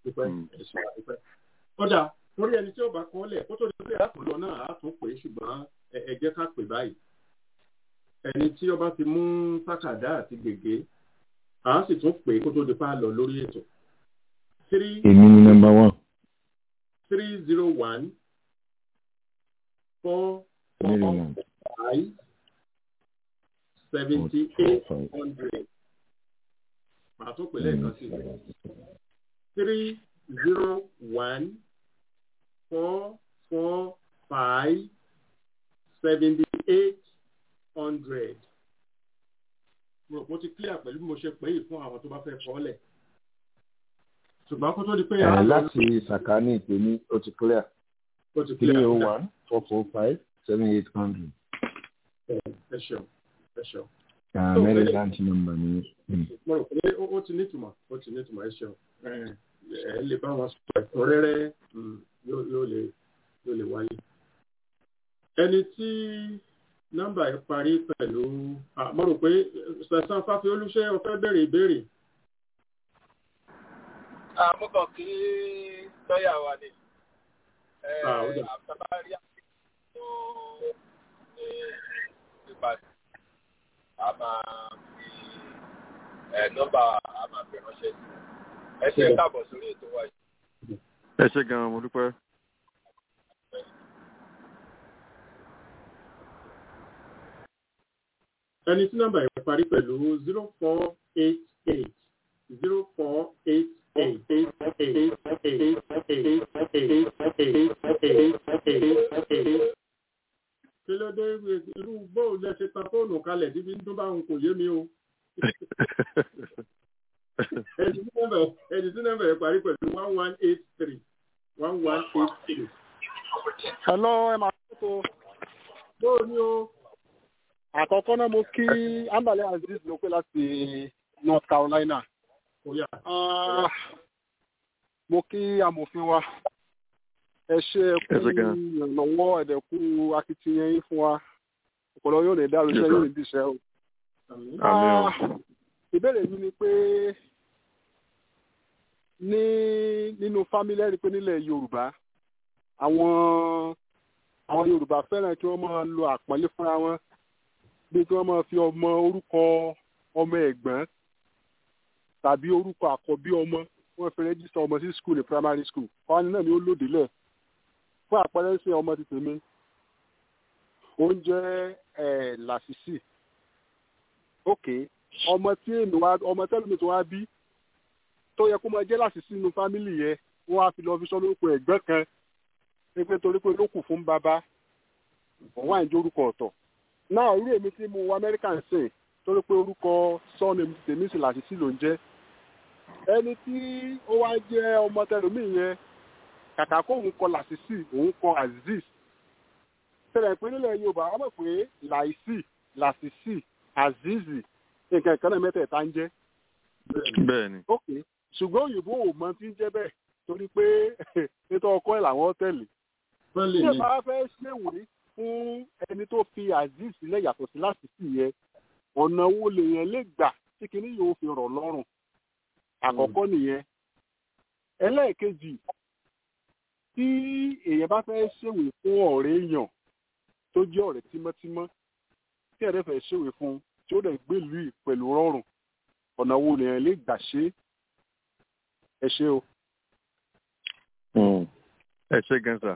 kódà torí ẹni tí ó bá kọ́ lẹ̀ kó tó di pé àtúntò náà á tún pè é ṣùgbọ́n ẹ jẹ́ ká pè báyìí ẹni tí ó bá ti mú tákàdá àti gègé àá sì tún pè é kó tó di pa lọ lórí ètò three. Èmi ni number one. Three zero one four four five seventy eight hundred. Màá tún pè lẹ́ẹ̀kan sí i. Three zero one four four five seventy eight hundred. Mo ti clear pẹ̀lú bí mo ṣe pè é fún àwọn tó bá fẹ́ kọ́ lẹ̀ ṣùgbọ́n kó tó di pé. ẹ láti sàkání ìpè ní ó ti clear. ó ti clear. three oh one four four five seven eight hundred. ẹ ṣeun ẹ ṣeun. mẹ́rin láǹtì nọ́mbà ni. mo rò pé ó ti nítumọ̀ ó ti nítumọ̀ ẹ ṣeun. ẹ lè bá wọn sọ ẹ̀kúnrẹ́rẹ́ yóò lè yóò lè wáyé. ẹni tí nọ́mbà yìí parí pẹ̀lú mo rò pé sẹ̀sán fáfi olúṣẹ́ ọ̀fẹ́ bẹ̀rẹ̀ ìbéèrè àmúkàn kí lọ́yà wa ni àtàbárí àtúntò ní ìpàdé a máa fi nọ́mbà a máa fi ránṣẹ́ sí ẹ ṣe káàbọ̀ sórí ètò wa yìí. ẹ ṣe gan-an mo dúpẹ́. ẹni tí nọ́mbà yẹn parí pẹ̀lú zero four eight eight zero four eight kí ló dé irú bóun lẹ ṣe tan fóònù kalẹ̀ níbi tó bá ń kò yé mi o. ẹni tí nọ́mbà yẹn parí pẹ̀lú one one eight three one one eight three. hello ẹ máa tó. bóò ni o. àkọ́kọ́ náà mo kí ambale aziz ló pé láti north carolina mo kí amòfin wa ẹ ṣe ẹkú ìrànlọ́wọ́ ẹ̀dẹ̀kú akitiyan yín fún wa ọ̀pọ̀lọ yóò lè dárò iṣẹ́ yóò lè díṣẹ́ o. ìbéèrè mi ni pé ní nínú fámílì ẹ̀rí pé nílẹ̀ yorùbá àwọn àwọn yorùbá fẹ́ràn kí wọ́n máa lo àpọ́nlé fúnra wọn bí kí wọ́n máa fi ọmọ orúkọ ọmọ ẹ̀gbọ́n tàbí orúkọ àkọ́bí ọmọ wọ́n fi rẹ́jísítà ọmọ sí skul ní primary school ọ̀hún náà ni ó lòdì lẹ̀ fún àpẹẹrẹ sí ọmọ ti tèmi oúnjẹ ẹ̀ làṣìṣì òkè ọmọ tí èmi wá ọmọ tẹ́lẹ̀mí tó wá bí tó yẹ kó máa jẹ́ láti sínú fámìlì yẹn wọ́n á fi lọ fi sọ lórúkọ ẹ̀gbọ́n kan pé torí pé ló kù fún bàbá òun wà ní orúkọ ọ̀tọ̀ náà irú èmi tí mo wọ amẹ́ríkà ń sìn torí pé orúkọ sọ́ọ̀nì tèmi sì láti sí ló ń jẹ́ ẹni tí ó wá jẹ́ ọmọ tẹlómi yẹn kàkà kó òun kọ làṣìṣì òun kọ aziz tẹlẹ pé nílẹ̀ yorùbá wọ́n mọ̀ pé làìsí làṣìṣì azizi nǹkan ìkànnì mẹ́tẹ̀ẹ̀ta ń jẹ́. bẹ́ẹ̀ni. ok ṣùgbọ́n òyìnbó ò mọ tí ń jẹ́ bẹ́ẹ̀ torí pé ètò ọkọ ẹ̀ làwọn tẹ̀lé. tí ẹ bá fẹ́ ṣèwé fún ẹni tó fi aziz sílẹ̀ yàtọ̀ sí làṣìṣì yẹn ọ̀nà wo lèèyàn lè gbà tí kinní yóò fi rọ̀ lọ́rùn àkọ́kọ́ nìyẹn ẹlẹ́ẹ̀kejì tí èèyàn bá fẹ́ ṣèwé fún ọ̀rẹ́ èèyàn tó jẹ́ ọ̀rẹ́ tímọ́tímọ́ tí ẹ̀rẹ́ fẹ́ ṣèwé fún tí ó dẹ̀ gbèlú ì pẹ̀lú rọrùn ọ̀nà wo lèèyàn lè gbà ṣe ẹ ṣe o. ẹ ṣe gan sa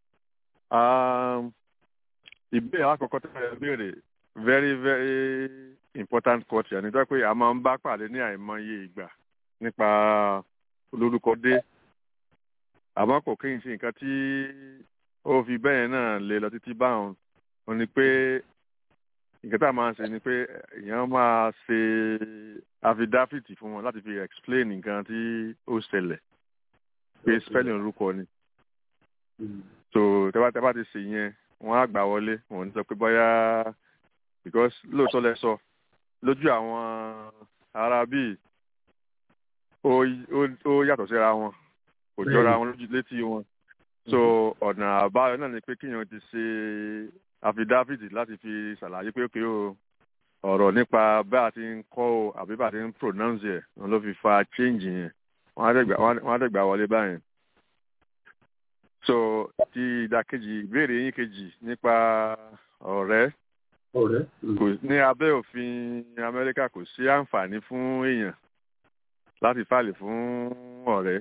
ìbéèrè àkọ́kọ́ tó yẹ béèrè very very important question nítorí pé a máa ń bá pàdé ní àìmọye ìgbà nípa olórúkọ dé àmọ́ kò kí n ṣe nǹkan tí ó fi bẹ́ẹ̀ náà lè lọ títí báwọn ò ní pé nǹkan tá a máa ń ṣe ni pé èèyàn máa ṣe àfidáfìtì fún wọn láti fi explain nǹkan tí ó ṣẹlẹ̀ pé spelling orúkọ ni so tẹ́bá tẹ́bá ti ṣe yẹn wọ́n á gbà wọlé wọ́n ní sọ pé bóyá because lóòótọ́ lẹ sọ lójú àwọn ará bíi ó yàtọ̀ síra wọn kò jọra wọn lójú létí wọn so ọ̀nà àbáyọ náà ni pé kíyàn ti ṣe àfidáfìtì láti fi ṣàlàyé pé òkè o ọ̀rọ̀ nípa bá a ti ń kọ́ o àbí bá a ti ń pronounce ẹ̀ wọn ló fi fa change yẹn wọ́n á dẹ̀gbà wọlé báyẹn so ti ìdàkejì ìbéèrè yín kejì nípa ọ̀rẹ́ kò ní abẹ́ òfin amẹ́ríkà kò sí àǹfààní fún èèyàn láti fàlè fún ọ̀rẹ́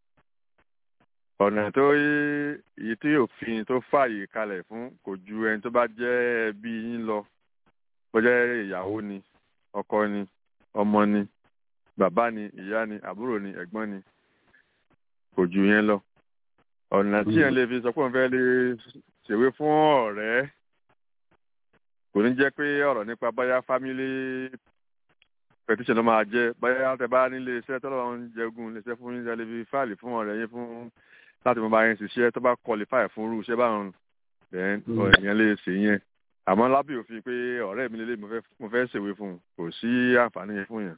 ọ̀nà tó yí tí òfin tó fààyè kalẹ̀ fún kò ju ẹni tó bá jẹ́ ẹbí yín lọ bó jẹ́ ìyàwó ni ọkọ ni ọmọ ni bàbá ni ìyá ni àbúrò ni ẹ̀gbọ́n ni kò ju yẹn lọ ọ̀nà tí yẹn lè fi sọ pé òun fẹ́ lè ṣèwé fún ọ̀rẹ́ kò ní jẹ́ pé ọ̀rọ̀ nípa báyá family petition ló máa jẹ́ báyá tẹ bá nílé iṣẹ́ tọ́lọ́ ń jẹgun lè ṣe fún yín lè fi fáìlì fún ọ̀rẹ́ yín fún láti mọ bá yín ṣiṣẹ́ tó bá qualify fún irú iṣẹ́ báwọn then ìyẹn lè ṣe yẹn àmọ́ lábẹ́ òfin pé ọ̀rẹ́ mi lélẹ̀ mo fẹ́ ṣèwé fún un kò sí àǹfààní yẹn fún yẹn.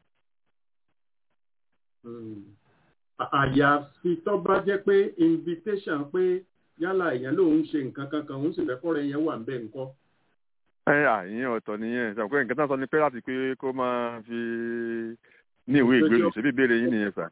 àyàfi tó bá jẹ́ pé invitation pé yálà èèyàn lòun ṣe nǹkan kankan òun sì fẹ́ kọ́rẹ́ yẹn wà ń bẹ̀ ńkọ́ ẹ àyìn ọ̀tọ̀ nìyẹn sọ pé nǹkan tó ń sọ ni pé láti pé kó máa fi ní ìwé ìgbélú ṣe bí ìbéèrè yín nìyẹn sà.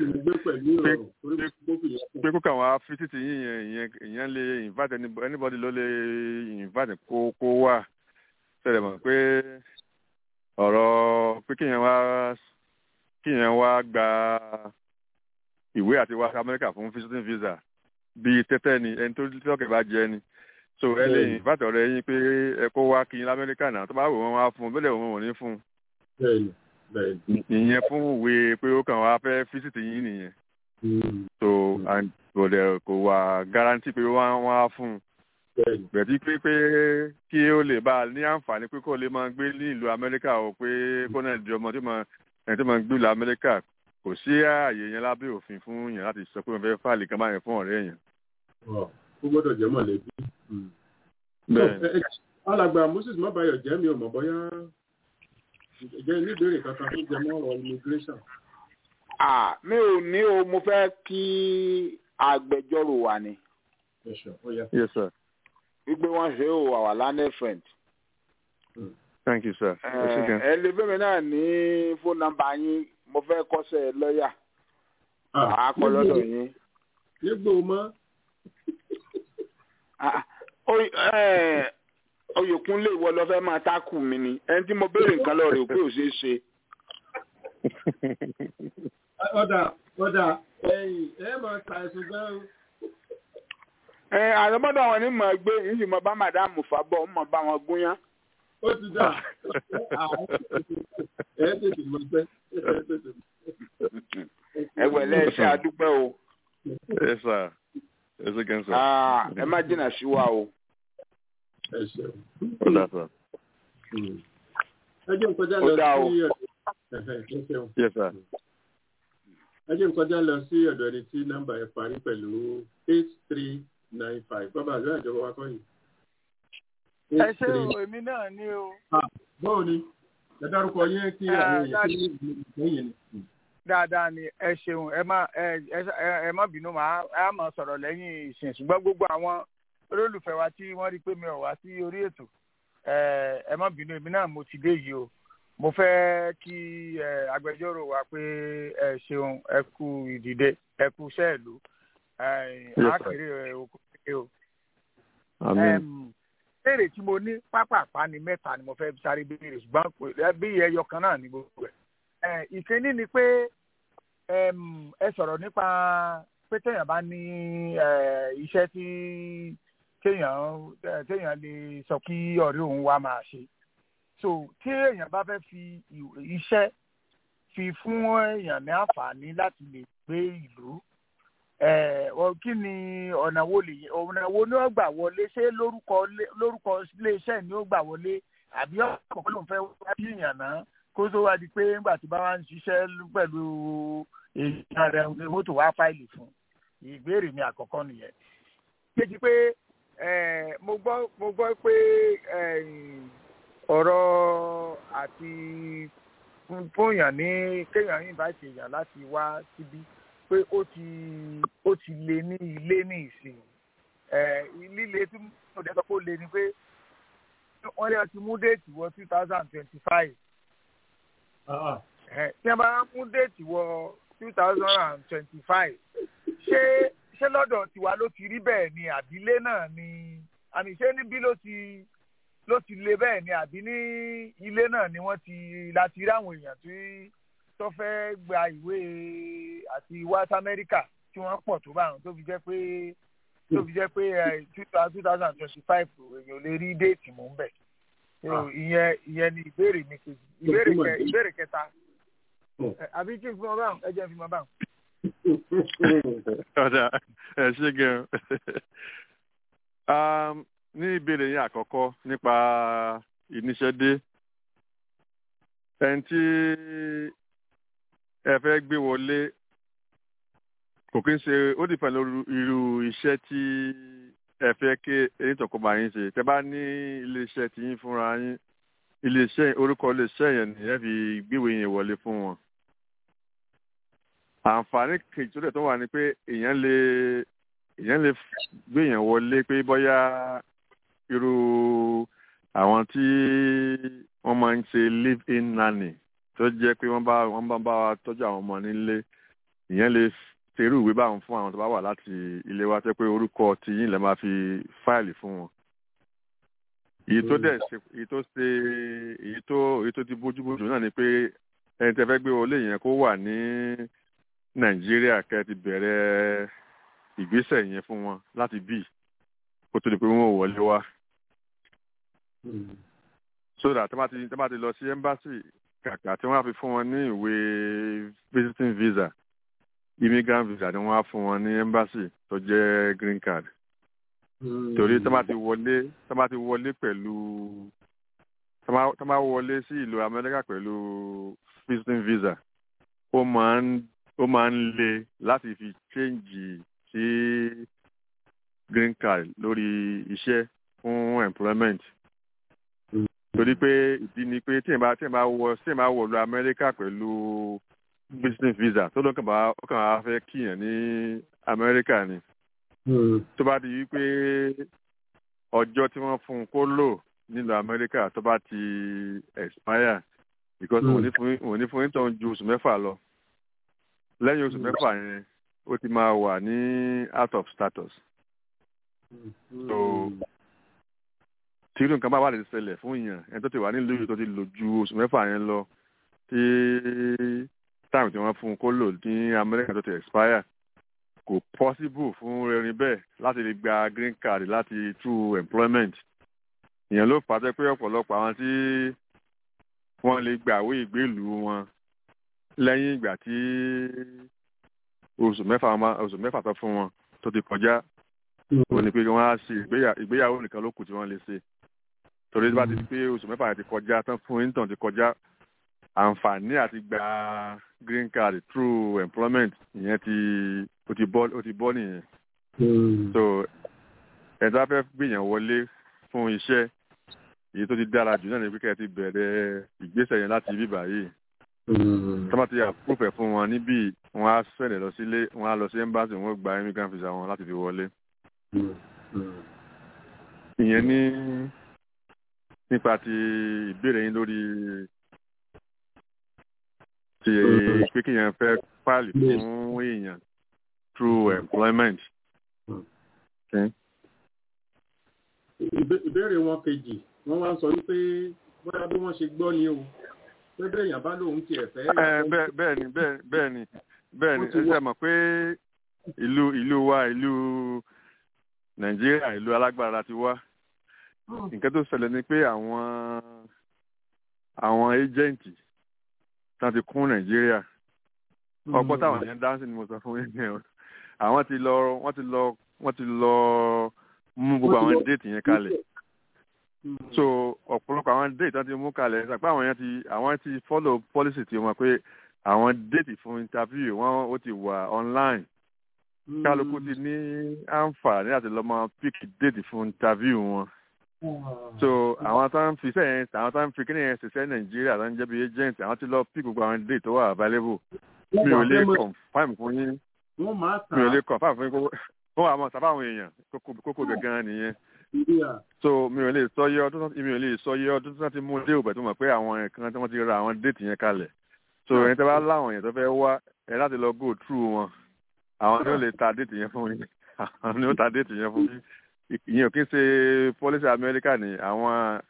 pé kó kàn wá fi títì yín yẹn ìyẹn lè invite anybody ló lè invite kó kó wà ṣẹlẹ̀ mọ̀ pé ọ̀rọ̀ pé kíyẹn wá kíyẹn wá gba ìwé àti wá sí Amẹ́ríkà fún visiting visa bíi tẹ́tẹ́ ni ẹni tó tọ́kẹ̀ bá jẹ ni so ẹ lè invite ọ̀rẹ́ yín pé ẹ kó wá kí n lamẹ́ríkà náà tó bá wò wọ́n wá fún un bẹ́ẹ̀ wọ́n wò ní fún un. bẹ́ẹ̀ni bẹ́ẹ̀ni. ìyẹn fún ìwé pé ó kàn wá fẹ́ fíṣítì yín nìyẹn. so kò dẹ̀ kò wà guarantee pé wọ́n wá fún un. bẹ̀tí pé pé kí ó lè bá a ní àǹfààní pé kó lè máa gbé ní ìlú amẹ́ríkà o pé kó náà di ọmọ tó máa ẹni tó máa gbé ìlú amẹ́ríkà kò sí ààyè yẹn lábẹ́ òfin fún yẹn láti sọ pé wọ́n fẹ́ fàlì kan báyẹn fún ọ̀rẹ́ yẹn. ó gbọ́dọ̀ jẹ́ mọ̀lẹ́bí alàgbà moses mabayọ jẹ́ mi ò mọ̀ bóyá jẹ́ níbèrè kankan tó jẹ mọ́ ọ̀rọ̀ immigration. ah mi ò ní o mo fẹ́ kí agbẹjọ́rò wà ní. yes sir. wípé wọ́n ṣe o our learned friend. thank you sir. ẹ lè fẹ́mi náà ní fóònù nọ́mbà yín mo fẹ́ kọ́sẹ̀ lọ́ọ̀yà. àá kọ́ lọ́dọ̀ yín. nígbò mọ́ oyèkúnlé ìwọ lọ fẹ́ máa tákù mi ni ẹni tí mo béèrè nǹkan lọ rè pé ò ṣeé ṣe. ọ̀dà ọ̀dà ẹ̀yìn ẹ̀ máa ta ẹ̀sùn gan-an. ẹ àrọ́bọ́dọ̀ wọn ni mo gbé yìí sì mo bá màdáàmù fàbọ̀ mo bá wọn gúnyán. ó ti dà ẹ tètè mọ pé ẹgbẹ́ lẹ́sẹ̀ adúpẹ́ o. ẹ sà ẹ ṣe kẹ́ ń sà. ẹ má jìnnà sí wa o. ẹ ṣeun. ó dà sà. ẹ jẹ́ nkọjá lọ sí ọ̀dọ̀ yes sir. ẹ jẹ́ nkọjá lọ sí ọ̀dọ̀ ẹni tí nọ́mbà ẹ̀ parí pẹ̀lú eight three nine five bàbá àlọ́ àjọwọ́ wa kọ́ yìí. ẹ ṣe o èmi náà ní o. báwo ni ẹ dárúkọ yín kí àwọn èèyàn kí lẹ́yìn ni. dáadáa ni ẹ ṣeun ẹ má ẹ ẹ má bínú màá á máa sọ̀rọ̀ lẹ́yìn ìsìn ṣùgbọ́n gbogbo àwọn olólùfẹ́ wa tí wọ́n rí pé mi ò wá sí orí ètò ẹ má bínú èmi náà mo ti dé yìí o mo fẹ́ kí agbẹjọ́rò wa pé ẹ ṣeun ẹ kú ìdìde ẹ kú sẹ́ẹ̀lú àkèrè òkúté o. béèrè tí mo ní pápápá ni mẹ́ta ni mo fẹ́ sáré béèrè ṣùgbọ́n bí ẹyọ kan náà ni gbogbo ẹ̀. ìkíní ni pé ẹ sọ̀rọ̀ nípa pé téèyàn bá ní iṣẹ́ tí téèyàn téèyàn lè sọ kí ọ̀rẹ́ òun wá máa ṣe so tí èèyàn bá fẹ́ fi iṣẹ́ fi fún èèyàn ní àǹfààní láti lè gbé ìlú kí ni ọ̀nà wo lè ọ̀nà wo ni ó gbà wọlé ṣé lórúkọ lórúkọ iléeṣẹ́ ni ó gbà wọlé àbí ọ̀pọ̀ ló ń fẹ́ wá bí èèyàn náà kó tó wá di pé nígbà tí bá wá ń ṣiṣẹ́ pẹ̀lú èèyàn rẹ̀ ní mọ́tò wá fáìlì fún ìbéèrè mi àkọ́kọ́ nìyẹn. kejì pé mo gbọ́ mo gbọ́ pé ọ̀rọ̀ àti fóyàn ní kéèyàn invite èèyàn láti wá síbí pé ó ti ó ti lé ní ilé ní ìsìn líle tí mo dẹ́ sọ pé ó lé ni pé wọ́n lè ti mú déètì wọ two thousand twenty five tí wọ́n bá mú déètì wọ two thousand and twenty five ṣé ṣé lọ́dọ̀ tiwa ló ti rí bẹ́ẹ̀ ni àbílé náà ni àmì ṣé níbí ló ti ló ti le bẹ́ẹ̀ ni àbí ní ilé náà ni wọ́n ti láti rí àwọn èèyàn tí tó fẹ́ gba ìwé àti west america tí wọ́n pọ̀ tó báwọn tó fi jẹ́ pé tó fi jẹ́ pé two thousand twenty five èèyàn lè rí déètì mú bẹ̀. ìyẹn ìyẹn ni ìbéèrè mi kejì ìbéèrè kẹ ìbéèrè kẹta àbí kí n fi mọ báwọn ẹ jẹ́ n fi mọ báwọn. ọ̀dà ẹ̀ ṣe gan-an ní ìbéèrè yín àkọ́kọ́ nípa ìníṣẹ́dé ẹni tí ẹ fẹ́ gbé wọlé kò kí ń ṣe ó dìpẹ́ lórí irú iṣẹ́ tí ẹ fẹ́ kí ẹni tó kó bá yín ṣe tẹ́ bá ní iléeṣẹ́ tí yín fúnra yín iléeṣẹ́ orúkọ iléeṣẹ́ yẹn ni ẹ fi gbéwèé yẹn wọlé fún wọn. àǹfààní kejì tó dẹ̀ tó wà ní pé èèyàn lè èèyàn lè gbé yẹn wọlé pé bóyá irú àwọn tí wọ́n máa ń ṣe live in nanny tó jẹ́ pé wọ́n bá wọ́n bá bá wa tọ́jú àwọn ọmọ nílé ìyẹn lè ṣerú ìwé báwọn fún àwọn tó bá wà láti ilé wa tẹ́ pé orúkọ tí yín lè máa fi fáìlì fún wọn. èyí tó dẹ̀ ṣe èyí tó ṣe èyí tó èyí tó ti bójúbójú náà ni pé ẹni tẹ́ fẹ́ gbé wọlé yẹn kó wà ní nàìjíríà kẹ́ ti bẹ̀rẹ̀ ìgbésẹ̀ yẹn fún wọn láti bíi kó tó di pé wọn ò wọlé wá. so that tọ́mátì tọ́mátì lọ sí embassy kàkà tí wọ́n á fi fún wọn ní ìwé visiting visa immigrant visa ni wọ́n á fún wọn ní embassy tó jẹ́ green card. torí tọ́mátì wọlé tọ́mátì wọlé pẹ̀lú tọ́mátì wọlé sí ìlú amẹ́ríkà pẹ̀lú visiting visa ó máa ń ó máa ń le láti fi change sí green card lórí iṣẹ́ fún employment. torí pé ìdí ni pé tí ẹ̀ bá tí ẹ̀ bá wọ tí ẹ̀ bá wọ̀ lu amẹ́ríkà pẹ̀lú business visa tó ló kàn bá ó kàn á fẹ́ kíyàn ní amẹ́ríkà ni. tó bá di wípé ọjọ́ tí wọ́n fún un kó lò nílùú amẹ́ríkà tó bá ti expire because òun ní fún ìtàn ju oṣù mẹ́fà lọ lẹ́yìn oṣù mẹ́fà yẹn ó ti máa wà ní out of status so tí irú nǹkan bá wà lè ṣẹlẹ̀ fún èèyàn ẹni tó ti wà nílùú yìí tó ti lò ju oṣù mẹ́fà yẹn lọ tí táìmù tí wọ́n fún un kó lò ní amẹ́ríkà tó ti expire kò possible fún ẹni bẹ́ẹ̀ láti lè gba green card láti through employment ìyẹn ló fà á jẹ́ pé ọ̀pọ̀lọpọ̀ àwọn tí wọ́n lè gbàwé ìgbélú wọn lẹ́yìn ìgbà tí oṣù mẹ́fà oṣù mẹ́fà tó fún wọn tó ti kọjá wọ́n ní pé wọ́n á ṣe ìgbéyàwó nìkan ló kù tí wọ́n lè ṣe torí bá ti di pé oṣù mẹ́fà ti kọjá tán fún intan ti kọjá àǹfààní àti gba green card through employment ìyẹn ti ó ti bọ́ ó ti bọ́ nìyẹn so ẹ̀dá fẹ́ gbìyàn wọlé fún iṣẹ́ èyí tó ti dára jù náà ní pé kẹ́ ẹ ti bẹ̀rẹ̀ ìgbésẹ̀ yẹn láti bíbà yìí tọ́mọ̀ ti àpòfẹ́ fún wọn níbí wọn á sẹ̀lẹ̀ lọ sílé wọn á lọ sí ẹ́mbáàsì wọn gba immigrant visa wọn láti fi wọlé. ìyẹn ní nípa ti ìbéèrè yín lórí ti pé kéèyàn fẹ́ fáìlì fún èèyàn through employment. ìbéèrè wọn kejì wọ́n wá ń sọ wípé bóyá bí wọ́n ṣe gbọ́ ni o pé bẹ́ẹ̀yàn bá lóun tiẹ̀ fẹ́. bẹ́ẹ̀ ni bẹ́ẹ̀ ni bẹ́ẹ̀ ni ẹ ṣe mọ̀ pé ìlú ìlú wa ìlú nàìjíríà ìlú alágbára ti wá nǹkan tó ṣẹlẹ̀ ni pé àwọn àwọn ẹ́jẹ̀ǹtì tán ti kún nàìjíríà ọgbọ́n táwọn yẹn dáhùn sí ni mo sọ fún yín yẹn àwọn ti lọ wọ́n ti lọ wọ́n ti lọ mú gbogbo àwọn déètì yẹn kalẹ̀ so ọ̀pọ̀lọpọ̀ àwọn déètì tán ti mú kalẹ̀ ṣàpé àwọn yẹn ti àwọn ti follow policy ti wọn pé àwọn déètì fún interview wọn ó ti wà online kálukú ti ní àǹfààní àti lọ́mọ pick déètì fún interview wọn so àwọn tó ń fi sẹ́yìn àwọn tó ń fi kíni yẹn ṣiṣẹ́ nàìjíríà tó ń jẹ́ bí agent àwọn ti lọ pick gbogbo àwọn déètì tó wà available mi ò lè confirm fún yín mi ò lè confirm fún yín kó wọ́n wà mọ̀ sábà àwọn èèyàn kókó gangan nìyẹn so mi ò lè sọ yẹ ọdún mi ò lè sọ yẹ ọdún tí wọ́n ti mú dé òbẹ̀ tó mọ̀ pé àwọn nǹkan tí wọ́n ti ra àwọn déètì yẹn kalẹ̀ so ẹni tí wọ́n bá láwọn èèyàn tó fẹ́ wá ẹ láti lọ go through wọn àwọn ni ó lè ta déètì yẹn fún yín àwọn ni ó ta déètì yẹn fún yín ìyẹn ò kí ń ṣe policy America ni àwọn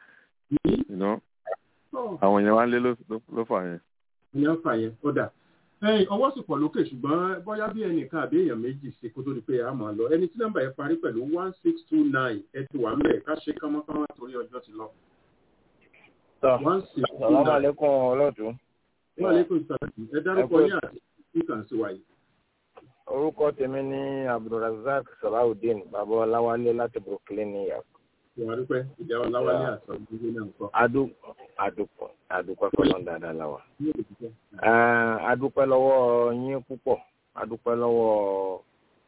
àwọn èèyàn wá ń lé ló fà yẹn. ìyẹn fà yẹn ó dà ẹyìn ọwọ́ sì pọ̀ lókè ṣùgbọ́n bóyá bí ẹnìkan àbí èèyàn méjì sí kó tó di pé a máa lọ ẹni tí nọ́mbà yẹn parí pẹ̀lú one six two nine ẹ ti wà mẹ́ẹ̀ ká ṣe kánmọ́kánmọ́ torí ọjọ́ ti lọ. one six two nine. Assalamu alaikum ọlọ́dún. wa alaikum salaam ẹ dárúkọ yín àti ìkàn sí wáyé. orúkọ tèmi ní abdulrasaq salawudeen bàbá ọláwálé láti brooklyn new york. ìwà dúpẹ́ ìjà ọláwálé àtọ̀ gbígbé náà ń kọ́. adu adúpọ̀ adúpẹ́ fọlọ́n dáadáa la wa. adúpẹ́ lọ́wọ́ yín púpọ̀ adúpẹ́ lọ́wọ́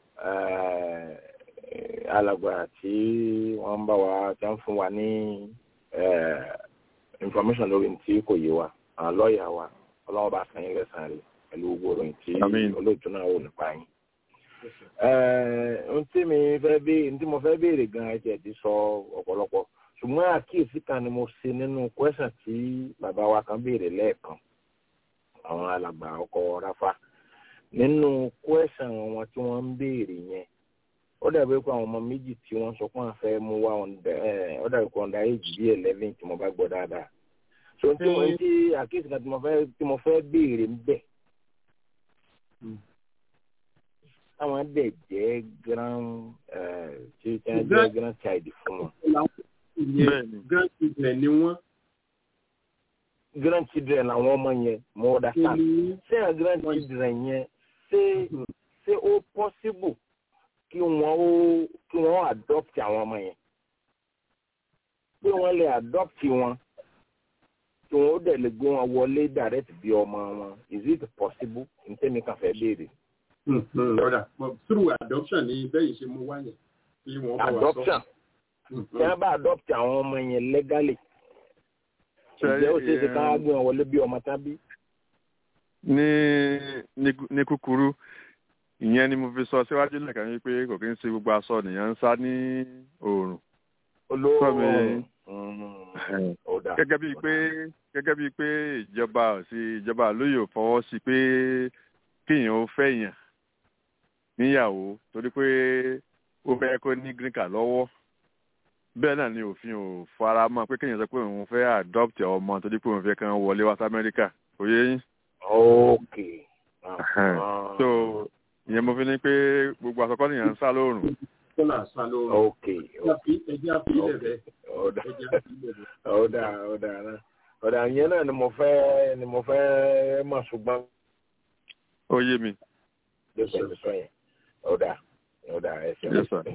alàgbà tí wọ́n ń bá wa tí wọ́n fún wa ní information lórí tí kò yé wa àwọn lọ́ọ̀yà wa ọlọ́wọ́ bá san yín lẹ́sàn-án rẹ̀ pẹ̀lú gbogbo ìròyìn tí olóòtú náà wò nípa yín. ohun tí mi fẹ́ bí ohun tí mo fẹ́ béèrè gan-an ẹ̀jẹ̀ ti sọ ọ̀pọ̀lọpọ̀ ṣùgbọ́n àkíyèsí kan ni mo ṣe nínú kwẹ́sàn tí bàbá wa kan béèrè lẹ́ẹ̀kan àwọn alàgbà ọkọ̀ ráfà nínú kwẹ́sàn wọn tí wọ́n ń béèrè yẹn ó dàbí pé àwọn ọmọ méjì tí wọ́n sọ pé wọ́n fẹ́ mú wá ó dàbí pé ọ̀dà èjì bí eleven tí mo bá gbọ́ dáadáa so tí mo ti àkíyèsí kan tí mo fẹ́ tí mo fẹ́ béèrè ń bẹ̀ táwọn dẹ̀ jẹ́ grand tí wọ́n jẹ́ grand child fún wọn grandchildren ni wọ́n. grandchildren làwọn ọmọ yẹn mo understand ṣé àwọn grandchildren yẹn ṣé ṣé ó possible kí wọ́n ó kí wọ́n adopt àwọn ọmọ yẹn pé wọ́n lè adopt wọn kí wọ́n ó dẹ̀ lè gbé wọn wọlé direct bí ọmọ wọn is it possible n tẹ́mi kan fẹ́ béèrè. through adoption ni bẹ́ẹ̀ ṣe mú wáyé. adoption tí wọ́n bá adopt àwọn ọmọ yẹn legally ǹjẹ́ ó ṣeé ṣe ká gbé wọn wọlé bí ọmọ tábí. ní ní kúkúrú ìyẹn ni mo fi sọ síwájú lẹ́ẹ̀kan yìí pé kò kí ń ṣe gbogbo aṣọ nìyẹn ń sá ní oòrùn. olóòrùn gẹ́gẹ́ bíi pé gẹ́gẹ́ bíi pé ìjọba sí ìjọba lóye ò fọwọ́ sí pé kéèyàn ó fẹ́ yàn níyàwó torí pé ó fẹ́ kó ní green card lọ́wọ́ bẹ́ẹ̀ náà ni òfin ò fara mọ́ pé kéèyàn sọ pé òun fẹ́ adopt ọmọ torí pé òun fẹ́ kàn wọlé wá sí amẹ́ríkà kò yé yín. ok. so ìyẹn mo fi ní pé gbogbo àkọ́kọ́ nìyẹn ń sá lóòrùn. kọ́là sá lóòrùn. ok. ẹjẹ́ àfi ilẹ̀ rẹ̀ ọ̀dà ọ̀dà ọ̀dà náà ọ̀dà yẹn náà ni mo fẹ́ ni mo fẹ́ mọ̀ ṣùgbọ́n. ó yé mi. ló ṣe lè sọ yẹn ọ̀dà ọ̀dà ẹ̀sẹ̀.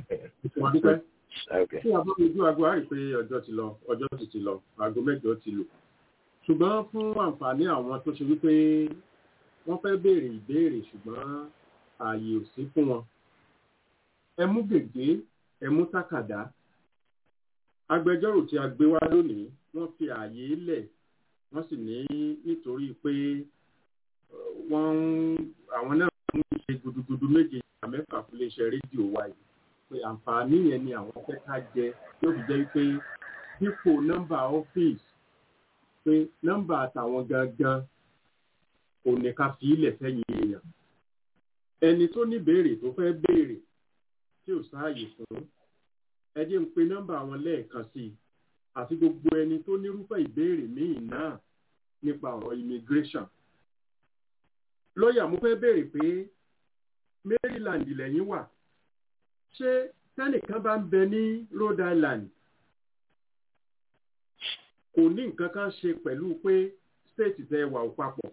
tí a bá ojú aago á rí i pé ọjọ́ ti lọ ọjọ́ sì ti lọ aago mẹ́jọ ti lò ṣùgbọ́n fún àǹfààní àwọn tó ṣe wípé wọ́n fẹ́ béèrè ìbéèrè ṣùgbọ́n ààyè ò sí fún wọn ẹ mú gègé ẹ mú tákàdá agbẹjọ́rò tí a gbé wá lónìí wọ́n fi ààyè lẹ̀ wọ́n sì ní nítorí pé wọ́n àwọn náà ń ṣe gudugudu méje ìgbà mẹ́fà fún iléeṣẹ́ rédíò wa yìí pé àǹfààní yẹn ni àwọn fẹ́ ká jẹ yóò fi jẹ́ pé dípò nọ́mbà ọ́fíìsì pé nọ́mbà àtàwọn gangan ò ní ká fi ilẹ̀ fẹ́yìn èèyàn ẹni tó ní béèrè tó fẹ́ béèrè tí ò sáàyè fún ẹ jẹ́ ń pe nọ́mbà wọn lẹ́ẹ̀kan sí i àti gbogbo ẹni tó nírúfẹ́ ìbéèrè míì náà nípa ọ̀rọ̀ immigration. lọ́ọ̀yà mo fẹ́ béèrè pé Maryland lẹ́yìn wà ṣé tẹ́nìkan bá ń bẹ ní Rhode Island kò ní nǹkan kan ṣe pẹ̀lú pé state tẹ́ wà ó papọ̀.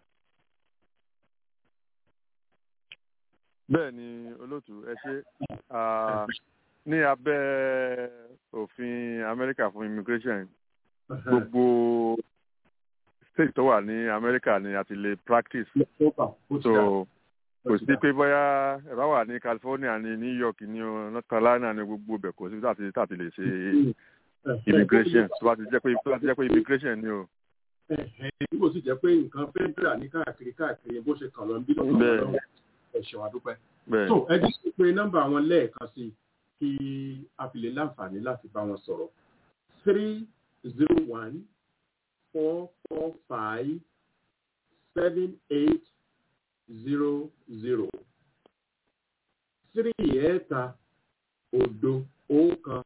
bẹ́ẹ̀ ni olóòtú ẹ ṣe ní abẹ́ òfin amẹ́ríkà fún immigration gbogbo state tó wà ní amẹ́ríkà ni a ti lè practice so kò sí pé bóyá ẹ bá wà ní california ní new york ní north carolina ní gbogbo ibẹ̀ kò sí tàti tàti lè ṣe immigration tó bá ti jẹ́ pé tó bá ti jẹ́ pé immigration ni o. bí kò sì jẹ́ pé nǹkan federal ní káàkiri káàkiri bó ṣe kàn lọ ń bí lọ́kàn lọ́wọ́ ẹ̀ṣọ́ àdúpẹ́. so ẹ jẹ́ pé nọ́mbà wọn lẹ́ẹ̀kan sí i kí a fi lè láǹfààní láti bá wọn sọ̀rọ̀ three zero one four four five seven eight zero zero three ẹ̀ẹ́ta òdo ọ̀kan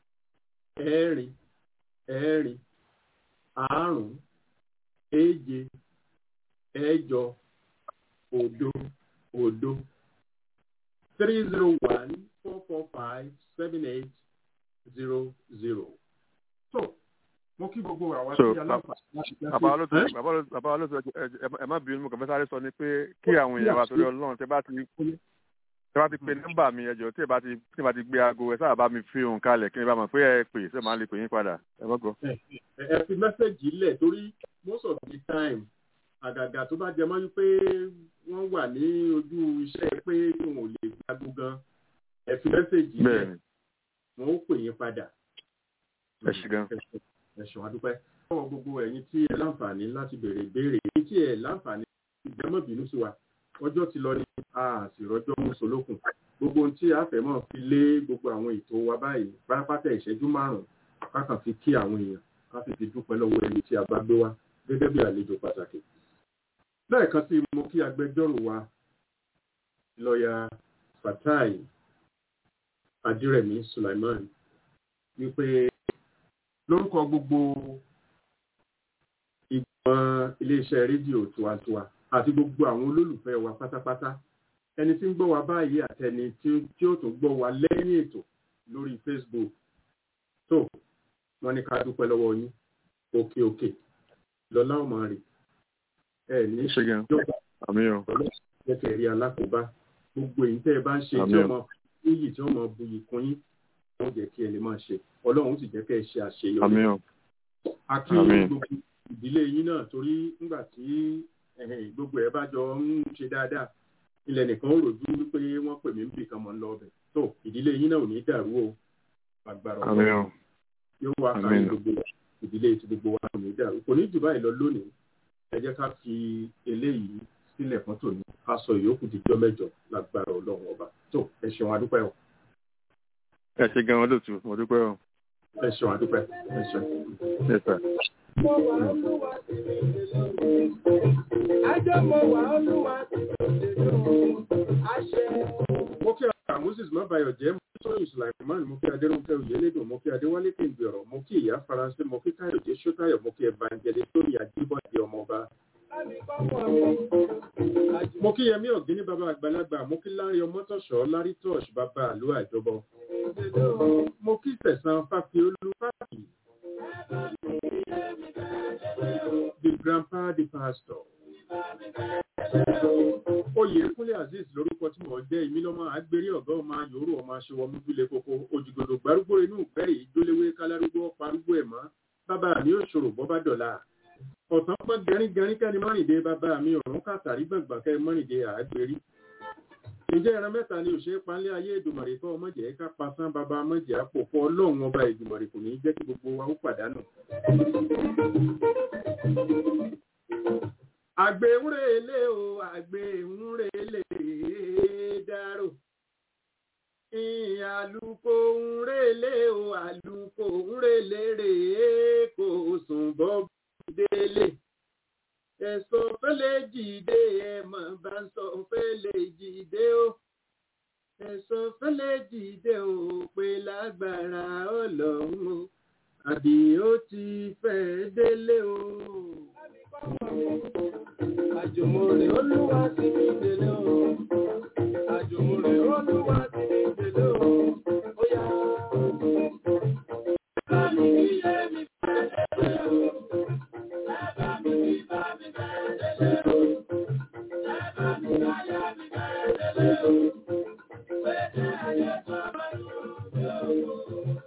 ẹ̀rin ẹ̀rin àrún èje ẹ̀jọ òdo òdo three zero one four four five seven eight zero zero. So, mo kí gbogbo àwa tí aláǹfààní láti jẹ́ bàbá olóòtú bàbá olóòtú ẹ má bínú mo kàn fẹ́ sáré sọ ni pé kí àwọn èèyàn wa torí ọlọ́run tẹ bá ti tẹ bá ti pe nọ́mbà mi ẹjọ́ tí ẹ bá ti tí ẹ bá ti gbé aago ẹ sábà bá mi fi òun kalẹ̀ kí n bá mọ̀ pé ẹ pè ṣé màá lè pè yín padà ẹ gbọ́gbọ́. ẹ fi mẹ́sẹ̀gì lẹ̀ torí most of the time àgàgà tó bá jẹ mọ́ wípé wọ́n wà ní ojú iṣẹ́ pé wọn ò lè gbàgbó gan ẹ fi mẹ́sẹ̀gì lẹ̀ wọn ó pè yín padà. ẹ ṣe gan. ẹ ṣe wá dúpẹ́. lọ́wọ́ gbogbo ẹ̀yin tí ẹ láǹfààní láti béèrè ìbéèrè èyí tí ẹ láǹfààní ìjẹ́mọ̀bínú sí wa ọjọ́ ti lọ ní a sì rọjọ́ mú solókùn gbogbo ohun tí a fẹ́ mọ̀ fi lé gbogbo àwọn ètò wa báyìí pátápátá ìṣẹ́jú márùn-ún kákan fi kí àwọn èèyàn ká sì fi dúpẹ́ lọ́wọ́ ẹni tí a bá gbé wá gẹ́gẹ́ bí àlejò pàtàkì. lẹ́ẹ̀kan sí mo kí agbẹjọ́rò wa lọ́ọ̀yà Fatai Adírẹ̀mí Sulaiman wípé lórúkọ gbogbo ìgbìmọ̀ iléeṣẹ́ rédíò tiwantiwa àti gbogbo àwọn olólùfẹ́ wa pátápátá ẹni tí ń gbọ́ wa báyìí àtẹni tí ó tún gbọ́ wa lẹ́yìn ètò lórí Facebook tó wọ́n ní ká dúpẹ́ lọ́wọ́ yín òkè òkè lọ́lá ọmọ rẹ̀ ẹ ní ìjọba ọlọ́sẹ̀ rí alákòóbá gbogbo èyí tẹ́ ẹ bá ń ṣe tí ọmọ yìí tí ọmọ buyì kún yín wọ́n jẹ́ kí ẹ lè máa ṣe ọlọ́run sì jẹ́ kẹ́ ẹ ṣe àṣeyọrí àkí gbogbo ìdílé yín náà torí nígbà tí gbogbo ẹ bá jọ ń ṣe dáadáa ilẹ̀ nìkan ó rojú wípé wọ́n pè mí níbi kan mọ̀ ń lọ ọbẹ̀ tó ìdílé yín náà ò ní dàrú o agbára ọ̀rọ̀ yóò wá kárí gbogbo ìdílé tí gbogbo wa ò ní dàrú kò ní jù báyìí lọ lónìí ẹ jẹ́ ká fi eléyìí sílẹ̀ fún tòní ká sọ ìyókù díjọ́ mẹ́jọ lágbára ọlọ́run ọba tó ẹ ṣeun adúpẹ́ o. ẹ ṣe gan wọn lóòtú mo dúpẹ́ o. ẹ ṣeun adúpẹ́ ẹ ṣeun. ẹ sà. Ajọ́ mo wà olúwa ti àṣẹ. Mo kí ara Moses Mabayo jẹ́ mo kí Tóyìn Sulaiman, mo kí Adérúnkẹ́ Oyèlédùn, mo kí Adéwálé Kìngbẹ̀rọ̀, mo kí Ìyá Faransé, mo kí Káyọ̀dé Ṣótáyọ̀, mo kí Evangelist Tóyìn Ajíbọ̀dé ọmọọba. Mo kí Yẹmí Ọ̀gíní bàbá àgbàlagbà, mo kí Lárí Ọmọ́tọ̀ṣọ́, Lárí Tọ́ṣ bàbá àlú àjọbọ. mo kí tẹ̀sán fáfiolú fáfi. the grandpa the pastor. Oyèkúnlé Azeez lórúkọ tí mo jẹ́ èmi lọ́mọ àgbèrè ọ̀gá ọmọ yòórù ọmọ aṣọwọ́ múbílẹ̀ koko òjìgòdò gbárùgbó inú ìgbẹ́rì ìjólewé kálárúgbó parúgbó ẹ̀ mọ́ bàbá mi ò ṣòro bọ́ bá dọ̀la. Ọ̀tán pọ́n gẹríngẹrín kẹ́ni mọ́rìndé bàbá mi ọ̀run kàtàrí gbọ̀ngbọ̀n kẹ́ mọ́rìndé àgbèrè. Ǹjẹ́ ẹran mẹ́ta ni òṣèré panlé ayé ìdùmọ̀rè kọ́ ọmọjẹ́ ká pasán bàbá ọmọjẹ́ àpò fún ọlọ́run ọba ìdùmọ̀rè kò ní jẹ́ kí gbogbo wa ó pàdánù àgbéwúrẹ́lẹ́ o àgbéwúrẹ́lẹ́ dárò àlùkò ńrẹ́lẹ́ o àlùkò ńrẹ́lẹ́ rèé kò sùn bọ́ délé ẹ̀sọ́ fẹ́lẹ́ jìde ẹ̀mọ̀ bá ń sọ fẹ́lẹ́ jìde o ẹ̀sọ́ fẹ́lẹ́ jìde o pé lágbára ọlọ́run o àbí ó ti fẹ́ délé o. Àjùmọ̀rè olúwa ti ní délé o. Àjùmọ̀rè olúwa ti ní délé o. Ó yá. Bá mi kí yé mi fẹ́ délé o. Bá mi kí bá mi fẹ́ délé o. Bá mi bá yá mi fẹ́ délé o. Pété ayé tó bá yóò dé o.